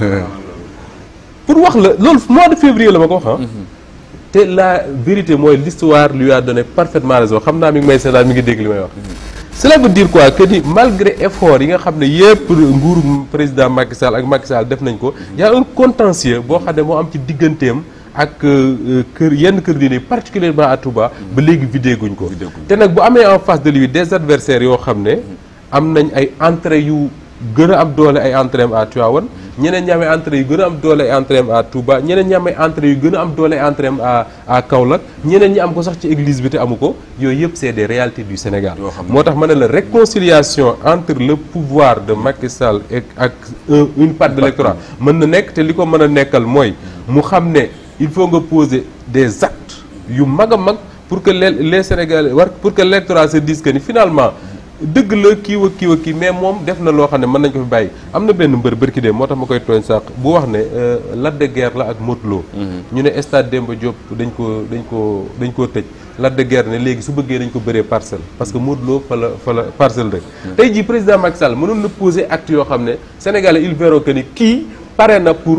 pour wax la loolu mois de février la ma ko wax ah. te la vérité mooy l'histoire lui a donné parfaitement raison xam naa mi ngi may seetaan mi ngi dégg li may wax. cela veut dire quoi que ni malgré effort yi nga xam ne yépp nguuru président Macky Sall ak Macky Sall def nañ ko y a un contentieux boo xam ne moo am ci digganteem ak kër yenn kër diine particulièrement à Touba ba léegi vidé guñ ko. te nag bu amee en face de lui des adversaires yoo xam ne am nañ ay entrées yu gën a am doole ay entrées à Tivaouane ñeneen ñi amee entrée yu gën a am doole ay entrée à Touba ñeneen ñi amee entrée yu gën a am doole ay entrée à à Kaolack ñeneen ñi am ko sax ci église bi te amu ko yooyu yëpp c'est des réalités du Sénégal. moo tax ma ne la réconciliation entre le pouvoir de Macky Sall et ak une part de l'électorat mën na nekk te li ko mën a nekkal mooy mu xam ne il faut nga poser des actes yu mag a mag pour que les les Sénégalais war pour que l'électorat se dise que ni finalement. dëgg la kii wa kii wa kii mais moom def na loo xam ne mën nañ ko fi bàyyi am na benn mbër bërki dee moo tax ma koy tooñ sàq bu wax ne Lac de Guiers la ak Modou Lo ñu ne stade Demba Diop dañ ko dañ ko dañ koo tëj Lac de Guiers ne léegi su bëggee dañ ko bëree parcelle parce que Modou Lo fa la fa la parcelle rek tey jii président Macky Sall mënoon na poser acte yoo xam ne Sénégalais ils verront que ni kii pare na pour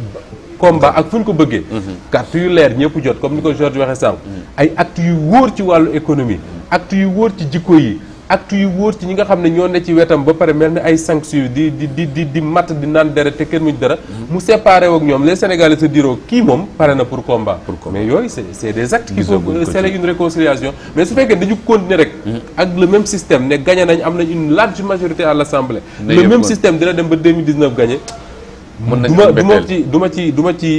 combat ak fu ñu ko bëggee carte yu leer ñëpp jot comme ni ko Georges waxee sànq ay actes yu wóor ci wàllu économie actes yu wóor ci jikko yi acte yu wóor ci ñi nga xam ne ñoo ne ci wetam ba pare mel ni ay sanctions di di di di di matt di naan deret te kenn muñ dara mu séparé ak ñoom les Sénégalais se diront kii moom pare na pour combat mais yooyu c'est c'est des actes qui faut sceller une réconciliation mais su fekkee dañu continuer rek ak le même système ne gagné nañ am nañ une large majorité à l'Assemblée le même système dina dem ba 2019 gagné mën nañu du ma am du ma mbetteel. ci du ma ci du ma ci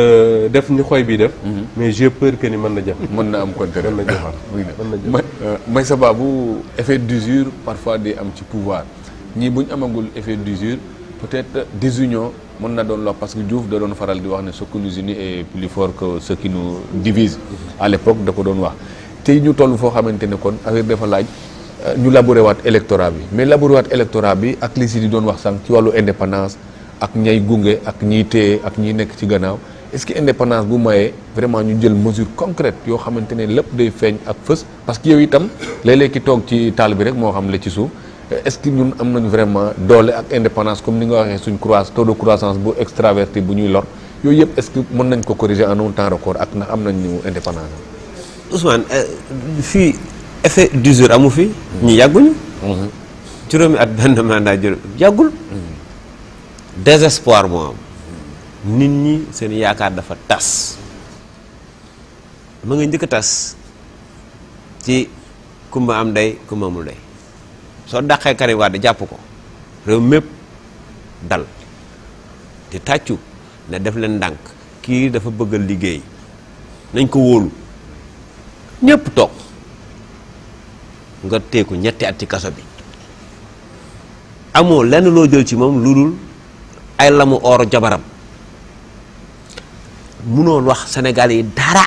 def ñu xoy bi def mais j'ai peur que ni mën na jafe mën na am contraire mën na jafe muy na mën na jafe. may may sa baabu effet d'usure parfois day am ci pouvoir ñii bu ñu amagul effet d'usure peut-être désunion mën na doon loo parce que Diouf da doon faral di wax ne ce qui nous unit est plus fort que ce qui nous divise à l'époque da ko doon wax tey ñu toll foo xamante ne kon affaire dafa laaj ñu labouré waat électorat bi mais labouré waat électorat bi ak li si di doon wax sànq ci wàllu indépendance ak ñay gunge ak ñiy téye ak ñiy nekk ci gannaaw est-ce que indépendance bu mayee vraiment ñu jël mesure concrète yoo xamante ne lépp day feeñ ak fës parce que yow itam léeg-léeg ki toog ci taal bi rek moo xam la ci suuf est-ce que ñun am nañu vraiment doole ak indépendance comme ni nga waxee suñ croissance taux de croissance bu extraverti bu ñuy lor yooyu yëpp est-ce que mën nañ ko corriger en un temps record ak ndax am nañu indépendance Ousmane fii effet d'usure amu fi. ñi yàgguñu. juróomi at benn mandat juróom yàggul. désespoir moo am. nit ñi seen yaakaar dafa tas. ma nga njëkk a tas ci kumba am ndey kumba amul ndey soo dàqee Karim Wade jàpp ko réew mépp dal di tàccu ne def leen ndànk kii dafa bëgg a liggéey nañ ko wóolu ñépp toog nga teeku ñetti at ci kaso bi amoo lenn loo jël ci moom lu dul ay lamu or jabaram munoon wax Sénégal yi dara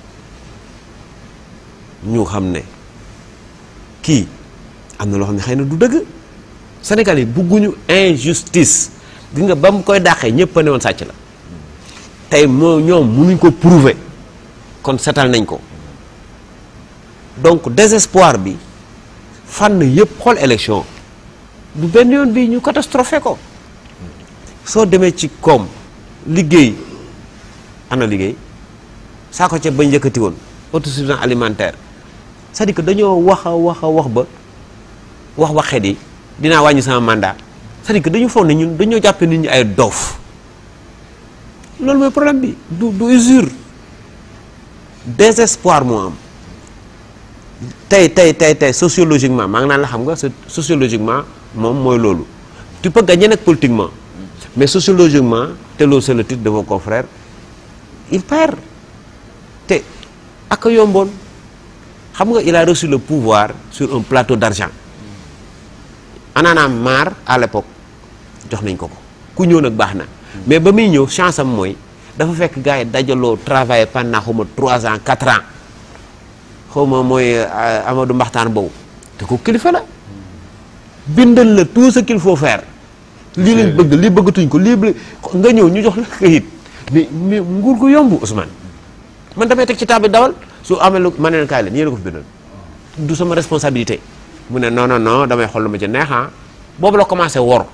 ñu xam ne kii am na loo xam ne xëy na du dëgg Sénégal yi bugguñu injustice gis nga ba mu koy dàqee ñëpp a ne woon sàcc la tey moo ñoom munuñ ko prouver kon setal nañ ko donc désespoir bi fànn yëpp xool élection du benn yoon bi ñu catastrophé ko soo demee ci koom liggéey ana liggéey saa ko ca bañ yëkkati woon autosuffisance alimentaire c'est-à-dire que dañoo wax a wax a wax ba wax waxet yi dinaa wàññi sama mandat c'est-à-dire que dañu foog ne ñun dañoo jàppee nit ñi ay doof loolu mooy problème bi du du usure désespoir moo am tey tey tey tey sociologiquement maa ngi naan la xam nga sociologiquement moom mooy loolu tu peux gagner nag politiquement mais sociologiquement te loolu c'est le titre de vos confrères il perd te ak a yomboon xam nga il a reçu le pouvoir sur un plateau d'argent anaana maar à l'époque jox nañ ko ko ku ñëw nag baax na mais ba muy ñëw chance am mooy dafa fekk gars yi dajaloo travailler pendant xaw ma trois ans quatre ans xaw ma mooy Amadou Mbaxtaan boobu te ko kilifa la bindal la tout ce qu'il faut faire lii lañ bëgg lii bëggatuñ ko lii nga ñëw ñu jox la këyit mais mais nguur gu yomb Ousmane man damay teg ci table dawal su amee lu ma ne leen kaay leen yéen a ko fi bindal du sama responsabilité mu ne non non non damay xool lu ma ci neex ah boobu la commencé wor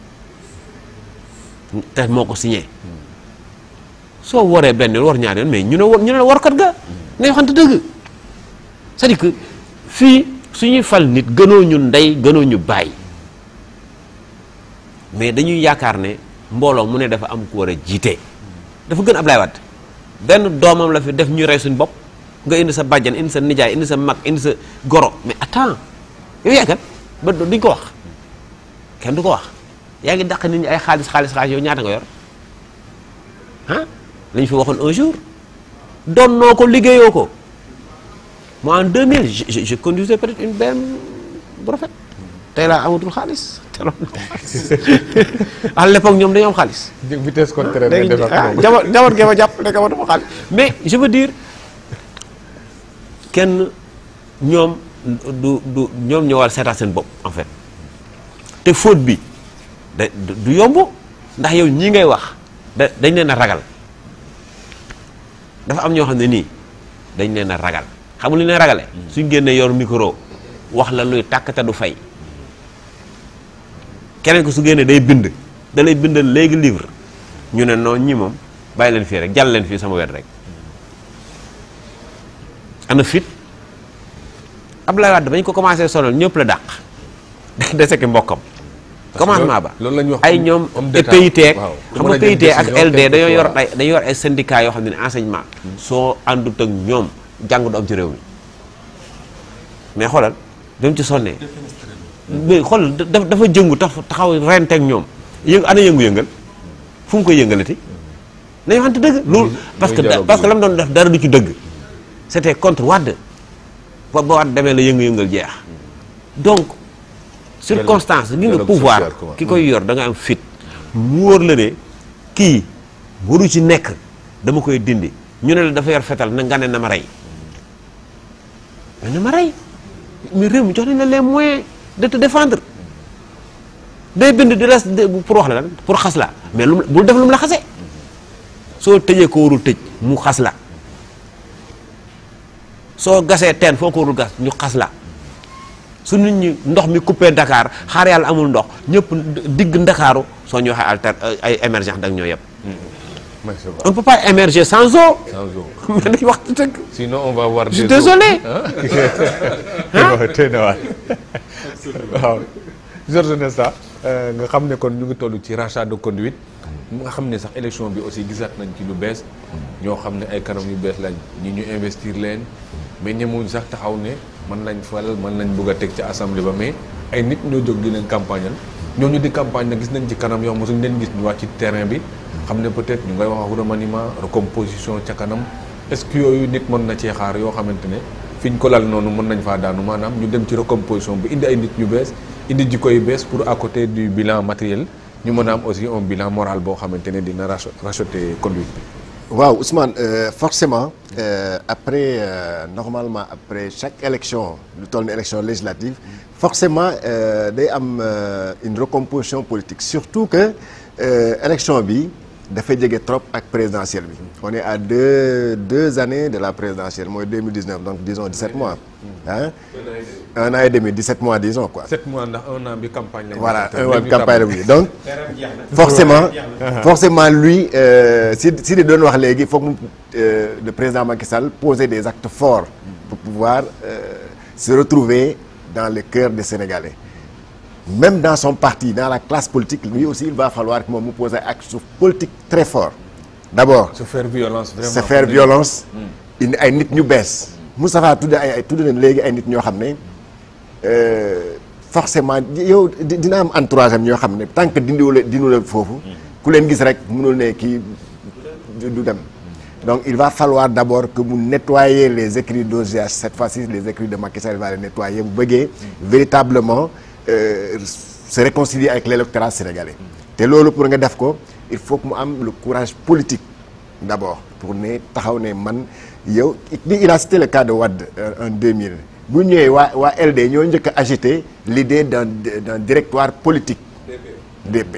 te moo ko signé soo woree benn yoon war ñaar yoon mais ñu ne war ñu ne la warkat ga ne waxante dëgg c'est-à-dire que fii suñuy fal nit gënoo ñu ndey gënoo ñu bàyyi mais dañuy yaakaar ne mbooloo mu ne dafa am ku war a jiite dafa gën Ablaye Wade benn doomam la fi def ñu rey suñ bopp nga indi sa bàjjan indi sa nijaay indi sa mag indi sa goro mais attends yow yaa kat ba duñ ko wax kenn du ko wax yaa ngi dàq nit ñi ay xaalis xaalis xaalis yow ñaata nga yor ah la ñu fi waxoon un jour doon noo ko liggéeyoo ko moi en 2000 je je je conduisais peut-être une BM bu rafet tey laa amatul xaalis te loolu à l'époque ñoom dañoo am xaalis. vitesse contraire léegi ngay def ak ah moom. jamono jamono gi ma jàpp ne amatuma xaalis mais je veux dire kenn ñoom du du ñoom ñoo war a seetaat seen bopp en fait te faute bi da du du yomb ndax yow ñii ngay wax da dañ leen a ragal dafa am ñoo xam ne nii dañ leen a ragal xam nga lu ñu leen ragale suñ génnee yor micro wax la luy tàkk te du fay keneen ko su génnee day bind da lay bindal léegi livre ñu ne non ñi moom bàyyi leen fii rek jàll leen fii sama wet rek ana fit Abdoulaye Wade bañ ko commencé sonal ñëpp la dàq dese ki mbokkam commandement ba loolu la ñuy wax ay ñoom homme et d'état. PIT ak waaw. xam Mën nga a jël PIT ak décision, LD kenn dañoo du ko yor wax. ay dañoo yor ay syndicats yoo xam ne ne enseignement soo àndut ak ñoom jàng du am ci réew mi mais xoolal dem ci sonnee mais xoolal dafa dafa jëngu tax taxaw renteeg ñoom yëngu ana yëngu-yëngal fu mu koy yëngalati nañu waxante dëgg loolu parce que muy dialogue parce que bi. lam doon def dara du ci dëgg c'était contre Wade ba ba Wade demee la yëngu-yëngal jeex donc circonstance gi nga dialogue pouvoir social, quoi. ki koy yor da nga am fit mu wóor la ne kii waru ci nekk dama koy dindi ñu ne la dafa yor fetal na nga ne na ma rey mais na ma rey mais réew mi jox nañ la les moyens de te défendre day bind di res pour wax la lan pour xas la mais lu bul def lu mu la xasee soo tëjee ko warul tëj mu xas la soo gasee teen foo ko warul gas ñu xas la su nit ñi ndox mi coupé Dakar xaar yàlla amul ndox ñëpp digg Ndakaaru soo ñu waxee alter ay émergence da nga ñoo yëpp Merci on ne peut pas émerger sans eau sans eau. mais dañu wax dëgg sinon on va voir je suis des eaux. désolé tey na waay waaw Georges Nesta nga xam ne kon ñu ngi toll ci rachat de conduite nga xam ne sax élection bi aussi gisaat nañ ci lu bees ñoo xam ne ay kanam yu bees lañ ñi ñu investir leen mais ñemuñ sax taxaw ne mën nañ fal mën nañ bëgg a teg ci assemblée ba mais ay nit ñoo jóg di leen campagnal ñooñu di campagne na gis nañ ci kanam yoo xam mosuñ leen gis ñu wàcc ci terrain bi xam ne peut-être ñu ngay wax ak remaniement recomposition ca kanam est-ce que yooyu nit mën na cee xaar yoo xamante ne fi ñu ko lal noonu mën nañ faa daanu maanaam ñu dem ci recomposition bi indi ay nit ñu bees indi jikko yu bees pour à côté du bilan matériel ñu mën a am aussi un bilan moral boo xamante ne dina racho- racheter conduite bi. waaw Ousmane euh, forcément euh, après euh, normalement après chaque élection lu toll ni élection législative forcément euh, day am euh, une recomposition politique surtout que euh, élection bi dafay jege trop ak présidentielle bi on est à deux deux années de la présidentielle mooy 2019 donc disons 17 mois hein un an et demi 17 mois disons quoi 7 mois ndax un an bi campagne lañ. voilà def, un mois de léegi campagne la tàmbali. bu donc forcément forcément lui euh, si si di doon wax léegi foog mu euh, le président Macky Sall poser des actes forts pour pouvoir euh, se retrouver dans le cœur des Sénégalais même dans son parti dans la classe politique lui aussi il va falloir que moom mu poser acte politique très fort d'abord se faire violence vraiment. se faire violence indi ay nit ñu bees Moustapha tudd ay ay tudd nañ léegi ay nit ñoo xam ne euh, forcément yow di- dina am entourage am ñoo xam ne tant que dindiwula dindiwula foofu ku leen gis rek mënul ne kii du du dem donc il va falloir d'abord que mu nettoyer les écrits d'OGH cette fois-ci les écrits de Macky Sall il va les nettoyer bu bëggee véritablement euh, se réconcilier avec l'électorat sénégalais te loolu pour nga def ko il faut que mu am le courage politique d'abord pour ne taxaw ne man yow il a cité le cas de Wade euh, en 2000 bu ñëwee waa waa LD ñoo njëkk a agité l'idée d'un d'un directoire politique DP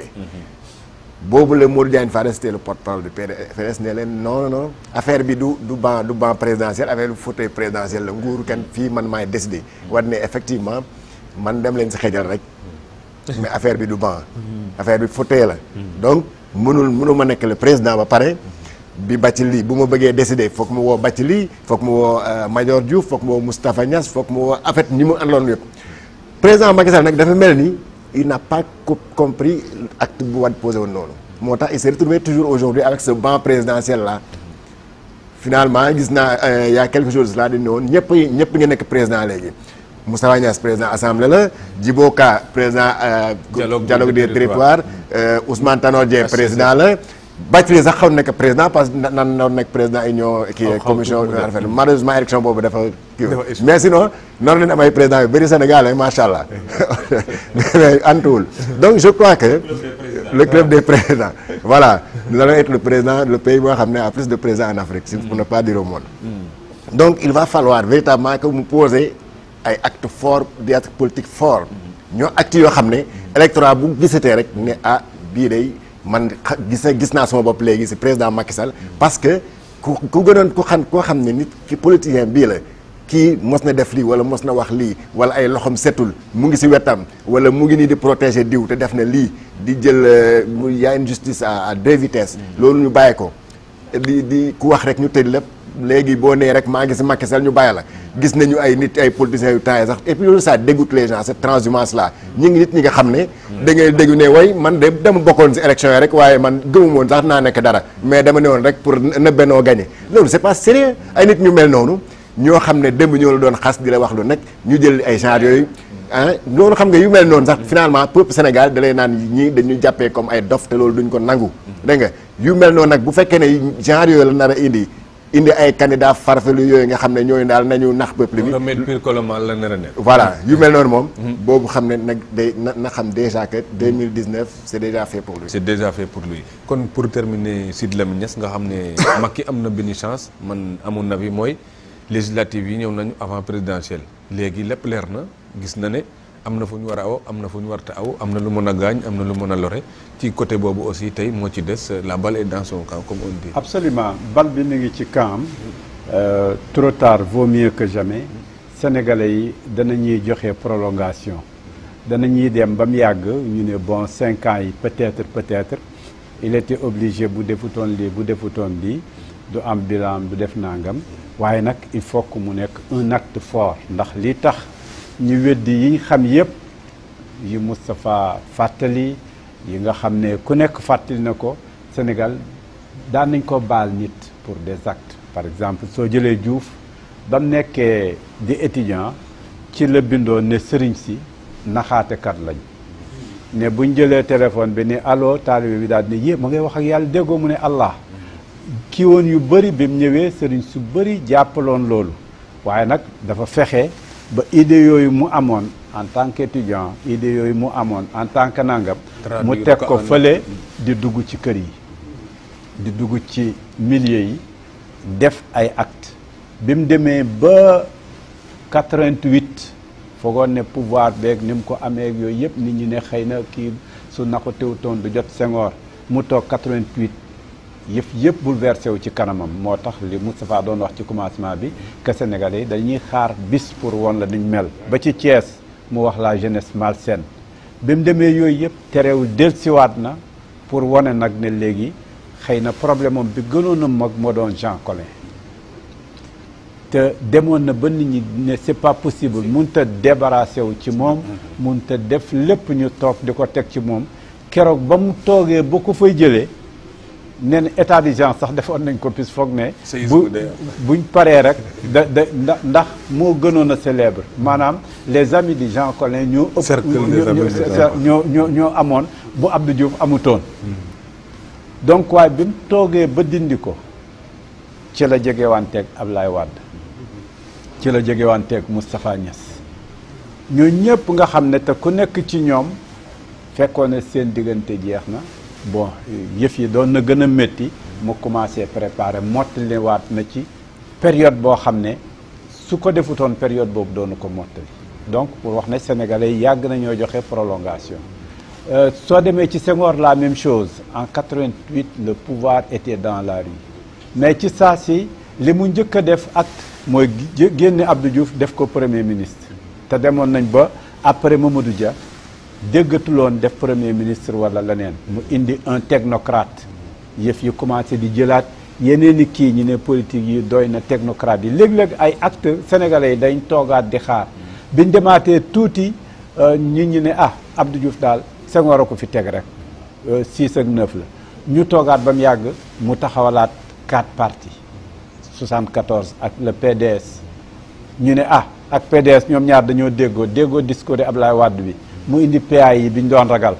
boobu la Modou Diagne Fada c'était le porte-parole du PDS ne leen non non non affaire bi du du banc du banc présidentiel affaire bi fauteuil présidentiel la nguuru kenn fii man maay décider Wade ne effectivement man dem leen si xejal rek mais affaire bi du banc affaire bi fauteuil la donc mënul mënul ma nekk le président ba pare bi Bathily bu ma bëggee décider foog mu woo Bathily foog mu woo euh, Major Diouf foog mu woo Moustapha Niass foog mu woo en fait ñi mu àndoon yëpp président Macky Sall nag dafa mel ni il n'a pas co- compris acte bu Wade posé woon noonu moo tax il s'est retrouvé toujours aujourd'hui avec ce banc présidentiel là finalement gis naa euh, il y a quelque chose là di ne woon ñëpp ñëpp nga nekk président léegi Moustapha Niass président assemblée la Djibo Ka président euh, Dialogue dialogue des des territoires euh, Ousmane Tanor Dieng président la Bathily sax xaw na nekk président parce que nan na nekk président union kii Xaw- xaw commission tuuti mu def. affaire malheureusement élection boobu dafa kii Dafa échoué. mais sinon noonu leen am ay président yu bëri Sénégal hein, macha allah mais antuwul donc je crois que le club des présidents voilà nous allons être le président le pays boo xam ne a plus de présidents en Afrique si pour ne pas dire au monde donc il va falloir véritablement que mu poser ay actes forts des actes politiques forts ñoo actes yoo xam ne électorat bu gisatee rek ne ah bii day man xa- gis gis naa sama bopp léegi si président Macky Sall parce que ku ku gënoon ku xam koo xam ne nit ki politicien bii la kii mos na def lii wala mos na wax lii wala ay loxom setul mu ngi si wetam wala mu ngi nii di protéger diw te def na lii di jël euh, mu y a une justice à à deux vitesses loolu ñu bàyyi ko di di ku wax rek ñu tëj lépp léegi boo nee rek maa ngi si Macky Sall ñu bàyyi la gis nañu ay nit ay politiciens yu temps sax et puis loolu ça dégoûte les gens cette transhumance là ñi ngi nit ñi nga xam ne da ngay dégg ne way man de dama bokkoon si élection yi rek waaye man gëmuma woon sax naa nekk dara mais dama ne woon rek pour na bennoo gagné loolu c'est pas sérieux ay nit ñu mel noonu ñoo xam ne démb ñoo la doon xas di la wax lu nekk ñu jël ay genre yooyu ah loolu xam nga yu mel noonu sax finalement peuple Sénégal da lay naan ñii dañu jàppee comme ay dof te loolu duñ ko nangu dégg nga yu mel noonu nag bu fekkee ne genre yooyu la nar a indi indi ay candidats farfelu yooyu nga xam ne ñooñu daal nañu nax peuple bi remède pire que le mal la nar a nekk. voilà yu mel noonu moom boobu xam ne nag day na na xam déjà que 2019 c'est déjà fait pour lui c'est déjà fait pour lui kon pour terminer Sidy Lamine Niass nga xam ne Macky am na benn chance man amoon na bi mooy législative yi ñëw nañu avant présidentielle léegi lépp leer na gis na ne am na fu ñu war a aw am na fu ñu warta aw am na lu mën a gaañ am na lu mën a lore ci côté boobu aussi tey moo ci des la balle est dans son camp comme on dit. absolument bal bi mi ngi ci camp am trop tard vaut mieux que jamais sénégalais yi danañuy joxe prolongation danañuy dem ba mu yàgg ñu ne bon cinq ans yi peut-être peut-être il était obligé bu defutoon lii bu defutoon lii du am bilan du def nangam waaye nag il faut que mu nekk un acte fort ndax li tax ñu weddi yi xam yépp yi Moustapha fàttali yi nga xam ne ku nekk fàttali na ko Sénégal daan nañ ko baal nit pour des actes par exemple soo jëlee Diouf ba mu nekkee di étudiant ci la bindoon ne sëriñ si naxaatekat lañ ne buñ jëlee téléphone bi ne allo taalibe bi daal ne yé ma ngay wax ak yàlla déggoo mu ne Allah kii woon yu bëri bi mu ñëwee sëriñ su bëri jàppaloon loolu waaye nag dafa fexe ba idée yooyu mu amoon en tant qu'étudiant idée yooyu mu amoon en tant que nangam mu teg ko fële di dugg ci kër yi di dugg ci milieu yi def ay acte bi mu demee ba 88 foogoon ne pouvoir beeg ni mu ko amee ak yooyu yëpp nit ñi ne xëy na kii su na ko teewtoon du jot Senghor mu toog 88 yëf yëpp bouleversé wu ci kanamam moo tax li Moustapha doon wax ci commencement bi que Sénégalais yi dañuy xaar bis pour woon la duñ mel ba ci Thiès mu wax la jeunesse malsaine bi mu demee yooyu yëpp terewul dellusiwaat na pour wane nag ne léegi xëy na problème am bi gënoon a mag moo doon Jean Collin te demoon na ba nit ñi ne c'est pas possible mënut a débarrassé wu ci moom mënut a def lépp ñu toog di ko teg ci moom keroog ba mu toogee ba ko fay jëlee nee na état d'urgence sax defoon nañ ko pis foog ne bu buñ paree rek da da ndax moo gënoon a célèbre maanaam les amis de Jean Collin ñoo ëpp ñoo ñoo ñoo amoon bu Abdou Diouf amutoon donc waaye bi mu toogee ba dindi ko ci la jegewanteeg Ablaye Wade ci la jegewanteeg Moustapha Niass ñoo ñëpp nga xam ne te ku nekk ci ñoom fekkoon ne seen diggante jeex na bon yëf yi doon na gën a métti mu commencé préparer mottali waat na ci période boo xam ne su ko defutoon période boobu doonu ko mottali donc pour wax ne sénégalais yi yàgg nañoo joxe prolongation soo demee ci Senghor la même chose en 88 le pouvoir était dans la rue mais ci saa si li mu njëkk a def acte mooy génne Abdou Diouf def ko premier ministre te demoon nañ ba après Mamadou Dia déggatuloon def premier ministre wala leneen mu indi un technocrate yëf yi commencé di jëlaat yeneen i kii ñi ne politique yi doy na technocrate yi léeg-léeg ay acte sénégalais yi dañ toogaat di xaar biñ demaatee tuuti nit ñi ne ah Abdou Diouf daal Senghor a ko fi teg rek 6 ak 9 la ñu toogaat ba mu yàgg mu taxawalaat quatre partis 74 ak le PDS ñu ne ah ak PDS ñoom ñaar dañoo déggoo déggoo discours Ablaye Wade bi mu indi PA yi bi ñu doon ragal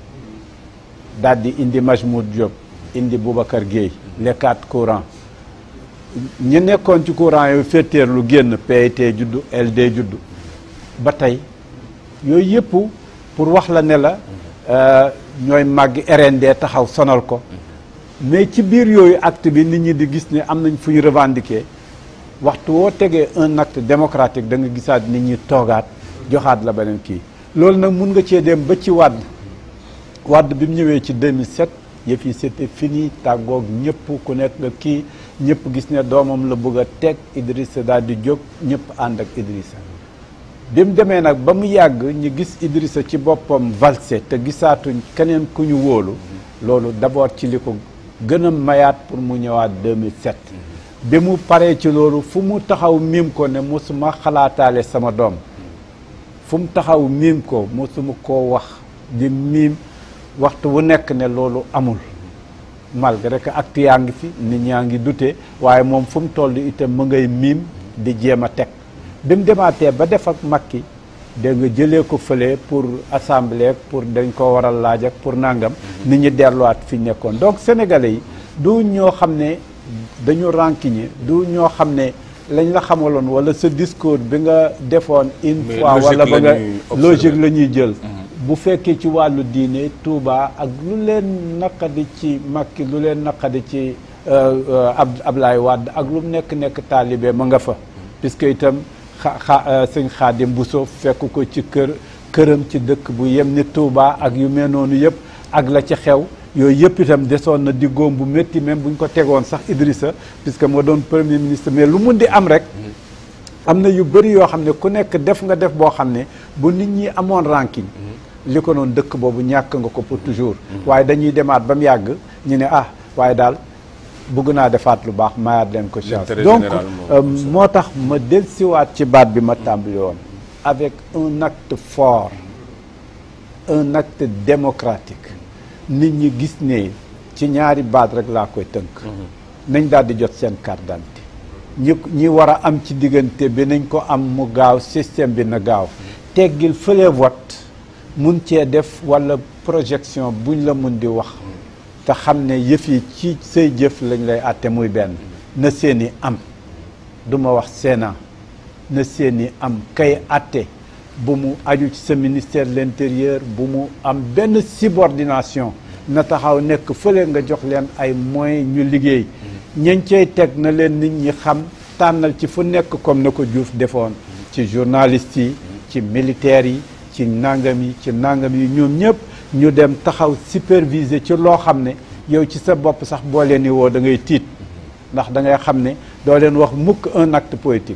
daal di indi Majmoud Diop indi Boubacar Guèye les quatre courants ñu nekkoon ci courant yooyu féeteer lu génn PIT juddu LD juddu ba tey yooyu yëpp pour wax la ne la ñooy màgg RND taxaw sonal ko mais ci biir yooyu acte bi nit ñi di gis ne am nañ fu ñu revendiquer waxtu woo tegee un acte démocratique da nga gisaat nit ñi toogaat joxaat la beneen kii loolu nag mun nga cee dem ba ci wàdd wàdd bi mu ñëwee ci 2007 yëf yi c'était fini tàggoog ñëpp ku nekk nga kii ñëpp gis ne doomam la bëgg a teg Idrissa daal di jóg ñëpp ànd ak Idrissa bi mu demee nag ba mu yàgg ñu gis Idrissa ci boppam valse te gisaatuñ keneen ku ñu wóolu loolu d'abord ci li ko gën a mayaat pour mu ñëwaat 2007 bi mu paree ci loolu fu mu taxaw miim ko ne mosuma xalaataale sama doom fu mu taxaw miim ko mosuma koo wax di miim waxtu wu nekk ne loolu amul malgré que acte yaa ngi fi nit ñaa ngi dute waaye moom fu mu toll itam mu ngay miim di jéem a teg bi mu demaatee ba def ak Macky dégg nga jëlee ko fële pour assemblée pour dañ ko waral laaj ak pour nangam nit ñi delluwaat fi ñu nekkoon donc sénégalais yi du ñoo xam ne dañu rancunier du ñoo xam ne lañ la xamaloon wala sa discours bi nga defoon une fois wala ba nga logique la ñuy jël bu fekkee ci wàllu diine Touba ak lu leen naqadi ci Macky lu leen naqadi ci ab Ablaye Wade ak lu mu nekk nekk taalibe ma nga fa puisque itam xa xa sëñ Xaadim Bousso fekk ko ci kër këram ci dëkk bu yem ni Touba ak yu mel noonu yëpp ak la ci xew yooyu yëpp itam desoon na di góom bu métti même bu ñu ko tegoon sax Idrissa puisque moo doon premier ministre mais lu mun di am rek am na yu bëri yoo xam ne ku nekk def nga def boo xam ne bu nit ñi amoon ranking li ko noonu dëkk boobu ñàkk nga ko pour toujours waaye dañuy demaat ba mu yàgg ñu ne ah waaye daal bëgg naa defaat lu baax mayaat leen ko chance L'intérêt donc général euh, moom. moo tax ma dellusiwaat ci baat bi ma tàmbali woon avec un acte fort un acte démocratique nit ñi gis ne ci ñaari baat rek laa koy tënk nañ daal di jot seen carte d'identité ñi ñi war a am ci diggante bi nañ ko am mu gaaw système bi na gaaw teggil fële vote mun cee def walla projection buñ la mun di wax te xam ne yëf yi ci say jëf lañ lay àtte muy benn na seeni am du ma wax Sénat na seeni am kay àtte bu mu aju ci sa ministère de l'intérieur bu mu am benn subordination na taxaw nekk fële nga jox leen ay moyens ñu liggéey ñañ cay teg na leen nit ñi xam tànnal ci fu nekk comme na ko Diouf defoon ci journalistes yi ci militaires yi ci nangam yi ci nangam yi ñoom ñëpp ñu dem taxaw superviser ci loo xam ne yow ci sa bopp sax boo leen di woo da ngay tiit ndax da ngay xam ne doo leen wax mukk un acte politique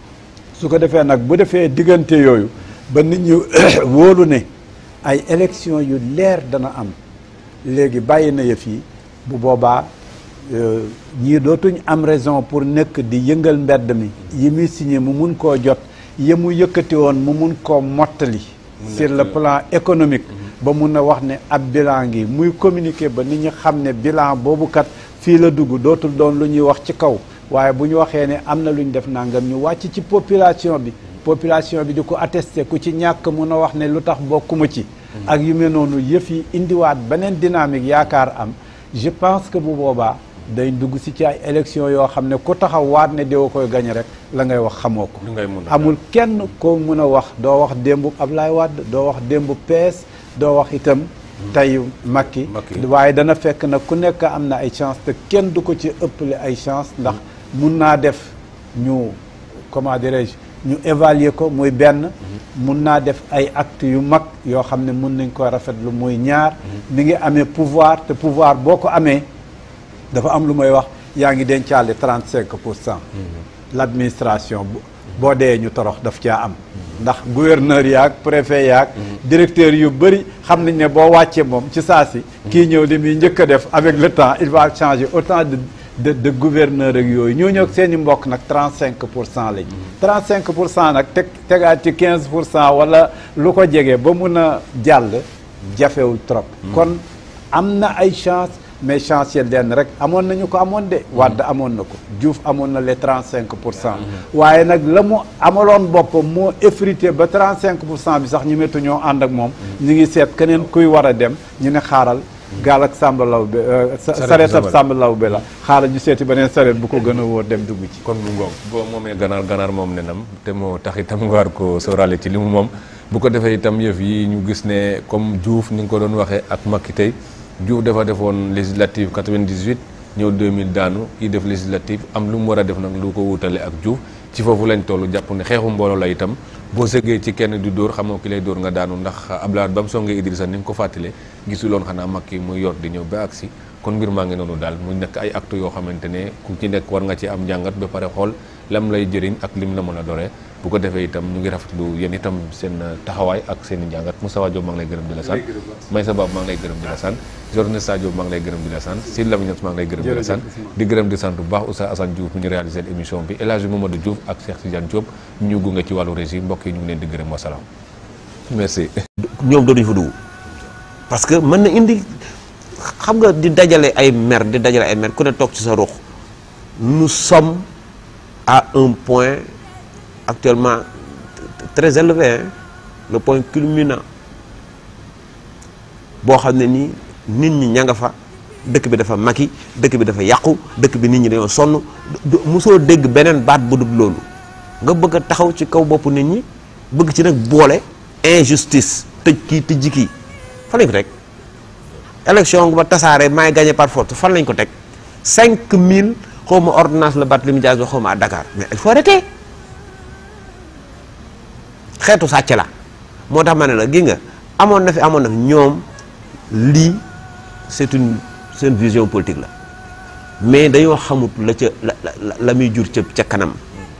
su ko defee nag bu defee diggante yooyu ba nit ñi wóolu ne ay élection yu leer dana am léegi bàyyi na yëf yi bu boobaa euh, ñii dootuñ am raison pour nekk di yëngal mbedd mi yi muy signé mu mun koo jot yi mu yëkkati woon mu mun koo mottali sur le plan économique ba mun a wax ne ab bilan ngi muy communiquer ba nit ñi xam ne bilan boobu kat fii la dugg dootul doon lu ñuy wax ci kaw waaye bu ñu waxee ne am na lu ñu def nangam ñu wàcc ci population bi population bi di ko attesté ku ci ñàkk mun a wax ne lu tax bokkuma ci ak yu mel noonu yëf yi indiwaat beneen dynamique yaakaar am je pense que bu boobaa day dugg si ci ay élection yoo xam ne ku taxaw waat ne doo koy gañe rek la ngay wax xamoo ko lu ngay mun a amul kenn koo mën a wax doo wax démbu Ablaye Wade doo wax démbu PS doo wax itam tey Macky Macky. waaye dana fekk nag ku nekk am na ay chance te kenn du ko ci ëppale ay chance ndax mun naa def ñu comment dirais-je ñu évaluer ko muy benn mun naa def ay actes yu mag yoo xam ne mun nañ ko rafetlu muy ñaar mi ngi amee pouvoir te pouvoir boo ko amee dafa am lu may wax yaa ngi dencaale 35 pour cent l'administration bu boo dee ñu torox daf caa am ndax gouverneur yaag préfet yaag directeur yu bëri xam nañ ne boo wàccee moom ci saa si kii ñëw li muy njëkk a def avec le temps il va changer autant de de de gouverneur ak yooyu ñoo ñëw seen i mbokk nag 35 pour cent lañ 35 pour cent nag teg tegaat ci 15 pour cent wala lu ko jege ba mun a jàll jafewul trop kon am na ay chance mais chance yi lenn rek amoon nañu ko amoon de Wade amoon na ko Diouf amoon na les 35 pour cent waaye nag la mu amaloon boppam moo effrité ba 35 pour cent bi sax ñu méttu ñoo ànd ak moom ñu ngi seet keneen kuy war a dem ñu ne xaaral gaal ak Samba Lawbe sareet ab Samba Lawbe la xaaral ñu seeti beneen sareet bu ko gën a wóor dem dugg ci kon mu ngoog boo moomee ganaar ganaar moom nenam te moo tax itam nga war ko sóoraale ci li mu moom bu ko defee itam yëf yi ñu gis ne comme Diouf ni nga ko doon waxee ak Macky tey Diouf dafa defoon législative 98 ñëw 2000 daanu kii def législative am lu mu war a def nag lu ko wutale ak Diouf ci foofu lañ toll jàpp ne xeexu mbooloo la itam boo sëggee ci kenn di dóor xamoo ki lay dóor nga daanu ndax Abdoulaye ba mu songee Idrissa ni nga ko fàttalee gisuloon xanaa Macky muy yor di ñëw ba agsi kon mbir maa ngi noonu daal mu nekk ay actes yoo xamante ne ku ci nekk war nga ci am njàngat ba pare xool lam lay jëriñ ak lim la mën a doree bu ko defee itam ñu ngi rafetlu yéen itam seen taxawaay ak seen i njàngat Moustapha Diop maa ngi lay gërëm di la sant Maysa Bab maa ngi lay gërëm di la sant journée Sadio maa ngi lay gërëm di la sant Sidi Lamine maa ngi lay gërëm di la sant di gërëm di sant bu baax Oustaz Assane Diouf mi ñu réalisé émission bi El Hadji Mamadou Diouf ak Cheikh Tidiane Diop ñu gunge ci wàllu régie mbokk yi ñu ngi leen di gërëm wasalaam merci ñoom doonuñu fa dugg parce que mën na indi xam nga di dajale ay mer di dajale ay mer ku ne toog ci sa ruux nous sommes à un point actuellement très élevé hein, le point culminant boo xam ne nii nit ñi ña nga fa dëkk bi dafa maki dëkk bi dafa yàqu dëkk bi nit ñi dañoo sonn du- mosoo dégg beneen baat bu dul loolu nga bëgg a taxaw ci kaw boppu nit ñi bëgg ci nag boole injustice tëj kii tëjji kii fan lañ ko teg élection ba tasaare maay gagné par force fan lañ ko teg 5000 xaw ma ordonnance la Barthélémy Dias ba xaw ma à Dakar mais il faut arrêter xeetu sàcc la moo tax ma ne la gi nga amoon na fi amoon na fi ñoom lii c'est une seen vision politique la mais dañoo xamut la ca la la la muy jur ca ca kanam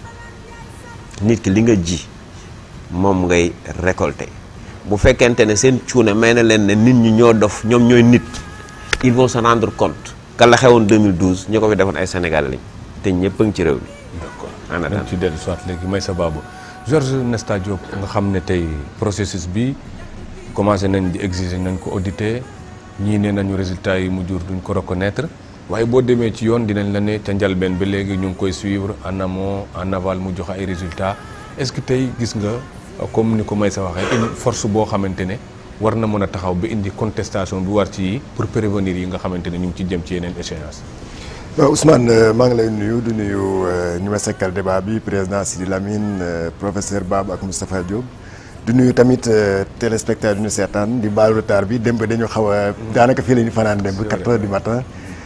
nit ki li nga ji moom ngay récolter bu fekkente ne seen cuune may na leen ne nit ñi ñoo dof ñoom ñooy nit ils vont se rendre compte que la xewoon 2012 ñu ko fi defoon ay Sénégalais lañ te ñëpp a ngi ci réew mi. d'accord en attendant. dañ ci dellu soit léegi may sa baabu Georges Nesta Diop nga xam ne tey processus bi commencé nañ di exiger nañ ko auditer ñii nee nañu résultats yi mu jur duñ ko reconnaître waaye boo demee ci yoon dinañ la ne ca njalbeen ba léegi ñu ngi koy suivre en amont en aval mu joxe ay résultats est-ce que tey gis nga comme ni ko may sa waxee une force boo xamante ne war na mën a taxaw ba indi contestation bi war ci yi pour prévenir yi nga xamante ne ñu ngi ci jëm ci yeneen échéance waaw Ousmane maa ngi lay nuyu du nuyu ñu ma sekkal débat bi président Sidi Lamine euh, professeur Bab ak Moustapha Diop du nuyu tamit euh, téléspectateur ñu seetaan di baalu retard bi démb dañu xaw a daanaka fii la ñu fanaan démb 4 heures du matin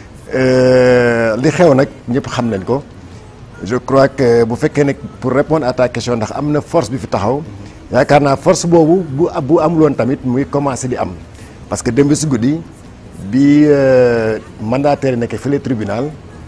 Euh, li xew nag ñëpp xam nañ ko je crois que bu fekkee ne pour répondre à ta question ndax am na force bi fi taxaw yaakaar naa force boobu bu bu amuloon tamit muy commencé di am parce que démb si guddi bi euh, mandataire yi nekk fële tribunal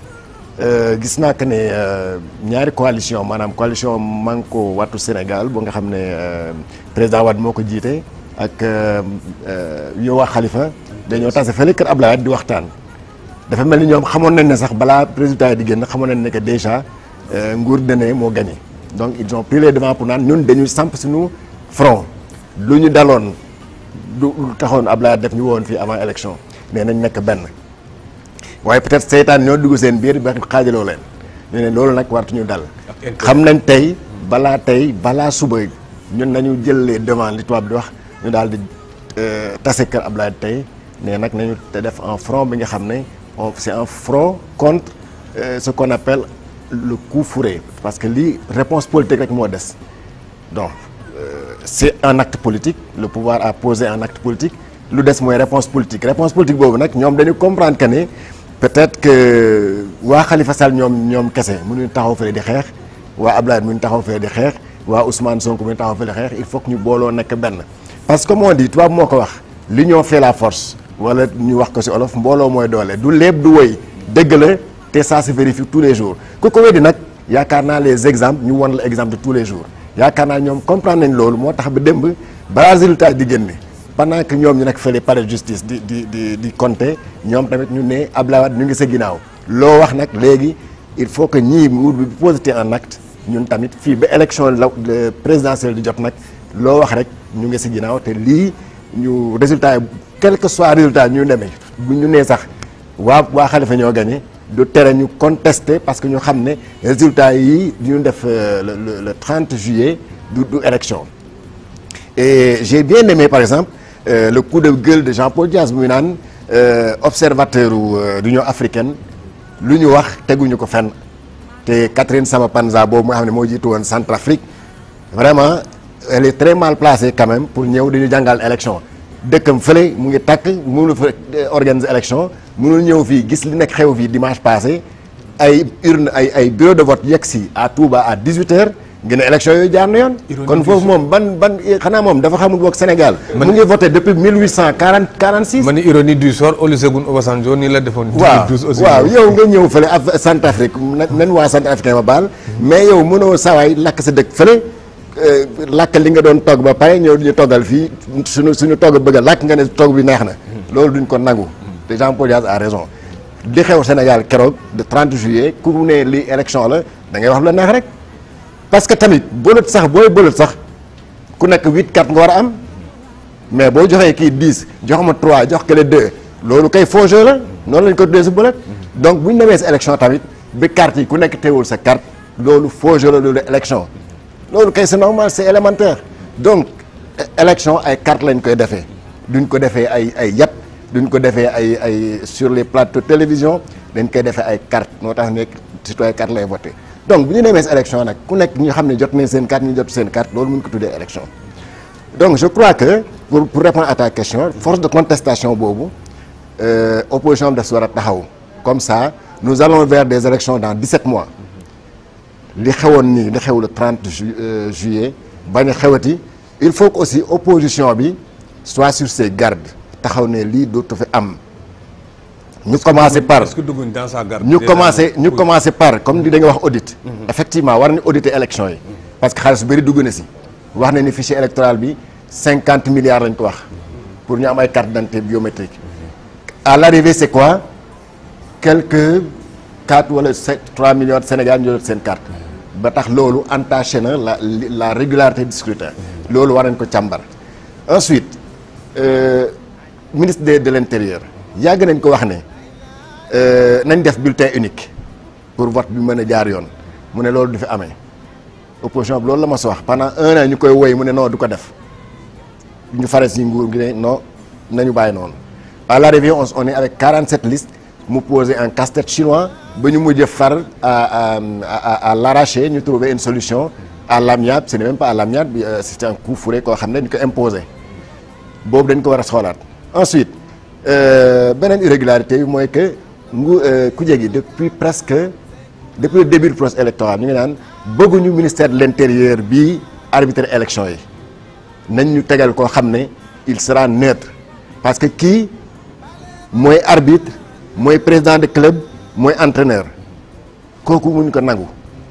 euh, gis naa que ne euh, ñaari coalition maanaam coalition Manko Wattu Sénégal bu nga xam ne euh, président Wade moo ko jiite ak euh, euh, Yowa Khalifa dañoo tase fële kër Ablaye di waxtaan dafa mel ni ñoom xamoon nañ ne sax balaa résultat yi di génn xamoon nañ ne que déjà euh, nguur dene moo gagné donc ils ont pris les devants pour naan ñun dañuy samp suñu front lu ñu daloon du lu taxoon Ablaye def ñu woon fii avant élection nee nañ nekk benn waaye peut-être seytaan ñoo dugg seen biir ba xaajaloo leen ñu ne loolu nag waratuñu dal xam nañ tey balaa tey balaa suba ñun nañu jël les devants li tubaab di wax ñu daal di euh, tase kër Ablaye tey ne nag nañu te def un front bi nga xam ne on c'est un front contre euh, ce qu'on appelle le coup fourré parce que lii réponse politique rek moo des donc euh, c'est un acte politique le pouvoir a posé un acte politique lu des mooy réponse politique réponse politique boobu nag ñoom dañu comprendre que ne peut-être que waa Khalifa Sall ñoom ñoom kese mënuñu taxaw fële di xeex waa Abdoulaye mënuñu taxaw fële di xeex waa Ousmane Sonko mënuñu taxaw fële di xeex il faut que ñu booloo nekk benn parce que comme on dit tubaab moo ko wax l'union fait la force wala ñu wax ko ci olof mbooloo mooy doole du léeb du woy dëgg la te ça se vérifie tous les jours ku ko weddi nag yaakaar naa les exemples ñu won la exemple de tous les jours yaakaar naa ñoom comprendre nañ loolu moo tax ba démb balaa résultat di génne pendant que ñoom ñu nekk fële palais de justice di di di di compter ñoom tamit ñu ne Abdoulaye Wade ñu ngi sa ginnaaw loo wax nag léegi il faut que ñii nguur bi posité un acte ñun tamit fii ba élection la présidentielle di jot nag loo wax rek ñu ngi si ginnaaw te lii ñu résultat yi quel que soit résultat ñu demee bu ñu nee sax waa waa Khalifa ñoo gagné du tere ñu contester parce que ñu xam ne résultat yi ñu def le le le 30 juillet du du élection et j'ai bien aimé par exemple euh, le coup de gueule de Jean-Paul Diaz muy naan euh, observateur u euh, l'Union africaine lu ñu wax teguñu ko fenn te Catherine Samba-Panza boobu nga xam ne moo jiitu woon Centrafrique vraiment elle est très mal placée quand même pour ñëw dañu jàngal élection dëkkam fële mu ngi takk mënul fa organiser élection mënul ñëw fii gis li nekk xew fii dimanche passé ay urne ay ay bureau de vote yegg si à Touba à 18 heures ngeen ne élection yooyu jaar na yoon. kon foofu moom ban ban xanaa moom dafa xamul boog Sénégal. mu ngi voté depuis 1840 46. ma ni ironie du sort Olusegun Obasanjo nii la defoon. waaw 2012 aussi waaw yow nga ñëw fële af Centrafrique na nen waa Centrafricain ma baal. mais yow mënoo sawaay lakk sa dëkk fële. lakk li nga doon togg ba pare ñëw ñu toggal fii suñu suñu togg bëgg a lakk nga ne togg bi neex na. loolu duñ ko nangu. te Jean-Paul Diaz a raison. li xew Sénégal keroog de 30 juillet ku ne li élection la da ngay wax lu la neex rek. parce que tamit bëlët sax booy bëlët sax ku nekk 8 4 nga war a am mais boo joxee kii 10 jox ma 3 jox kële 2 loolu kay faux jeu la noonu lañ ko tuddee si bëlët. donc bu ñu demee si élection tamit bi carte yi ku nekk teewul sa carte loolu faux jeu la loolu élection. loolu kay c'est normal c'est élémentaire donc élection ay carte lañ koy defee duñ ko defee ay ay yat duñ ko defee ay ay sur les plateaux télévision dañ koy defee ay carte moo tax nekk citoyen carte lay voté donc bu ñu demee si élection nag ku nekk ñu xam ne jot nañ seen carte ñu jot seen carte loolu mun ko tuddee élection donc je crois que pour pour répondre à ta question force de contestation boobu euh, opposition bi daf si war a taxaw comme ça nous allons vers des élections dans 17 mois li xewoon nii li xew le 30 ju juillet bañ a xewati il faut que aussi opposition bi soit sur ses gardes taxaw ne lii dootu fi am ñu commencé par est-ce que dugguñ dans sa garde ñu déjà commencé ñu oui. commencé par comme di dañuy wax audit effectivement war nañu auditer élection yi parce que xaalis bu bëri dugg na si wax na ni fichier électoral bi cinquante milliards lañ ko wax pour ñu am ay carte d'identité biométrique à l'arrivée c'est quoi quelques quatre wala sept trois millions de Sénégal ñu jot seen carte ba tax loolu entaché na la la régularité du scrutin loolu war nañ ko càmbar ensuite euh, ministre de de l'intérieur yàgg nañ ko wax ne euh, nañ def bulletin unique pour vote bi mën a jaar yoon mu ne loolu du fi amee opposition bi loolu la ma sa wax pendant un an ñu koy woy mu ne non du ko def ñu fare si nguur gi ne non nañu bàyyi noonu à l'arrivée on on est avec 47 listes mu posé un casse-tête chinois ba ñu mujj far à à à à l'arraché ñu trouver une solution à l'amiable ce n'est même pas à l'amiable bi euh, c'est un coup fourré koo xam ne dañ ko imposé boobu dañ ko war a xoolaat ensuite euh, beneen irrégularité bi mooy que ngu kuje gi depuis presque depuis le début du processus électoral ñu ngi naan bëgguñu ministère de l'intérieur bi arbitrer élection yi nañ ñu tegal koo xam ne il sera neutre parce que kii mooy arbitre mooy président de club mooy entraîneur kooku muñ ko nangu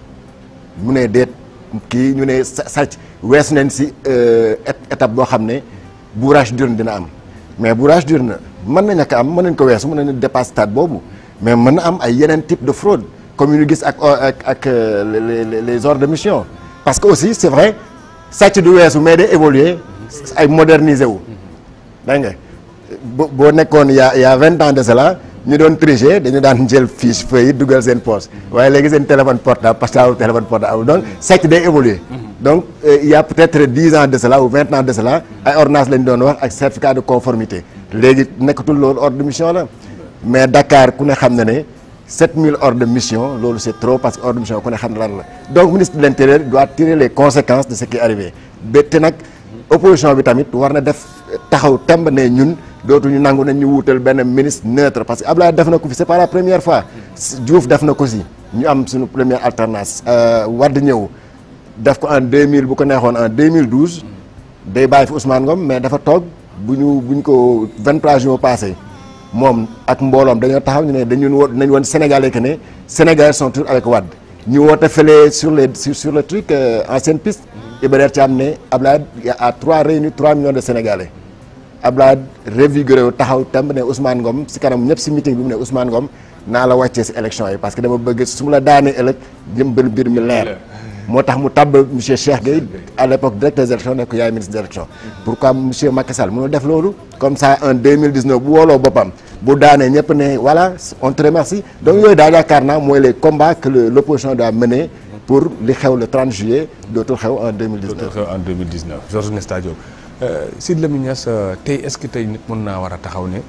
mu ne déet kii ñu ne sa sàcc wees nañ si euh, ét- étape boo xam ne bourrage d'urne dina am mais bourrage d'urne mën nañ ak am mën nañ ko weesu mën nañu dépasser stade boobu mais mën na am ay yeneen type de fraude comme yu ñu gis ak ak ak euh, les les les ordres de mission parce que aussi c'est vrai sàcc du weesu mais day évoluer ay moderniser wu dégg nga bo boo nekkoon y a y a vingt ans de cela ñu doon tricher dañu daan jël fiche feuille yi dugal seen poche waaye léegi seen téléphone portable parce que amul téléphone portable donc sàcc day évoluer donc euh, il y a peut-être dix ans de cela ou vingt ans de cela ay ordonnances lañ doon wax ak certificat de conformité léegi nekkatul loolu ordre de mission la mais Dakar ku ne xam na ne 7000 ordres de mission loolu c'est trop parce que ordre de mission ku ne xam ne lan la donc ministre de l'intérieur doit tirer les conséquences de ce qui est arrivé bette nag opposition bi tamit war na def taxaw temb ne ñun dootuñu nangu nañ ñu wuutal benn ministre neutre parce que Abdoulaye def na ko fi c'est pas la première fois Diouf def na ko si ñu am suñu première alternance Wade ñëw def ko en 2000 bu ko neexoon en 2012 day bàyyi fi Ousmane Ngom mais dafa toog bu ñu bu ñu ko 23 jours passé moom ak mbooloom dañoo taxaw ñu ne dañu wo nañ woon Sénégalais que ne Sénégalais sont toujours avec Wade ñu woote fële sur les sur, sur le truc euh, ancienne piste Ibrahima Thiam ne Abdoulaye à trois réunis 3 millions de Sénégalais Abdoulaye revigoré wu taxaw temb ne Ousmane Ngom si kanam ñëpp si meeting bi mu ne Ousmane Ngom naa la wàccee si élection yi parce que dama bëgg su ma la daanee ëllëg jëmbal mbir mi leer moo tax mu tabb monsieur Cheikh Gueye à l'époque directeur des élections nekk yaay ministre des élections pourquoi monsieur Macky Sall mënul def loolu comme ça en 2019 bu wooloo boppam bu daanee ñëpp ne voilà on te remercie donc yooyu daal yaakaar naa mooy les combats que le- l'opposition doit mener pour li xew le 30 juillet dootul xew en 2019 en 2019 Georges Nesta Diop Sidy Lamine Niass tey est-ce que tey nit mën naa war a taxaw ne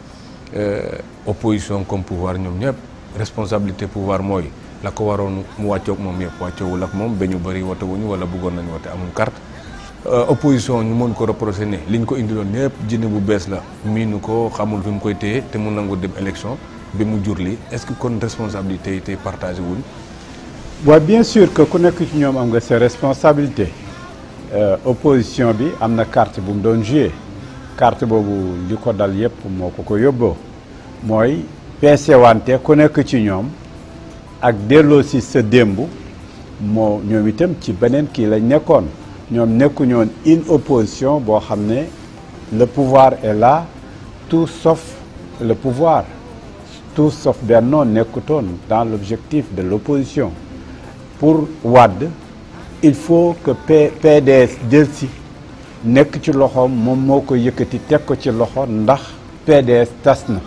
opposition comme pouvoir ñoom ñëpp responsabilité pouvoir mooy la ko waroon mu wàccoog moom yëpp wàccoowul ak moom ba ñu bëri wote wuñu wala bëggoon nañu wote amul carte opposition ñu mën ko reprocher ne liñ ko indiloon ñëpp jinne bu bees la miinu ko xamul fi mu koy téye te mu nangu dem élection bi mu jur li est-ce que kon responsabilité yi tey partagé wuñ waaw bien sûr que ku nekk ci ñoom am nga ses responsabilités Euh, opposition bi am na carte bu mu doon joué carte boobu li ko dal yépp moo ko ko yóbboo mooy peese wante ku nekk ci ñoom ak delloo si sa démb moo ñoom itam ci beneen kii lañ nekkoon ñoom nekkuñu woon une opposition boo xam ne le pouvoir est là tout sauf le pouvoir tout sauf Benno nekkutoon dans l'objectif de l'opposition pour Wade il faut que P PDS jël si nekk ci loxoom moom moo ko yëkkati teg ko ci loxo ndax PDS tas na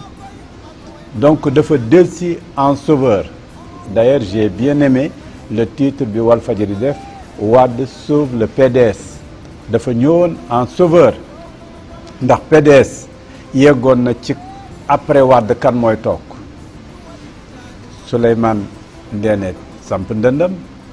donc dafa del si en sauveur d'ailleurs j'ai bien aimé le titre bi Walfadjri def Wade sauve le PDS dafa ñëwoon en sauveur ndax PDS yeggoon na ci après Wade kan mooy toog Souleymane Ndéné samp ndëndam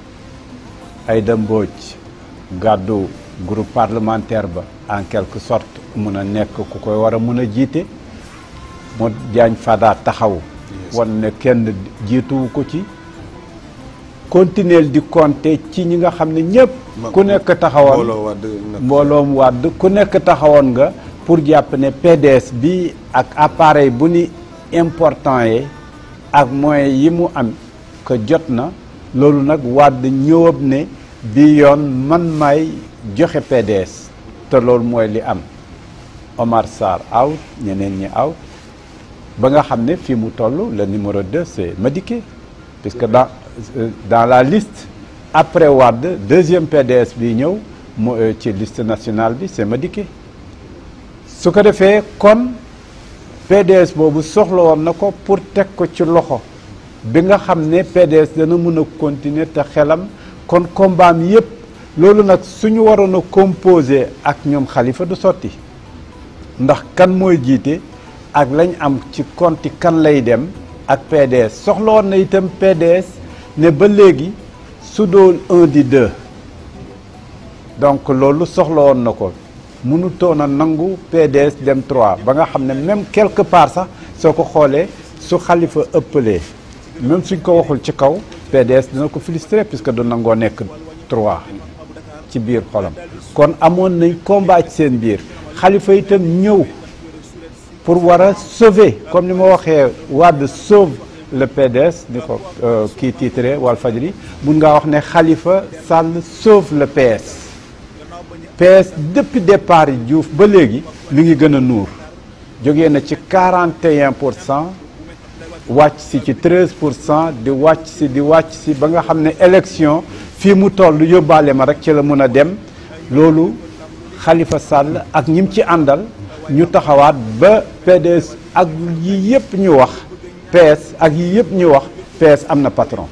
Aïda Mbodj gàddu groupe parlementaire ba en quelque sorte mun a nekk ku koy war a mun a jiite mu Diagne Fada taxaw wan ne kenn jiituwu ko ci continuer di compter ci ñi nga xam ne ñëpp ku nekk taxawoon mbooloom wàdd ku nekk taxawoon nga pour jàpp ne PDS bi ak appareil bu ni important yi ak moyens yi mu am que jot na loolu nag wàdd ñëwab ne bi yoon man may joxe PDS te loolu mooy li am Omar Sarr out ñeneen ñi out ba nga xam ne fii mu toll le numéro 2 c'est Madické puisque dans dans la liste après Wade deuxième PDS bi ñëw mu ci liste nationale bi c'est Madické su ko defee kon PDS boobu soxla woon na ko pour teg ko ci loxo bi nga xam ne PDS dana mën a continuer te xelam kon combat mi yépp loolu nag suñu waroon a composer ak ñoom Khalifa du sotti ndax kan mooy jiite ak lañ am ci konti kan lay dem ak PDS soxla woon na itam PDS ne ba léegi su doon un di deux donc loolu soxla woon na ko mënutoon a nangu PDS dem trois ba nga xam ne même quelque part sax soo ko xoolee su Khalifa ëppalee même suñ ko waxul ci kaw PDS dina ko filistrer puisque du nangoo nekk trois ci biir xolam kon amoon nañ combat ci seen biir Khalifa itam ñëw pour war a sauver comme ni ma waxee Wade sauve le PDS ni ko kii titré Walfadjri mun ngaa wax ne Khalifa Sall sauve le PS PS depuis départ yi Diouf ba léegi mi ngi gën a nuur jógee na ci 41 pour cent wàcc si ci 13 pour cent di wàcc si di wàcc si ba nga xam ne élection fii mu toll yóbbaale ma rek ci la mun a dem loolu Khalifa Sall ak ñim ci àndal ñu taxawaat ba PDS ak yi yëpp ñu wax PS ak yi yëpp ñu wax PS am na patron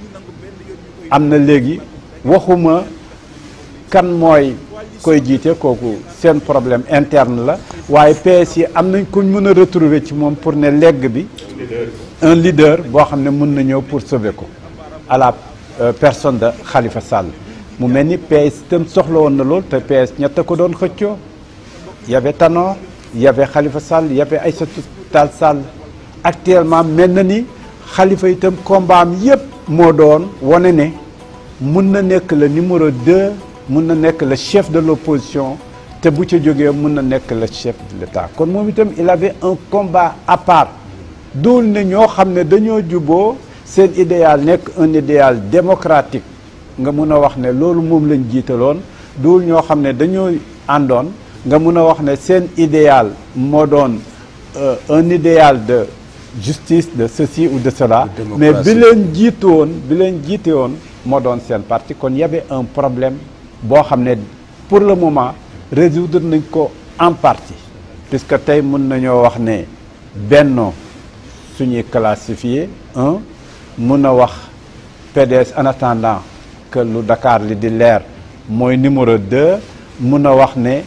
am na léegi waxuma kan mooy koy jiite kooku seen problème interne la waaye PS yi am nañ kuñ mën a retrouver ci moom pour ne legg bi un leader boo xam ne mën na ñëw pour sauver ko à la personne de Khalifa Sall mu mel ni PS itam soxla woon na lool te PS ñett ko doon xëccoo y avait Tanor y avait Khalifa Sall y avait Aïssatou Tall Sall actuellement mel na ni Khalifa itam combat am yépp moo doon wane ne mun na nekk le numéro 2 mun na nekk le chef de l'opposition te bu ca jógee mun na nekk le chef de l'État kon moom itam il avait un combat à part dool ne ñoo xam ne dañoo juboo seen idéal nekk un idéal démocratique nga mun a wax ne loolu moom lañ jiitaloon dool ñoo xam ne dañoo àndoon nga mun a wax ne seen idéal moo doon un idéal de justice de ceci ou de cela mais bi leen jiite woon bi leen jiite woon moo doon seen parti kon y avait un problème boo xam ne pour le moment résoudre nañ ko en partie puisque tey mun nañoo wax ne Benno suñuy classifié un mun a wax PDS en attendant que lu Dakar li di leer mooy numéro 2 mun a wax ne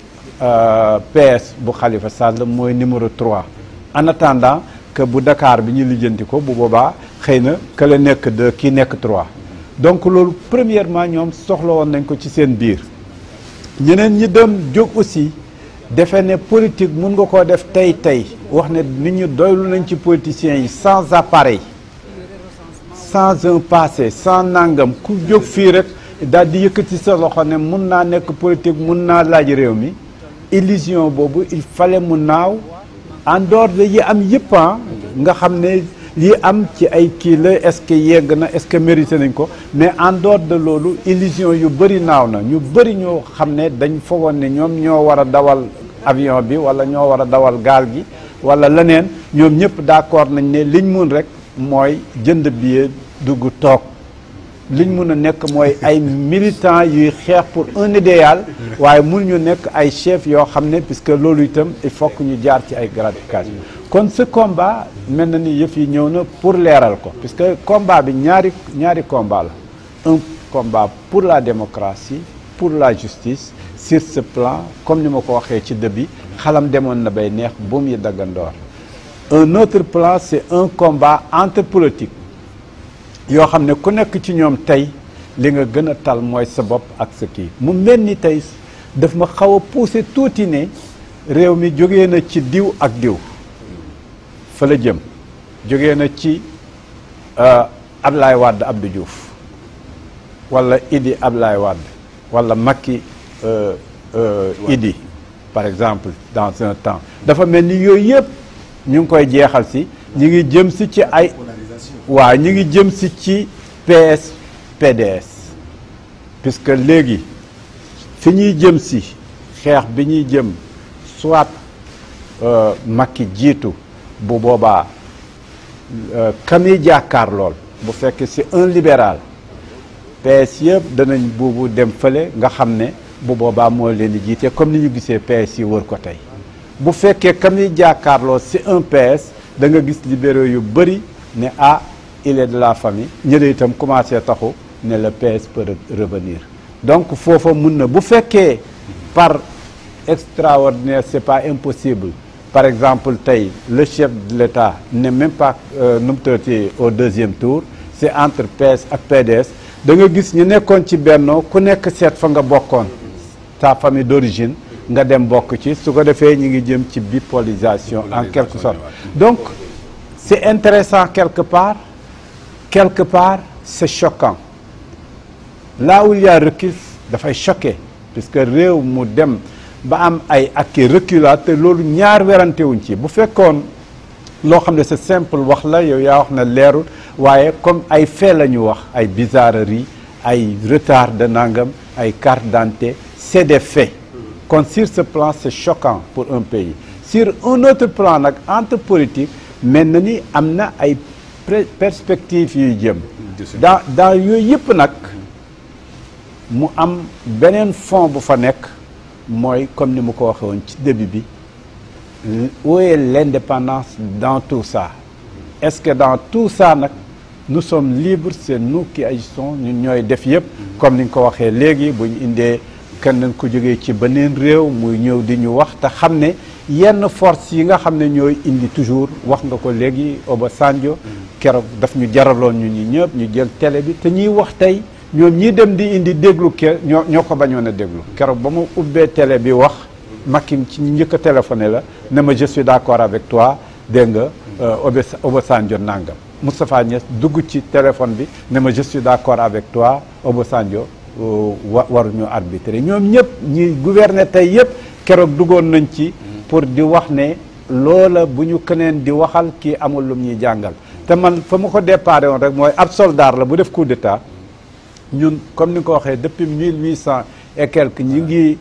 PS bu Khalifa Sall mooy numéro 3 en attendant que bu Dakar bi ñu lijjanti ko bu boobaa xëy na que la nekk 2 kii nekk 3 donc loolu premièrement ñoom soxla woon nañ ko ci seen biir ñeneen ñi dem jóg aussi defe ne politique mun nga koo def tey tey wax ne nit ñi doylu nañ ci politiciens yi sans appareil sans un passé sans nangam ku jóg fii rek daal di yëkkati sa loxo ne mun naa nekk politique mun naa laaj réew mi illusion boobu il fallait mu naaw en dehors de yi am yëpp nga xam ne yi am ci ay kii la est-ce que yegg na est-ce que mérité nañ ko mais en dehors de loolu illusion yu bëri naaw na ñu bëri ñoo xam ne dañ foogoon ne ñoom ñoo war a dawal avion bi wala ñoo war a dawal gaal gi wala leneen ñoom ñëpp d'accord nañ ne liñ mun rek mooy jënd billet dugg toog liñ mun a nekk mooy ay militants yuy xeex pour un idéal waaye mun ñu nekk ay chefs yoo xam ne puisque loolu itam il faut que ñu jaar ci ay gratification kon ce combat mel na ni yëf yi ñëw na pour leeral ko puisque combat bi ñaari ñaari combat la un combat pour la démocratie pour la justice sur ce plan comme ni ma ko waxee ci début xalam demoon na bay neex buum yi daggandoor un autre plan c'est un combat entre politique yoo xam ne ku nekk ci ñoom tey li nga gën a tal mooy sa bopp ak sa kii mu mel ni tey daf ma xaw a poussé tuuti ne réew mi jógee na ci diw ak diw fa la jëm jógee na ci Abdoulaye Wade Abdou Diouf wala Idi Ablaye Wade wala Macky euh, euh, Idi par exemple dans un temps dafa mel ni yooyu yëpp ñu ngi koy jeexal si ñu ngi jëm si ci ay waaw ñu ngi jëm si ci PS PDS puisque léegi fi ñuy jëm si xeex bi ñuy jëm soit euh, Macky jiitu bu boobaa euh, ka muy jàkkaar lool bu fekkee c'est un libéral PS yëpp danañ boobu dem fële nga xam ne bu boobaa moo leen di jiite comme ni ñu gisee PS yi wër ko tey bu fekkee ka muy jàkkaarloo c'est un PS da nga gis libéraux yu bëri ne ah il est de la famille ñële itam commencé taxu ne le PS peut re- revenir donc foofa mun na bu fekkee par extraordinaire c'est pas impossible par exemple tey le chef de l'État n'est même pas euh, nu mu tuddati au deuxième tour c'est entre PS ak PDS da nga gis ñu nekkoon ci bennoo ku nekk seet fa nga bokkoon ta famille d'origine nga dem bokk ci su ko defee ñu ngi jëm ci bipolarisation en quelque sorte donc c'est intéressant quelque part quelque part c'est choquant là où il y a recul dafay choqué puisque réew mu dem ba am ay acquis reculats te loolu ñaar werantewuñ ci bu fekkoon loo xam ne c'est simple wax la yow yaa wax na leerul waaye comme ay fait la ñu wax ay bizarreries ay retard de nangam ay carte d'identité c'est des faits kon sur ce plan c'est choquant pour un pays sur un autre plan nag entre politique mel na ni am na ay pré- perspectives yuy jëm dans dans yooyu yëpp nag mu am beneen fond bu fa nekk mooy comme ni mu ko waxee woon ci début bi où est l'indépendance dans tout ça est-ce que dans tout ça nag nous sommes libres c'est nous qui agissons ñun ñooy def yëpp comme ni nga ko waxee léegi bu ñu indee kenn ku jógee ci beneen réew muy ñëw di ñu wax te xam ne yenn force yi nga xam ne ñooy indi toujours wax nga ko léegi Obasanjo keroog daf ñu jaraloon ñu ñi ñëpp ñu jël télé bi te ñuy wax tey ñoom ñii dem di indi déglu ke ñoo ñoo ko bañoon a déglu keroog ba mu ubbee télé bi wax Macky ci ñi njëkk a téléphoné la ne ma je suis d'accord avec toi dégg nga Obe Obasanjo nangam Moustapha Niass dugg ci téléphone bi ne ma je suis d'accord avec toi Obasanjo wa waruñu arbitrer ñoom ñëpp ñi gouverner tey yëpp keroog duggoon nañ ci pour di wax ne loola bu ñu keneen di waxal kii amul lum ñuy jàngal te man fa ma ko déparé woon rek mooy ab soldat la bu def coup d'état ñun comme ni nga ko waxee depuis mille huit cent et quelques ñi ngi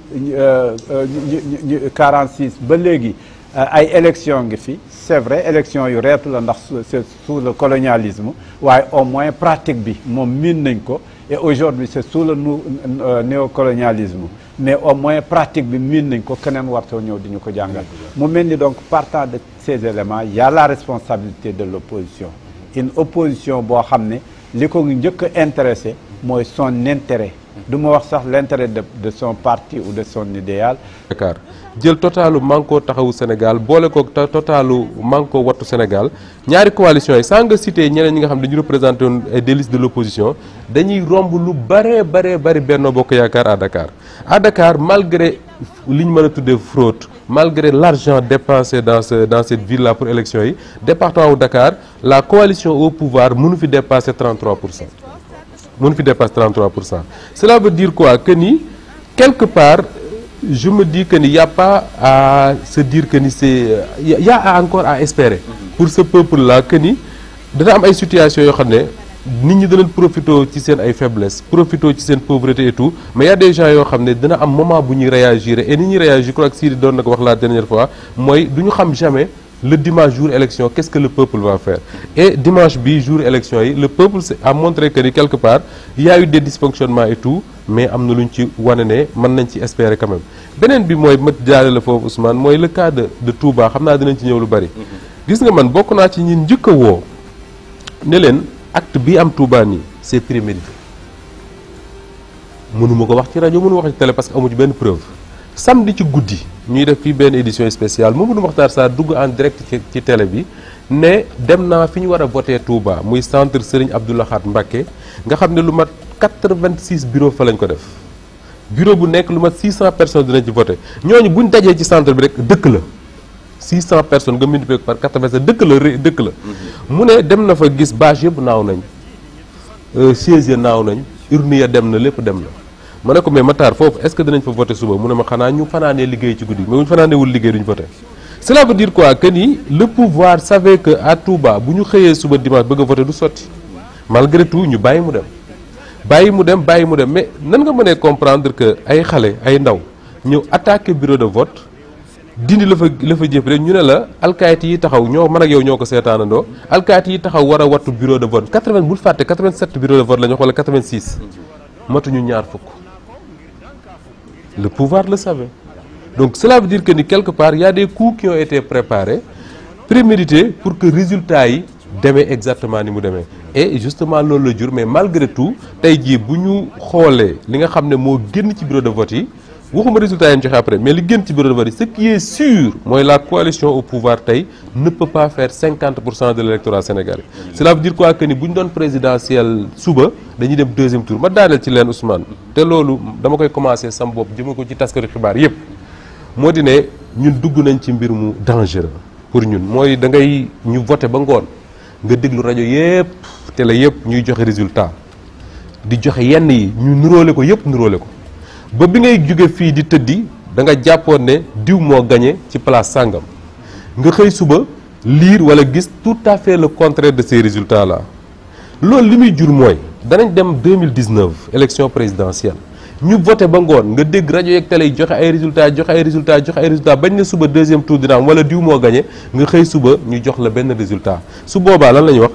ñu 46 ba léegi ay élection ngi fi c'est vrai élection yu reetu la ndax c'est sous le colonialisme waaye au moins pratique bi moom miin nañ ko et aujourd'hui c'est sous le néocolonialisme mais au moins pratique bi miin nañ ko keneen wartoo ñëw di ñu ko jàngal mu mel ni donc partant de ces éléments il y a la responsabilité de l'opposition une opposition boo xam ne li ko njëkk a intéressé mooy son intérêt du ma wax sax l'intérêt de de son parti ou de son idéal Dakar jël totalu Manko taxawu Sénégal boole ko totalu Manko wattu Sénégal ñaari coalition yi sans nga citer ñeneen ñi nga xam dañu représenté woon ay des listes de l'opposition dañuy romb lu bare bare bari Benno Bokk Yaakaar à Dakar à Dakar malgré li ñu mën a tuddee fraude malgré l'argent dépensé dans ce dans cette ville là pour élection yi département wu Dakar la coalition au pouvoir mënu fi dépasser 33 pour cent mënu fi dépasser 33 pour cent cela veut dire quoi que ni quelque part je me dis que ni y a pas à se dire que ni c'est y a encore à espérer pour ce peuple là que ni dana am ay situations yoo xam ne nit ñi danañ profité ci seen ay faiblesses profité ci seen pauvreté et tout mais y a des gens yoo xam ne dina am moment bu ñuy réagir et ni ñuy réagir je crois que Sidi doon na ko wax la dernière fois mooy du ñu xam jamais le dimanche jour élection qu'est-ce que le peuple va faire et dimanche bi jour élection yi le peuple a montré que ni quelque part il y a eu des dysfonctionnements et tout mais am na lu ñu ci wane ne mën nañ ci espérer quand même beneen bi mooy ma jaare la foofu Ousmane mooy le cas de de Touba xam naa dinañ ci ñëw lu bari gis nga man bokk naa ci ñi njëkk a woo ne leen acte bi am Touba nii c'est prémédité mënuma ko wax ci rajo mënuma wax ci télé parce que amu ci benn preuve samedi ci guddi ñuy def fii benn édition spéciale Mamadou Makhtar Sarr dugg en direct ci ci télé bi ne dem naa fi ñu war a voté Touba muy centre Serigne Abdou Lahad Mbacké nga xam ne lu mat 86 bureau fa lañ ko def bureau bu nekk lu mat 600 personnes dinañ ci voté ñooñu buñ dajee ci centre bi rek dëkk la 600 personnes nga multiplié ko par 87 dëkk la ré dëkk la mu ne dem na fa gis bâche yëpp naaw nañ siège ya naaw nañ urne ya dem na lépp dem na ma ne ko mais Matar foofu est-ce que dinañ fa voté suba mu ne ma xanaa ñu fanaanee liggéey ci guddi mais bu ñu fanaanewul liggéey duñ voté cela veut dire quoi que ni le pouvoir savait que à Touba bu ñu xëyee suba dimanche bëgg a voté du sotti malgré tout ñu bàyyi mu dem bàyyi mu dem bàyyi mu dem mais nan nga mënee comprendre que ay xale ay ndaw ñëw attaqué bureau de vote dindi la fa la fa jëf rek ñu ne la alkaati yi taxaw ñoo man ak yow ñoo ko seetaanandoo alkaati yi taxaw war a wattu bureau de vote 80 bul fàtte 87 bureau de vote la ñu wax wala 86 matuñu ñaar fukk le pouvoir le savait donc cela veut dire que ni quelque part il y a des coups qui ont été préparés prémédités pour que résultat yi demee exactement ni mu demee et justement loolu la jur mais malgré tout tey jii bu ñu xoolee li nga xam ne moo génn ci bureau de vote yi waxuma résultat yi ñu joxe après mais li génn ci bureau de vote yi ce qui est sûr mooy la coalition au pouvoir tey ne peut pas faire 50 pour cent de l'électorat sénégalais cela veut dire quoi que ni bu ñu doon présidentiel suba dañuy dem deuxième tour ma daaneel ci leen Ousmane te loolu dama koy commencer sam bopp jëme ko ci taskatu xibaar yépp moo di ne ñun dugg nañ ci mbir mu dangereux pour ñun mooy da ngay ñu voté ba ngoon nga déglu rajo yépp télé yépp ñuy joxe résultat di joxe yenn yi ñu nuróole ko yépp nuróole ko ba bi ngay jóge fii di tëddi da nga jàppoon ne diw moo gagné ci place sàngam nga xëy suba lire wala gis tout à fait le contraire de ces résultats là loolu li muy jur mooy danañ dem 2019 élection présidentielle ñu voté ba ngoon nga dégg rajo yeeg télé yi joxe ay résultats joxe ay résultats joxe ay résultats bañ ne suba deuxième tour dina am wala diw moo gagné nga xëy suba ñu jox la benn résultat su boobaa lan la ñuy wax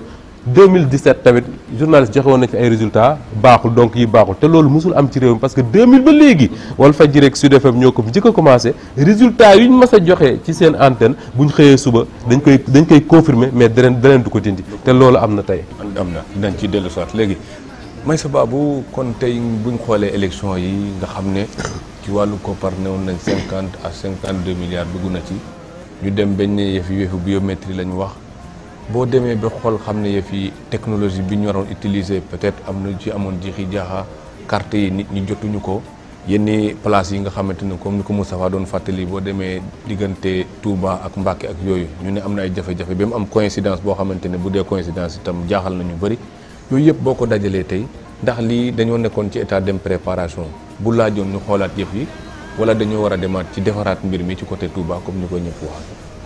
2017 tamit journaliste joxe woon na ci ay résultats baaxul donc yi baaxul te loolu mosul am ci réew mi parce que 2000 ba léegi Walfadjri ak Sud FM ñoo ko fi njëkk a commencé résultats yu ñu mas a joxe ci seen antenne bu ñu xëyee suba dañ koy dañ koy confirmer mais deneen deneen du ko dindi te loolu am na tey. am na dinañ ci dellu soit léegi Meissa Babou kon tey buñ xoolee élection yi nga xam ne ci wàllu koppar newoon nañ 50 à 52 milliards dugg na ci ñu dem bañ ne yëf yi yëfu biométrie la ñu wax boo demee ba xool xam ne yëf yi technologie bi ñu waroon utiliser peut-être am na ci amoon jixi jaaxa carte yi nit ñi jotuñu ko yenn place yi nga xamante ne comme ni ko Moustapha doon fàttali boo demee diggante Touba ak Mbacké ak yooyu ñu ne am na ay jafe-jafe ba mu am coïncidence boo xamante ne bu dee coïncidence itam jaaxal na ñu bëri yooyu yëpp boo ko dajalee tey ndax lii dañoo nekkoon ci état de préparation bu laajoon ñu xoolaat yëf yi wala dañoo war a demaat ci defaraat mbir mi ci côté Touba comme ni ko ñëpp wax.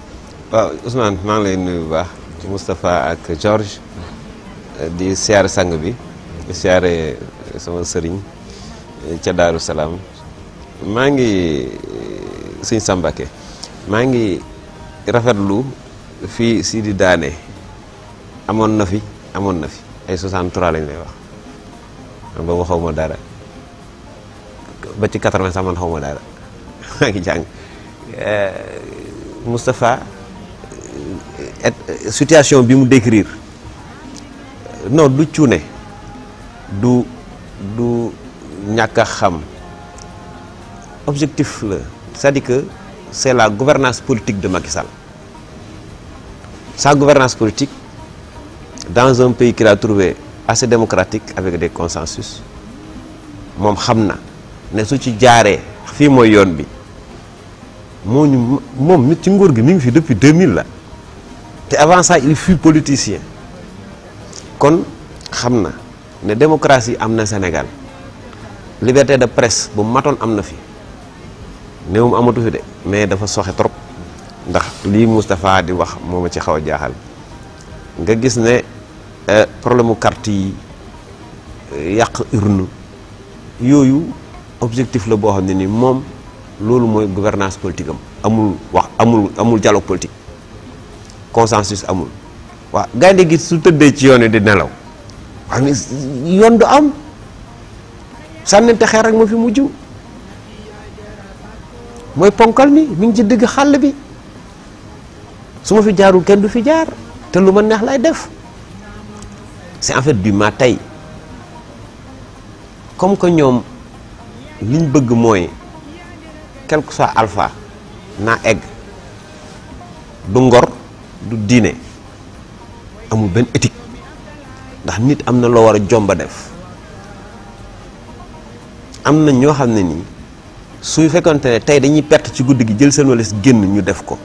waaw Ousmane maa ngi lay nuyu bu baax Moustapha ak George di siyaare sang bi di siyaare sama sëriñ ca Daaru Salaam maa ngi sëñ Sambake maa ngi rafetlu fii si di daane amoon na fi amoon na fi ay 63 lañ lay wax man boobu xaw ma dara ba ci 80 sax man xaw ma dara maa ngi jàng Moustapha situation bi mu décrire non du cuune du du ñàkk a xam objectif la c'est-à-dire que c'est la gouvernance politique de Macky Sall sa gouvernance politique dans un pays qu'il a trouvé assez démocratique avec des consensus moom xam na ne su ci jaaree fii mooy yoon bi moo ñu moom mi ci nguur gi mi ngi fi depuis 2000 la te avant ça il fut politicien kon xam na ne démocratie am na Sénégal liberté de presse bu matoon am na fi néewum amatu fi de mais dafa soxe trop ndax lii Moustapha di wax moo ma ci xaw a jaaxal nga gis ne problème mu carte yi yàq urne yooyu objectif la boo xam ne ni moom loolu mooy gouvernance politique am amul wax amul amul dialogue politique consensus amul waaw gaynde gi su tëddee ci yoon wi di nelaw wax ni yoon du am sànnante xeer rek ma fi mujj mooy ponkal mi mi ngi ci digg xàll bi su ma fi jaarul kenn du fi jaar te lu ma neex lay def c'est en fait du ma tey comme que ñoom liñ bëgg mooy quel que soit alpha naa egg du ngor du diine amul benn éthique ndax nit am na loo war a jomba def am na ñoo xam ne nii suy fekkonte ne tey dañuy perte ci guddi gi jël seen walis génn ñu def ko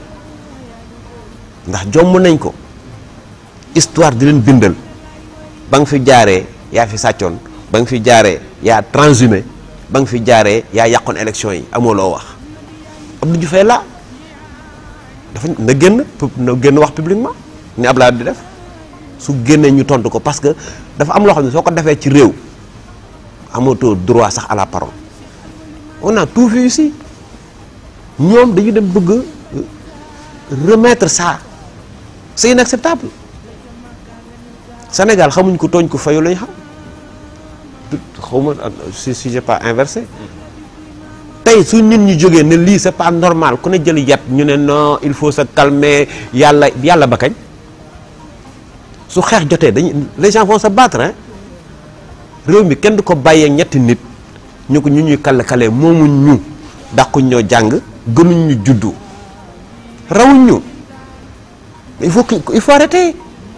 ndax jomb nañ ko histoire di leen bindal ba nga fi jaaree yaa fi sàccoon ba nga fi jaaree yaa transhumé ba nga fi jaaree yaa yàqoon élection yi amoo loo wax Abdou Diouf la dafa na génn na génn wax publiquement ni Abdoulaye di def su génnee ñu tontu ko parce que dafa am loo xam ne soo ko defee ci réew amatoo droit sax à la parole on a tout vu ici ñoom dañu dem bëgg remettre ça c'est inacceptable Sénégal xamuñ ko tooñ ko fayu lañ xam xawma si si j'ai pas inversé tey su nit ñi jógee ne lii c'est pas normal ku ne jël yat ñu ne non il faut se calmer yàlla yàlla ba kañ su xeex jotee dañuy les gens vont se battre hein réew mi kenn du ko bàyyee ñetti nit ñu ko ñu ñuy kale kale moomuñ ñu dàquñ ñoo jàng gënuñ ñu juddu rawuñ ñu il faut que il faut arrêter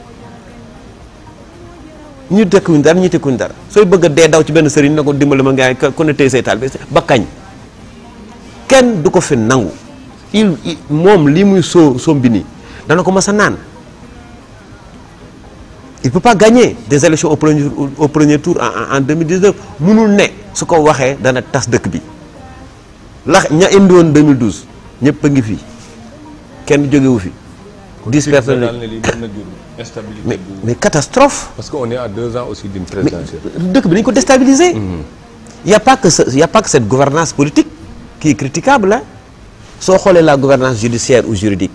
ñu tekkuñ dara ñu tekkuñ dara sooy bëgg a dee daw ci benn sëriñ na ko dimbali ma ngaa ku ne tey say taal bi ba kañ kenn du ko fi nangu il moom lii muy soo sombi nii dana ko mas a naan il peut pas gagner des élections au premier au premier tour en en 2019 munul ne su ko waxee dana tas dëkk bi la ña indi woon 2012 ñëpp a ngi fi kenn jógewu fi. dix personnes mais mais catastrophe. parce que on est à deux ans aussi d'une présidentielle. dëkk bi dañu ko déstabiliser. y a pas que ce y a pas que cette gouvernance politique qui est critiquable hein soo xoolee la gouvernance judiciaire ou juridique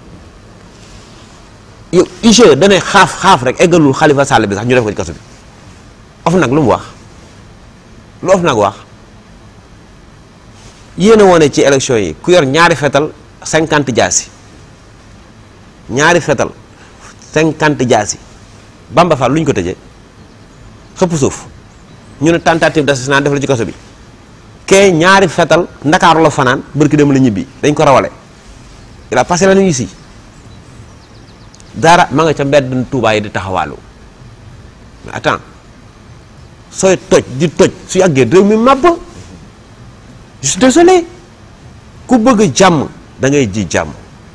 yow IGE danay xaaf xaaf rek eggalul Khalifa Sall bi sax ñu def ko ci kaso bi of nag lu mu wax lu of nag wax yéen a woone ci élection yi ku yor ñaari fetal cinquante jaasi ñaari fetal cinquante jaasi Bamba Fall lu ñu ko tëjee xëpp suuf ñu ne tentative d'assassinat def la ci kaso bi kee ñaari fetal ndakaaru la fanaan bërki dem la ñibbi dañ ko rawale il a passé la nuit ici dara ma nga ca mbedd Tuubaa yi di taxawaalu mais attends sooy toj di toj su yàggee réew mi màbb je suis désolé ku bëgg jàmm da ngay ji jàmm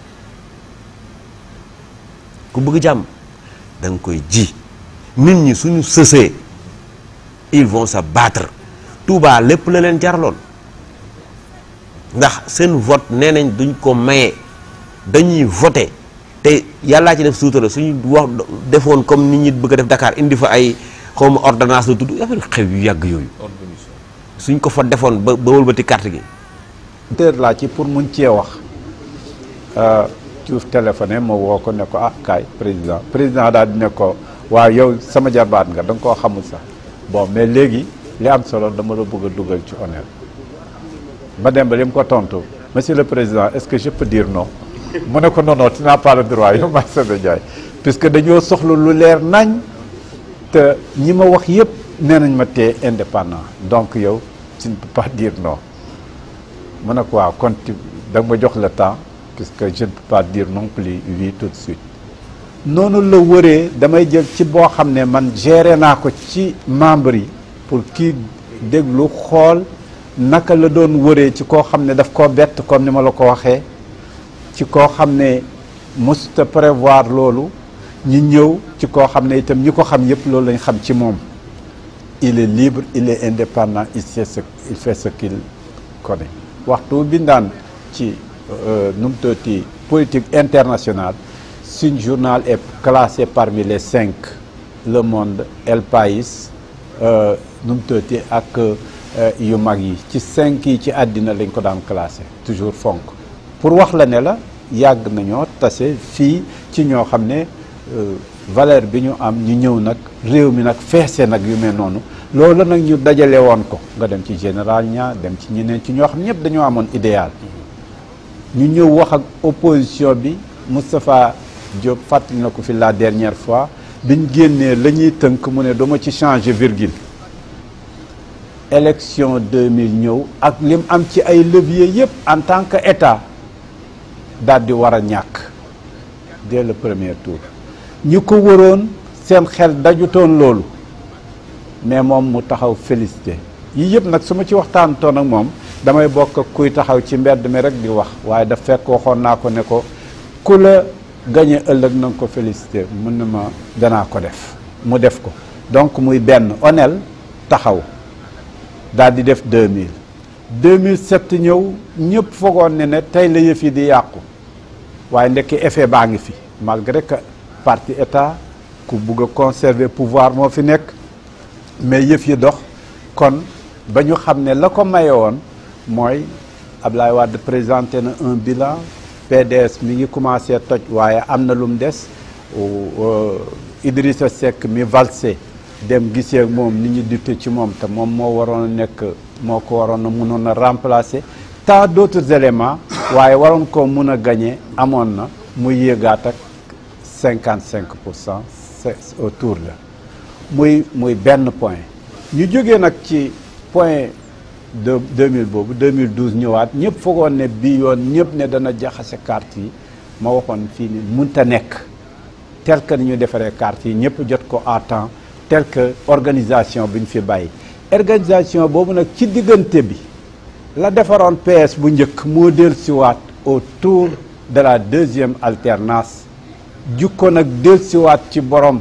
ku bëgg jàmm da nga koy ji nit ñi suñu sësee ils vont se battre Touba lépp la leen jaraloon ndax seen vote nee nañ duñ ko maye dañuy voter te yàllaa ci def suutara suñu wax defoon comme nit ñi bëgg a def Dakar indi fa ay xawma ordonnance la tudd affaire xew yu yàgg yooyu suñ ko fa defoon ba ba wëlbati carte gi dër laa ci pour mun cee wax Diouf téléphoné ma woo ko ne ko ah kaay président président daal di ne ko waaw yow sama jarbaat nga da nga koo xamul sax bon mais léegi li am solo dama la bëgg a dugal ci honneur ba dem ba li mu ko tontu monsieur le président est-ce que je peux dire non mu ne ko non non tu n'as pas le droit yow maay Sebe Ndiaye puisque dañoo soxla lu leer nañ te ñi ma wax yëpp nee nañ ma tee indépendant donc yow tu ne peux pas dire non mu ne ko waaw kon da nga ma jox le temps puisque je ne peux pas dire non plus oui tout de suite noonu la wëree damay jël ci boo xam ne man géré naa ko ci membre yi pour kii déglu xool naka la doon wëree ci koo xam ne daf koo bett comme ni ma la ko waxee ci koo xam ne musta prévoir loolu ñi ñëw ci koo xam ne itam ñi ko xam yépp loolu lañ xam ci moom il est libre il est indépendant il sait ce il fait ce qu'il connaît waxtu bindaan ci nu mu tuddati politique internationale suñ journal est classé parmi les cinq Le Monde El País nu mu tuddati ak yu mag yi ci cinq yi ci àddina lañ ko daan classé toujours fonk pour wax la ne la yàgg nañoo tase fii ci ñoo xam ne valeur bi ñu am ñu ñëw nag réew mi nag feese nag yu mel noonu loolu nag ñu dajale woon ko nga dem ci général ña dem ci ñeneen ci ñoo xam ñëpp dañoo amoon idéal ñu ñëw wax ak opposition bi Moustapha Diop fàttali na ko fi la dernière fois biñ génnee la ñuy tënk mu ne dama ci changer virgule élection 2000 ñëw ak lim am ci ay levier yëpp en tant que état daal di war a ñàkk dès le premier tour ñi ko waroon seen xel dajutoon loolu mais moom mu taxaw félicité yii yëpp nag su ma ci waxtaantoon ak moom damay bokk ak kuy taxaw ci mbedd mi rek di wax waaye daf fekk waxoon naa ko ne ko ku la gañe ëllëg na nga ko félicité mun na ma danaa ko def mu def ko donc muy benn onel taxaw daal di def 2000 2007 ñëw ñëpp foogoon ne ne tey la yëf yi di yàqu waaye ndekki effet baa ngi fi malgré que parti état ku bugg a conserver pouvoir moo fi nekk mais yëf yi dox kon ba ñu xam ne la ko maye woon mooy Ablaye Wade présenté na un bilan PDS mi ngi commencé toj waaye am na lu mu des Idrissa Seck mi valsé dem gisee ak moom nit ñi dute ci moom te moom moo waroon a nekk moo ko waroon a mënoon a remplacer tant d'autres éléments waaye waroon ko mun a gagner amoon na muy yéegaat ak cinquante cinq pour cent autour la muy muy benn point ñu jógee nag ci point de 2000 boobu 2012 ñëwaat ñëpp foogoon ne bii yoon ñëpp ne dana jaxase carte yi ma waxoon fii ni munta nekk tel que ni ñu defaree carte yi ñëpp jot ko à temps tel que organisation bi ñu fi bàyyi organisation boobu nag ci diggante bi la defaroon PS bu njëkk moo dellusiwaat autour de la deuxième alternance jukko nag dellusiwaat ci borom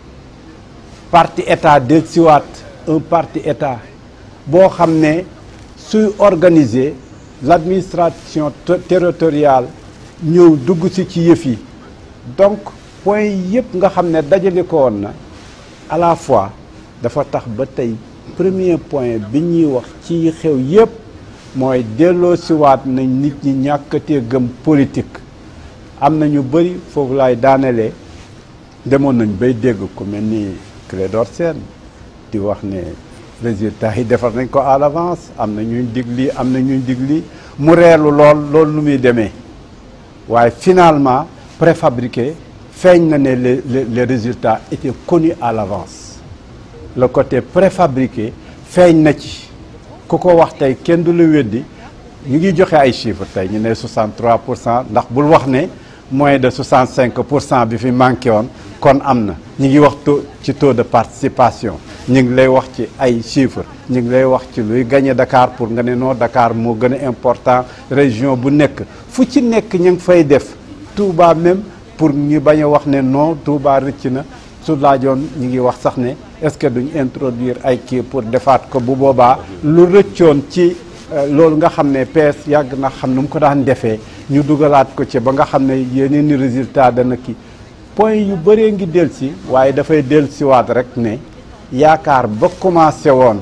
parti état dellusiwaat un parti état boo xam ne suy organiser l'administration territoriale ñëw dugg si ci yëf yi donc point yëpp nga xam ne dajale ko woon na à la fois dafa tax ba tey premier point bi ñuy wax ci xew yëpp mooy delloo siwaat nañ nit ñi ñàkkatee gëm politique am na ñu bëri foofu laay daanelee demoon nañ bay dégg ku mel ni Clédor Sène di wax ne résultat yi defar nañ ko à l'avance am na ñuy dig lii am na ñuy dig lii mu reelu lool loolu nu muy demee waaye finalement préfabriqué feeñ na ne les les résultats étaient connus à l'avance le côté préfabriqué feeñ na ci ku ko wax tey kenn du la weddi ñu ngi joxe ay chiffres tey ñu ne 63 pour cent ndax bul wax ne moins de 65 pour cent bi fi manqué woon kon am na ñu ngi wax taux ci taux de participation ñu ngi lay wax ci ay chiffres ñu ngi lay wax ci luy gagné Dakar pour nga ne non Dakar moo gën a important région bu nekk fu ci nekk ñu ngi fay def Touba même pour ñu bañ a wax ne non Touba rëcc na su laajoon ñu ngi wax sax ne est-ce que duñ introduire ay kii pour defaat ko bu boobaa lu rëccoon ci loolu nga xam ne PS yàgg na xam nu mu ko daan defee ñu dugalaat ko ci ba nga xam ne yeneen i résultat dana kii point yu bëree ngi dellusi waaye dafay dellusiwaat rek ne yaakaar ba commencé woon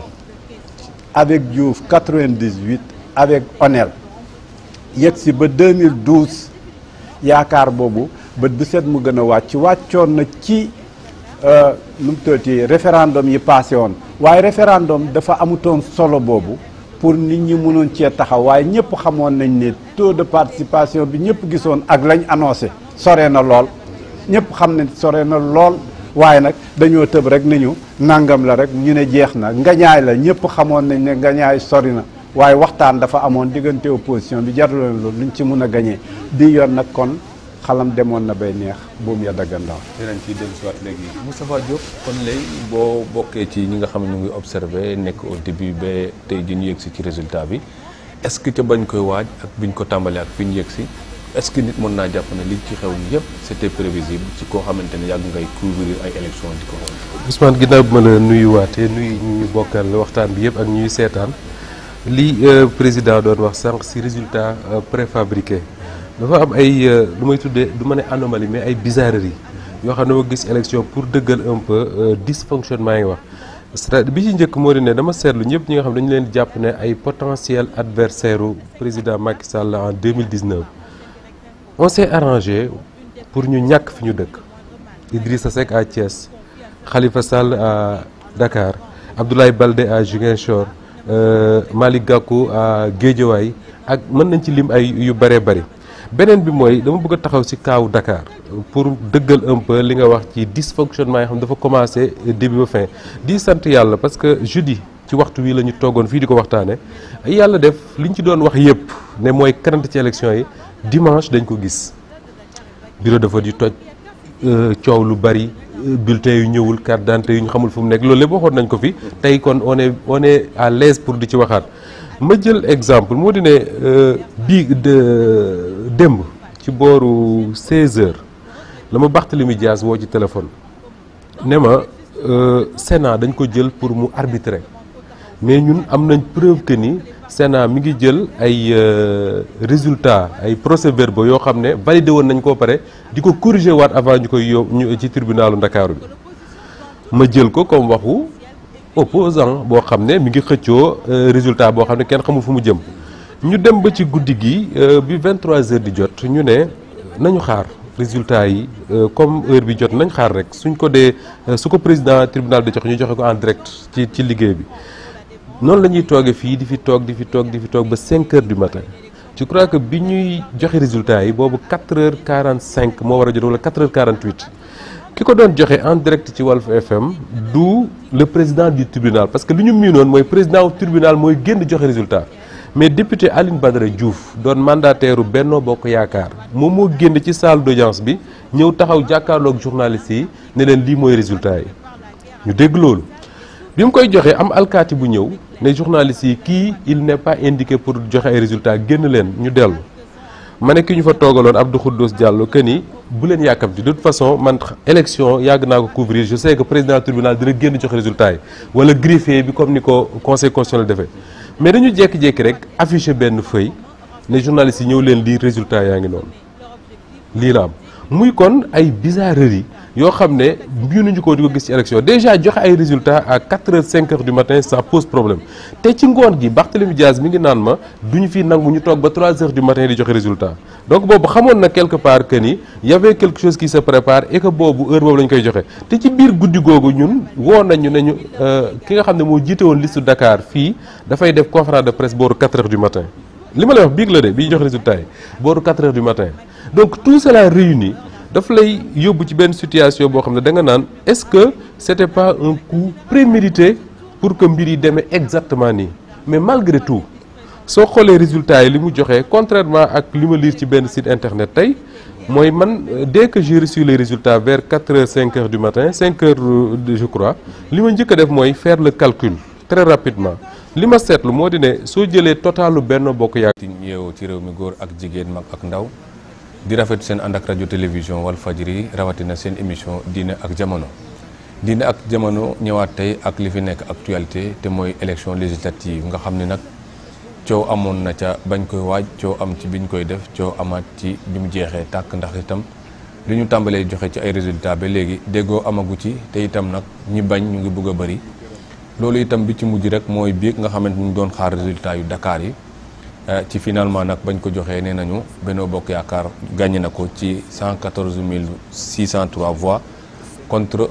avec Diouf 98 avec Onel yegg si ba 2012 yaakaar boobu bët bu set mu gën a wàcc wàccoon na ci nu mu tuddati référendum yi passé woon waaye référendum dafa amutoon solo boobu pour nit ñi mënoon cee taxaw waaye ñëpp xamoon nañ ne taux de participation bi ñëpp gisoon ak lañ annoncé sore na lool ñëpp xam ne sore na lool waaye nag dañoo tëb rek ni ñu nangam la rek ñu ne jeex na ngañaay la ñëpp xamoon nañ ne ngañaay sori na waaye waxtaan dafa amoon diggante opposition bi jaruloon loolu luñ ci mun a gañee di yoon nag kon xalam demoon na bay neex buum ya daggandaw dinañ ci dellu si waat léegi Moustapha Diop kon léegi boo bokkee ci ñi nga xam ne ñu ngi observé nekk au début ba tey ji ñu yëg si ci résultat bi est-ce que ca bañ koy waaj ak biñ ko tàmbalee ak fi ñu yëg si est-ce que nit mën naa jàpp ne li ci xew yëpp c'était prévisible ci koo xamante ne yàgg ngay couvrir ay élections di ko xool. Ousmane ginnaaw bi ma la nuyuwaatee nuyu ñu bokkal waxtaan bi yëpp ak ñuy seetaan li président doon wax sànq si résultat préfabriqué dafa am ay lu may tuddee du ma ne anomalie mais ay bizarreries yoo xam ne ma gis élection pour dëggal un peu dysfonctionnement yi wax c'est bi ci njëkk moo di ne dama seetlu ñëpp ñi nga xam dañu leen di jàpp ne ay potentiel adversaire u président Macky Sall en 2019 on s'est arrangé pour ñu ñàkk fi ñu dëkk Idrissa Seck à Thiès Khalifa Sall à Dakar Abdoulaye Baldé à Ziguinchor euh, Malick Gakou à Guédiawaye ak mën nañ ci lim ay yu bëree bëri beneen bi mooy dama bëgg a taxaw ci kaaw Dakar pour dëggal un peu li nga wax ci dysfonctionnement yi xam dafa commencé début ba fin di sant yàlla parce que jeudi ci waxtu wi la ñu toogoon fii di ko waxtaane yàlla def liñ ci doon wax yëpp ne mooy kanante ci élection yi dimanche dañ ko gis bureau de vote yi toj coow lu bari bulletin yu ñëwul carte d'identité yu ñu xamul fu mu nekk loolu lépp waxoon nañ ko fi tey kon on est on est à l'aise pour di ci waxaat ma jël exemple moo di ne bii de démb ci booru 16h la ma Barthélémy Dias woo ci téléphone ne ma Sénat dañ ko jël pour mu arbitrer mais ñun am nañ preuve que ni Sénat mi ngi jël ay résultats ay procès-verbaux yoo xam ne validé woon nañ koo pare di ko corriger waat avant ñu koy yóbbu ci tribunalu Ndakaaru bi ma jël ko comme waxu opposant boo xam ne mi ngi xëccoo résultat boo xam ne kenn xamul fu mu jëm ñu dem ba ci guddi gi bi 23 heures di jot ñu ne nañu xaar résultat yi comme heure bi jot nañ xaar rek suñ ko dee su ko président tribunal di joxe ñu joxe ko en direct ci ci liggéey bi noonu la ñuy toogee fii di fi toog di fi toog di fi toog ba 5 heures du matin je crois que bi ñuy joxe résultat yi boobu 4 heures 45 moo war a jot wala 4 heures 48 ki ko doon joxe en direct ci Walf FM du le président du tribunal parce que li ñu miinoon mooy président wu tribunal mooy génn joxe résultat mais député Aline Badara Diouf doon mandataire Benno Bokk Yaakaar moom moo génn ci salle d'audience bi ñëw taxaw jàkkaarloog journalistes yi ne leen lii mooy résultat yi ñu dégg loolu bi mu koy joxe am alkaati bu ñëw ne journalistes yi kii il n'est pas indiqué pour joxe ay résultats génn leen ñu dellu ma ne ki ñu fa toogaloon Abdou Khoudous Diallo que ni bu leen yàkkamti de toute façon man élection yàgg naa ko couvrir je sais que président tribunal dina génn joxe résultat yi wala greffier bi comme ni ko conseil constitutionnel defee mais dañu jékki-jékki rek affiché benn feuille ne journalistes yi ñëw leen lii résultat yaa ngi noonu lii la am muy kon ay bizarreries yoo xam ne mbiinuñu ko di ko gis ci élection déjà joxe ay résultats à 4 heures 5 heures du matin ça pose problème te ci ngoon gi Barthélémy Diaz mi ngi naan ma duñu fi nangu ñu toog ba 3 heures du matin di joxe résultat donc boobu xamoon na quelque part que ni y avait quelque chose qui se prépare et que boobu heure boobu la ñu koy joxe te ci biir guddi googu ñun woo nañu ne ñu ki nga xam ne moo jiite woon liste Dakar fii dafay def conférence de presse booru 4 heures du matin li ma lay wax biig la de bi ñu jox résultat yi booru 4 heures du matin donc tout cela réuni daf lay yóbbu ci benn situation boo xam ne da nga naan est-ce que c'était pas un coup prémédité pour que mbir yi demee exactement nii mais malgré tout soo xoolee résultats yi li mu joxe contrairement ak li ma lire ci benn site internet tey mooy man dès que j'ai reçu les résultats vers 4 heures 5 heures du matin 5 heures je crois li ma njëkk a def mooy faire le calcul très rapidement li ma seetlu moo di ne soo jëlee totalu benn bokk yaakaar. ci yeewu ci réew mi góor ak jigéen mag ak ndaw. di rafet seen ànd ak rajo télévision wal fajri rawatina seen émission diine ak jamono diine ak jamono ñëwaat tey ak li fi nekk actualité te mooy élection législative nga xam ne nag coow amoon na ca bañ koy waaj coow am ci biñ koy def coow amaat ci bi mu jeexee tàkk ndax itam li ñu tàmbalee joxe ci ay résultats ba léegi déggoo amagu ci te itam nag ñi bañ ñu ngi bëgg a bëri loolu itam bi ci mujj rek mooy biig nga xamante ñu doon xaar résultats yu Dakar yi ci finalement nag bañ ko joxee nee nañu Benno Bokk Yaakaar gagné na ko ci 114 603 voix contre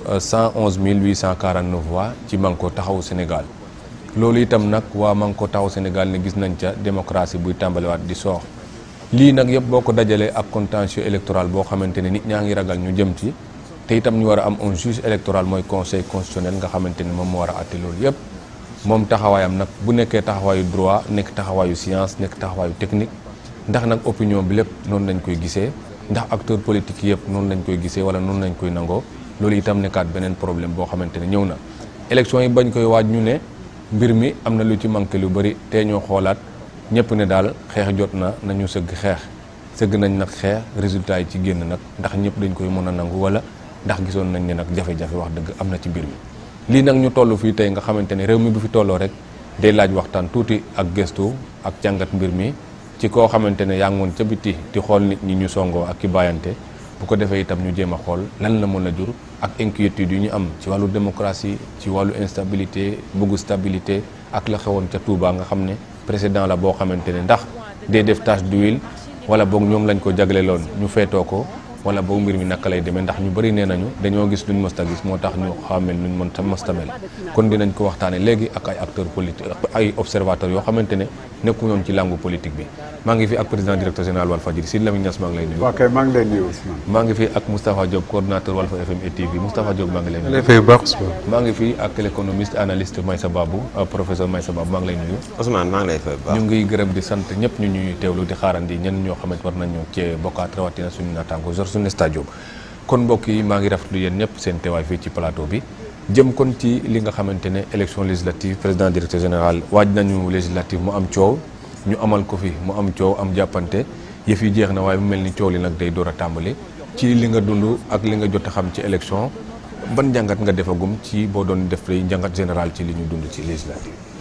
111 849 voix ci Manko Taxawu Sénégal loolu itam nag waa Manko Taxawu Sénégal ne gis nañ ca démocratie buy tàmbaliwaat di soox lii nag yëpp boo ko dajalee ak contentieux électoral boo xamante ne nit ñaa ngi ragal ñu jëm ci te itam ñu war a am un juge électoral mooy conseil constitutionnel nga xamante ne moom moo war a àtte loolu yëpp moom taxawaayam nag bu nekkee taxawaayu droit nekk taxawaayu science nekk taxawaayu technique ndax nag opinion bi lépp noonu lañ koy gisee ndax acteur politique yëpp noonu lañ koy gisee wala noonu lañ koy nangoo loolu itam nekkaat beneen problème boo xamante ne ñëw na élection yi bañ koy waaj ñu ne mbir mi am na lu ci manqué lu bëri te ñoo xoolaat ñëpp ne daal xeex jot na nañu sëgg xeex sëgg nañ nag xeex résultat yi ci génn nag ndax ñëpp dañ koy mën a nangu wala ndax gisoon nañ ne nag jafe-jafe wax dëgg am na ci mbir mi lii nag ñu toll fii tey nga xamante ne réew mi bu fi tolloo rek day laaj waxtaan tuuti ak gëstu ak jàngat mbir mi ci koo xamante ne yaa ngi woon ca biti di xool nit ñi ñu songoo ak ki bàyyante bu ko defee itam ñu jéem a xool lan la mën a jur ak inquiétude yu ñu am ci wàllu démocratie ci wàllu instabilité bëggu stabilité ak la xewoon ca Touba nga xam ne précédent la boo xamante ne ndax day def tache d'huile wala boog ñoom lañ ko jagleloon ñu feetoo ko wala boobu mbir mi naka lay demee ndax ñu bëri nee nañu dañoo gis luñ mësta gis moo tax ñu xamel luñ mën ta mësta mel kon dinañ ko waxtaane léegi ak ay acteurs politiques ay observateurs yoo xamante ne nekku ñoon ci langue politique bi maa ngi fi ak président directeur général Walfadjri Sidy Lamine Niass maa ngi lay nuyu ok maa ngi lay nuyu Ousmane. maa ngi fi ak Moustapha Diop coordonnateur Walf FM et TV Moustapha Diop maa ngi lay nuyu lay fay bu baax Ousmane. maa ngi fi ak l'économiste analyste Maïssa Babou professeur Maïssa Babou maa ngi lay nuyu Ousmane maa ngi lay fay bu baax. ñu ngi gërëm di sant ñëpp ñu ñuy teewlu di xaarandi ñenn ñoo xamante war nañu cee bokkaat rawatina suñu naataango Georges Soune Stadium kon mbokk yi maa ngi rafetlu yéen ñëpp seen teewaay fii ci plateau bi jëm kon ci li nga xamante ne élection législative président directeur général waaj nañu législative mu am coow ñu amal ko fi mu am coow am jàppante yëf yi jeex na waaye mu mel ni coow li nag day door a tàmbali ci li nga dund ak li nga jot a xam ci élection ban njàngat nga defagum ci boo doon def lay njàngat général ci li ñu dund ci législative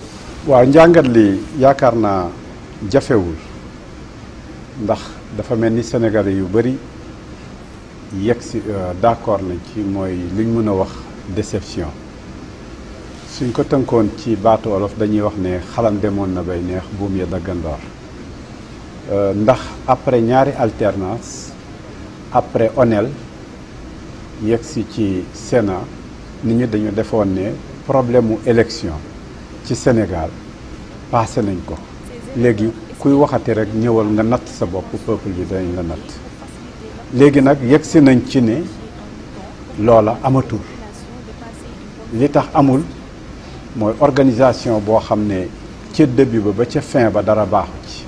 waaw njàngat li yaakaar naa jafewul ndax dafa mel ni Sénégalais yu bëri yegg si d'accord nañ ci mooy liñ mën a wax déception suñ ko tënkoon ci baatu wolof dañuy wax ne xalam demoon na bay neex buum ya daggandoor ndax après ñaari alternance après onel yegg si ci Sénat nit ñi dañu defoon ne problème mu élection ci Sénégal passé nañ ko léegi kuy waxati rek ñëwal nga natt sa bopp peuple bi dañ la natt léegi nag yegg si nañ ci ne loola amatul li tax amul mooy organisation boo xam ne ca début ba ba ca fin ba dara baaxu ci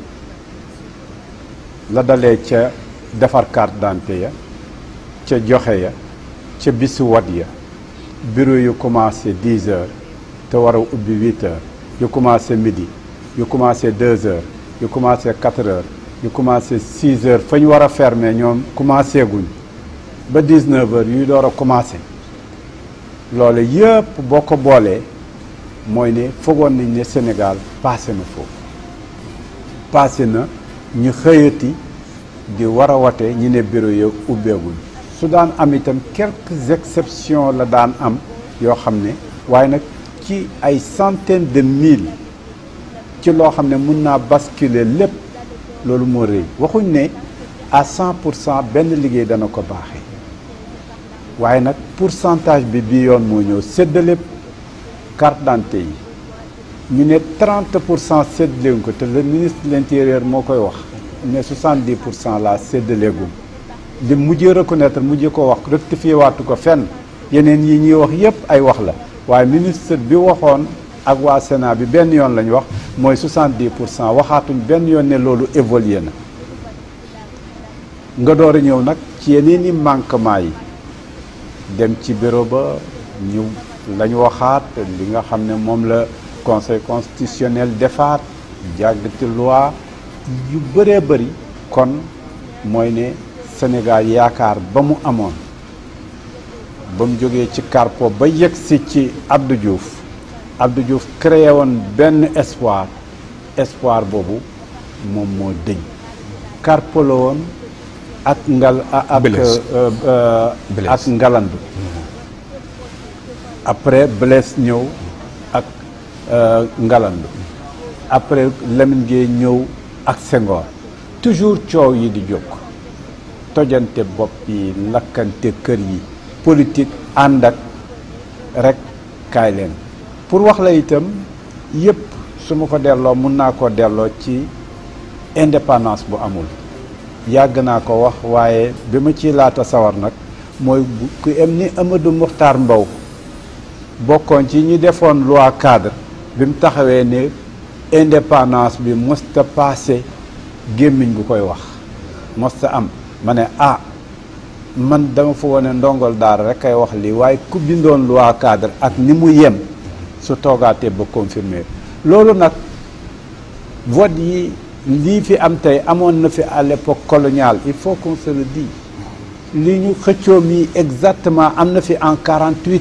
la dalee ca defar carte d'identité ya ca joxe ya ca bisu wat ya bureau yu commencé dix heures te war a ubbi huit heures yu commencé midi yu commencé deux heures yu commencé quatre heures yu commencé six heures fa ñu war a fermer ñoom commencé guñ ba dix-neuf heures yuy door a commencé loolu yëpp boo ko boolee mooy ne foogoon nañ ne Sénégal passé na foofu passé na ñu xëyati di war a wate ñi ne bureau ya ubbeeguñ su daan am itam quelques exceptions la daan am yoo xam ne waaye nag ci ay centaines de mille ci loo xam ne mun naa basculer lépp loolu moo rëy waxuñ ne à cent pour cent benn liggéey dana ko baaxee waaye nag pourcentage bi bii yoon moo ñëw séddale carte d'identité yi ñu ne 30 pour cent séddaleeguñ ko te le ministre de l'intérieur moo koy wax ne 70 pour cent laa séddaleegum li mujjee reconnaître mujjee ko wax rectifié waatu ko fenn yeneen yi ñuy wax yépp ay wax la waaye ministre bi waxoon ak waa Sénat bi benn yoon lañ wax mooy 70 pour cent waxaatuñ benn yoon ne loolu évolué na nga door a ñëw nag ci yeneen i manquement yi dem ci bureau ba ñu lañ waxaat li nga xam ne moom la conseil constitutionnel defaat jàggati loi yu bëree bëri kon mooy ne Sénégal yaakaar ba mu amoon ba mu jógee ci Carpo ba yegg si ci Abdou Diouf Abdou Diouf créé woon benn espoir espoir boobu moom moo dëñ Carpo la woon ak ngal ak ak ngalandu après Blaise ñëw ak ngalandu après Lamine Gueye ñëw ak Senghor toujours coow yi di jóg tojante bopp yi lakkante kër yi politique ànd ak rek kaay leen pour wax la itam yépp su ma ko delloo mun naa ko delloo ci indépendance bu amul yàgg naa ko wax waaye bi ma ciy laata sawar nag mooy ku em ni Amadou Mokhtar Mbow bokkoon ci ñi defoon loi cadre bi mu taxawee ne indépendance bi mosta passé gémmiñ gu koy wax mosta am ma ne ah man dama fa wone ndongol daara rek kay wax lii waaye ku bindoon loi cadre ak ni mu yem su toogaatee ba confirmer loolu nag vote yi lii fi am tey amoon na fi à l'époque coloniale il faut qu'on se le dise li ñu xëccoo mi exactement am na fi en 48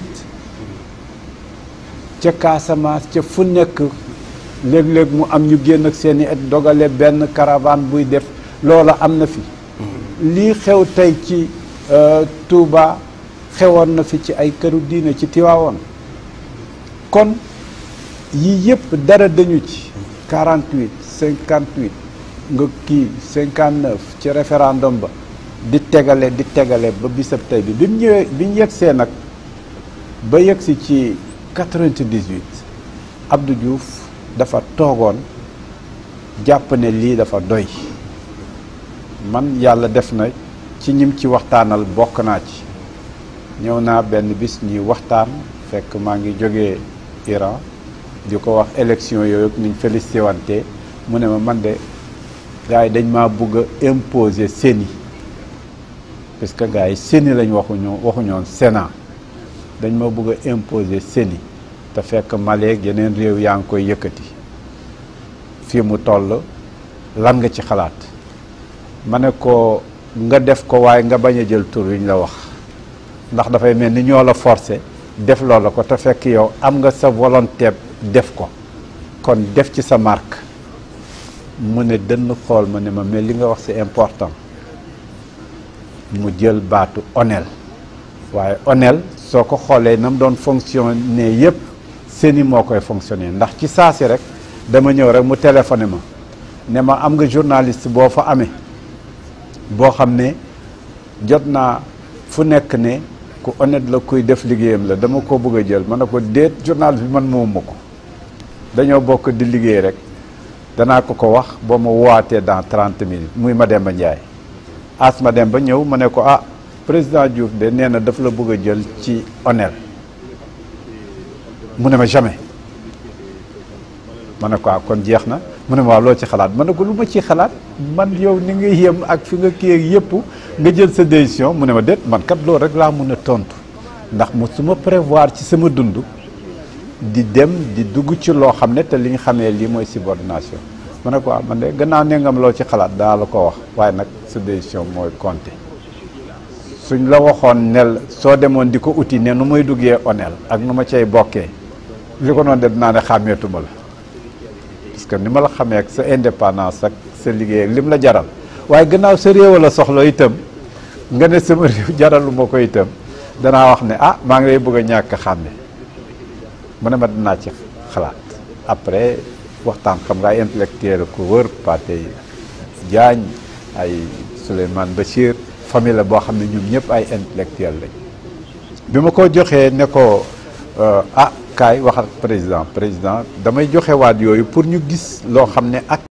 ca Casamance ca fu nekk léeg-léeg mu am ñu génn ak seeni et dogale benn caravane buy def loola am na fi lii xew tey ci Touba xewoon na fi ci ay këru diine ci Tiwaawoon kon yii yëpp dara dañu ci 48 58 nga kii 59 ci référendum ba di tegale di tegale ba bisab tey bi bi mu ñëwee bi ñu yegsee nag ba yegsi ci 98 Abdou Diouf dafa toogoon jàpp ne lii dafa doy man yàlla def na ci ñim ci waxtaanal bokk naa ci ñëw naa benn bis ñuy waxtaan fekk maa ngi jógee Iran di ko wax élection yooyu niñ félicité wante mu ne ma man de gars yi dañ maa bugg a imposer CENI parce que gars yi CENI lañ waxuñoo waxuñoon Sénat dañ ma bugg a imposer CENI te fekk Mali yeneen réew yaa ngi koy yëkkati fii mu toll lan nga ci xalaat ma ne ko nga def ko waaye nga bañ a jël tur wi ñu la wax ndax dafay mel ni ñoo la forcé def loola ko te fekk yow am nga sa volonté def ko kon def ci sa marque mu ne dënn xool ma ne ma mais li nga wax c'est important mu jël baatu onel waaye onel soo ko xoolee na mu doon fonctionner yépp seeni moo koy fonctionner ndax ci saa si rek dama ñëw rek mu téléphoné ma ne ma am nga journaliste boo fa amee boo xam ne jot naa fu nekk ne ku honnête la kuy def liggéeyam la dama ko bëgg a jël ma ne ko déet journaliste bi man moomu ko dañoo bokk di liggéey rek danaa ko ko wax boo ma wootee dans trente minutes muy Mademba Ndiaye as Mademba ñëw ma ne ko ah président Diouf de nee na daf la bëgg a jël ci onel mu ne ma jamais ma ne ko ah kon jeex na mu ne ma waaw loo ci xalaat ma ne ko lu ma ci xalaat man yow ni nga yem ak fi nga kii ak yëpp nga jël sa décision mu ne ma déet man kat loolu rek laa mun a tontu ndax mu su ma prévoir ci sama dund di dem di dugg ci loo xam ne te li ñu xamee lii mooy subordination ma ne ko ah man de gannaaw ne nga ma loo ci xalaat daa la ko wax waaye nag sa décision mooy compter suñ la waxoon nel soo demoon di ko uti ne nu may duggee onel ak nu ma cay bokkee li ko noonu de dinaa ne xàmmeetuma la parce que ni ma la xamee ak sa indépendance ak sa liggéey ak lim la jaral waaye gannaaw sa réew la soxla itam nga ne sama réew jaralu ma ko itam danaa wax ne ah maa ngi lay bëgg a ñàkk a xàmme mu ne ma dinaa ci xalaat après waxtaan xam nga ay intellectuel ko wër Pathé Diagne ay Souleymane Bachir famille la boo xam ne ñoom ñëpp ay intellectuel lañ bi ma ko joxee ne ko ah kaay wax ak président président damay joxe waat yooyu pour ñu gis loo xam ne ak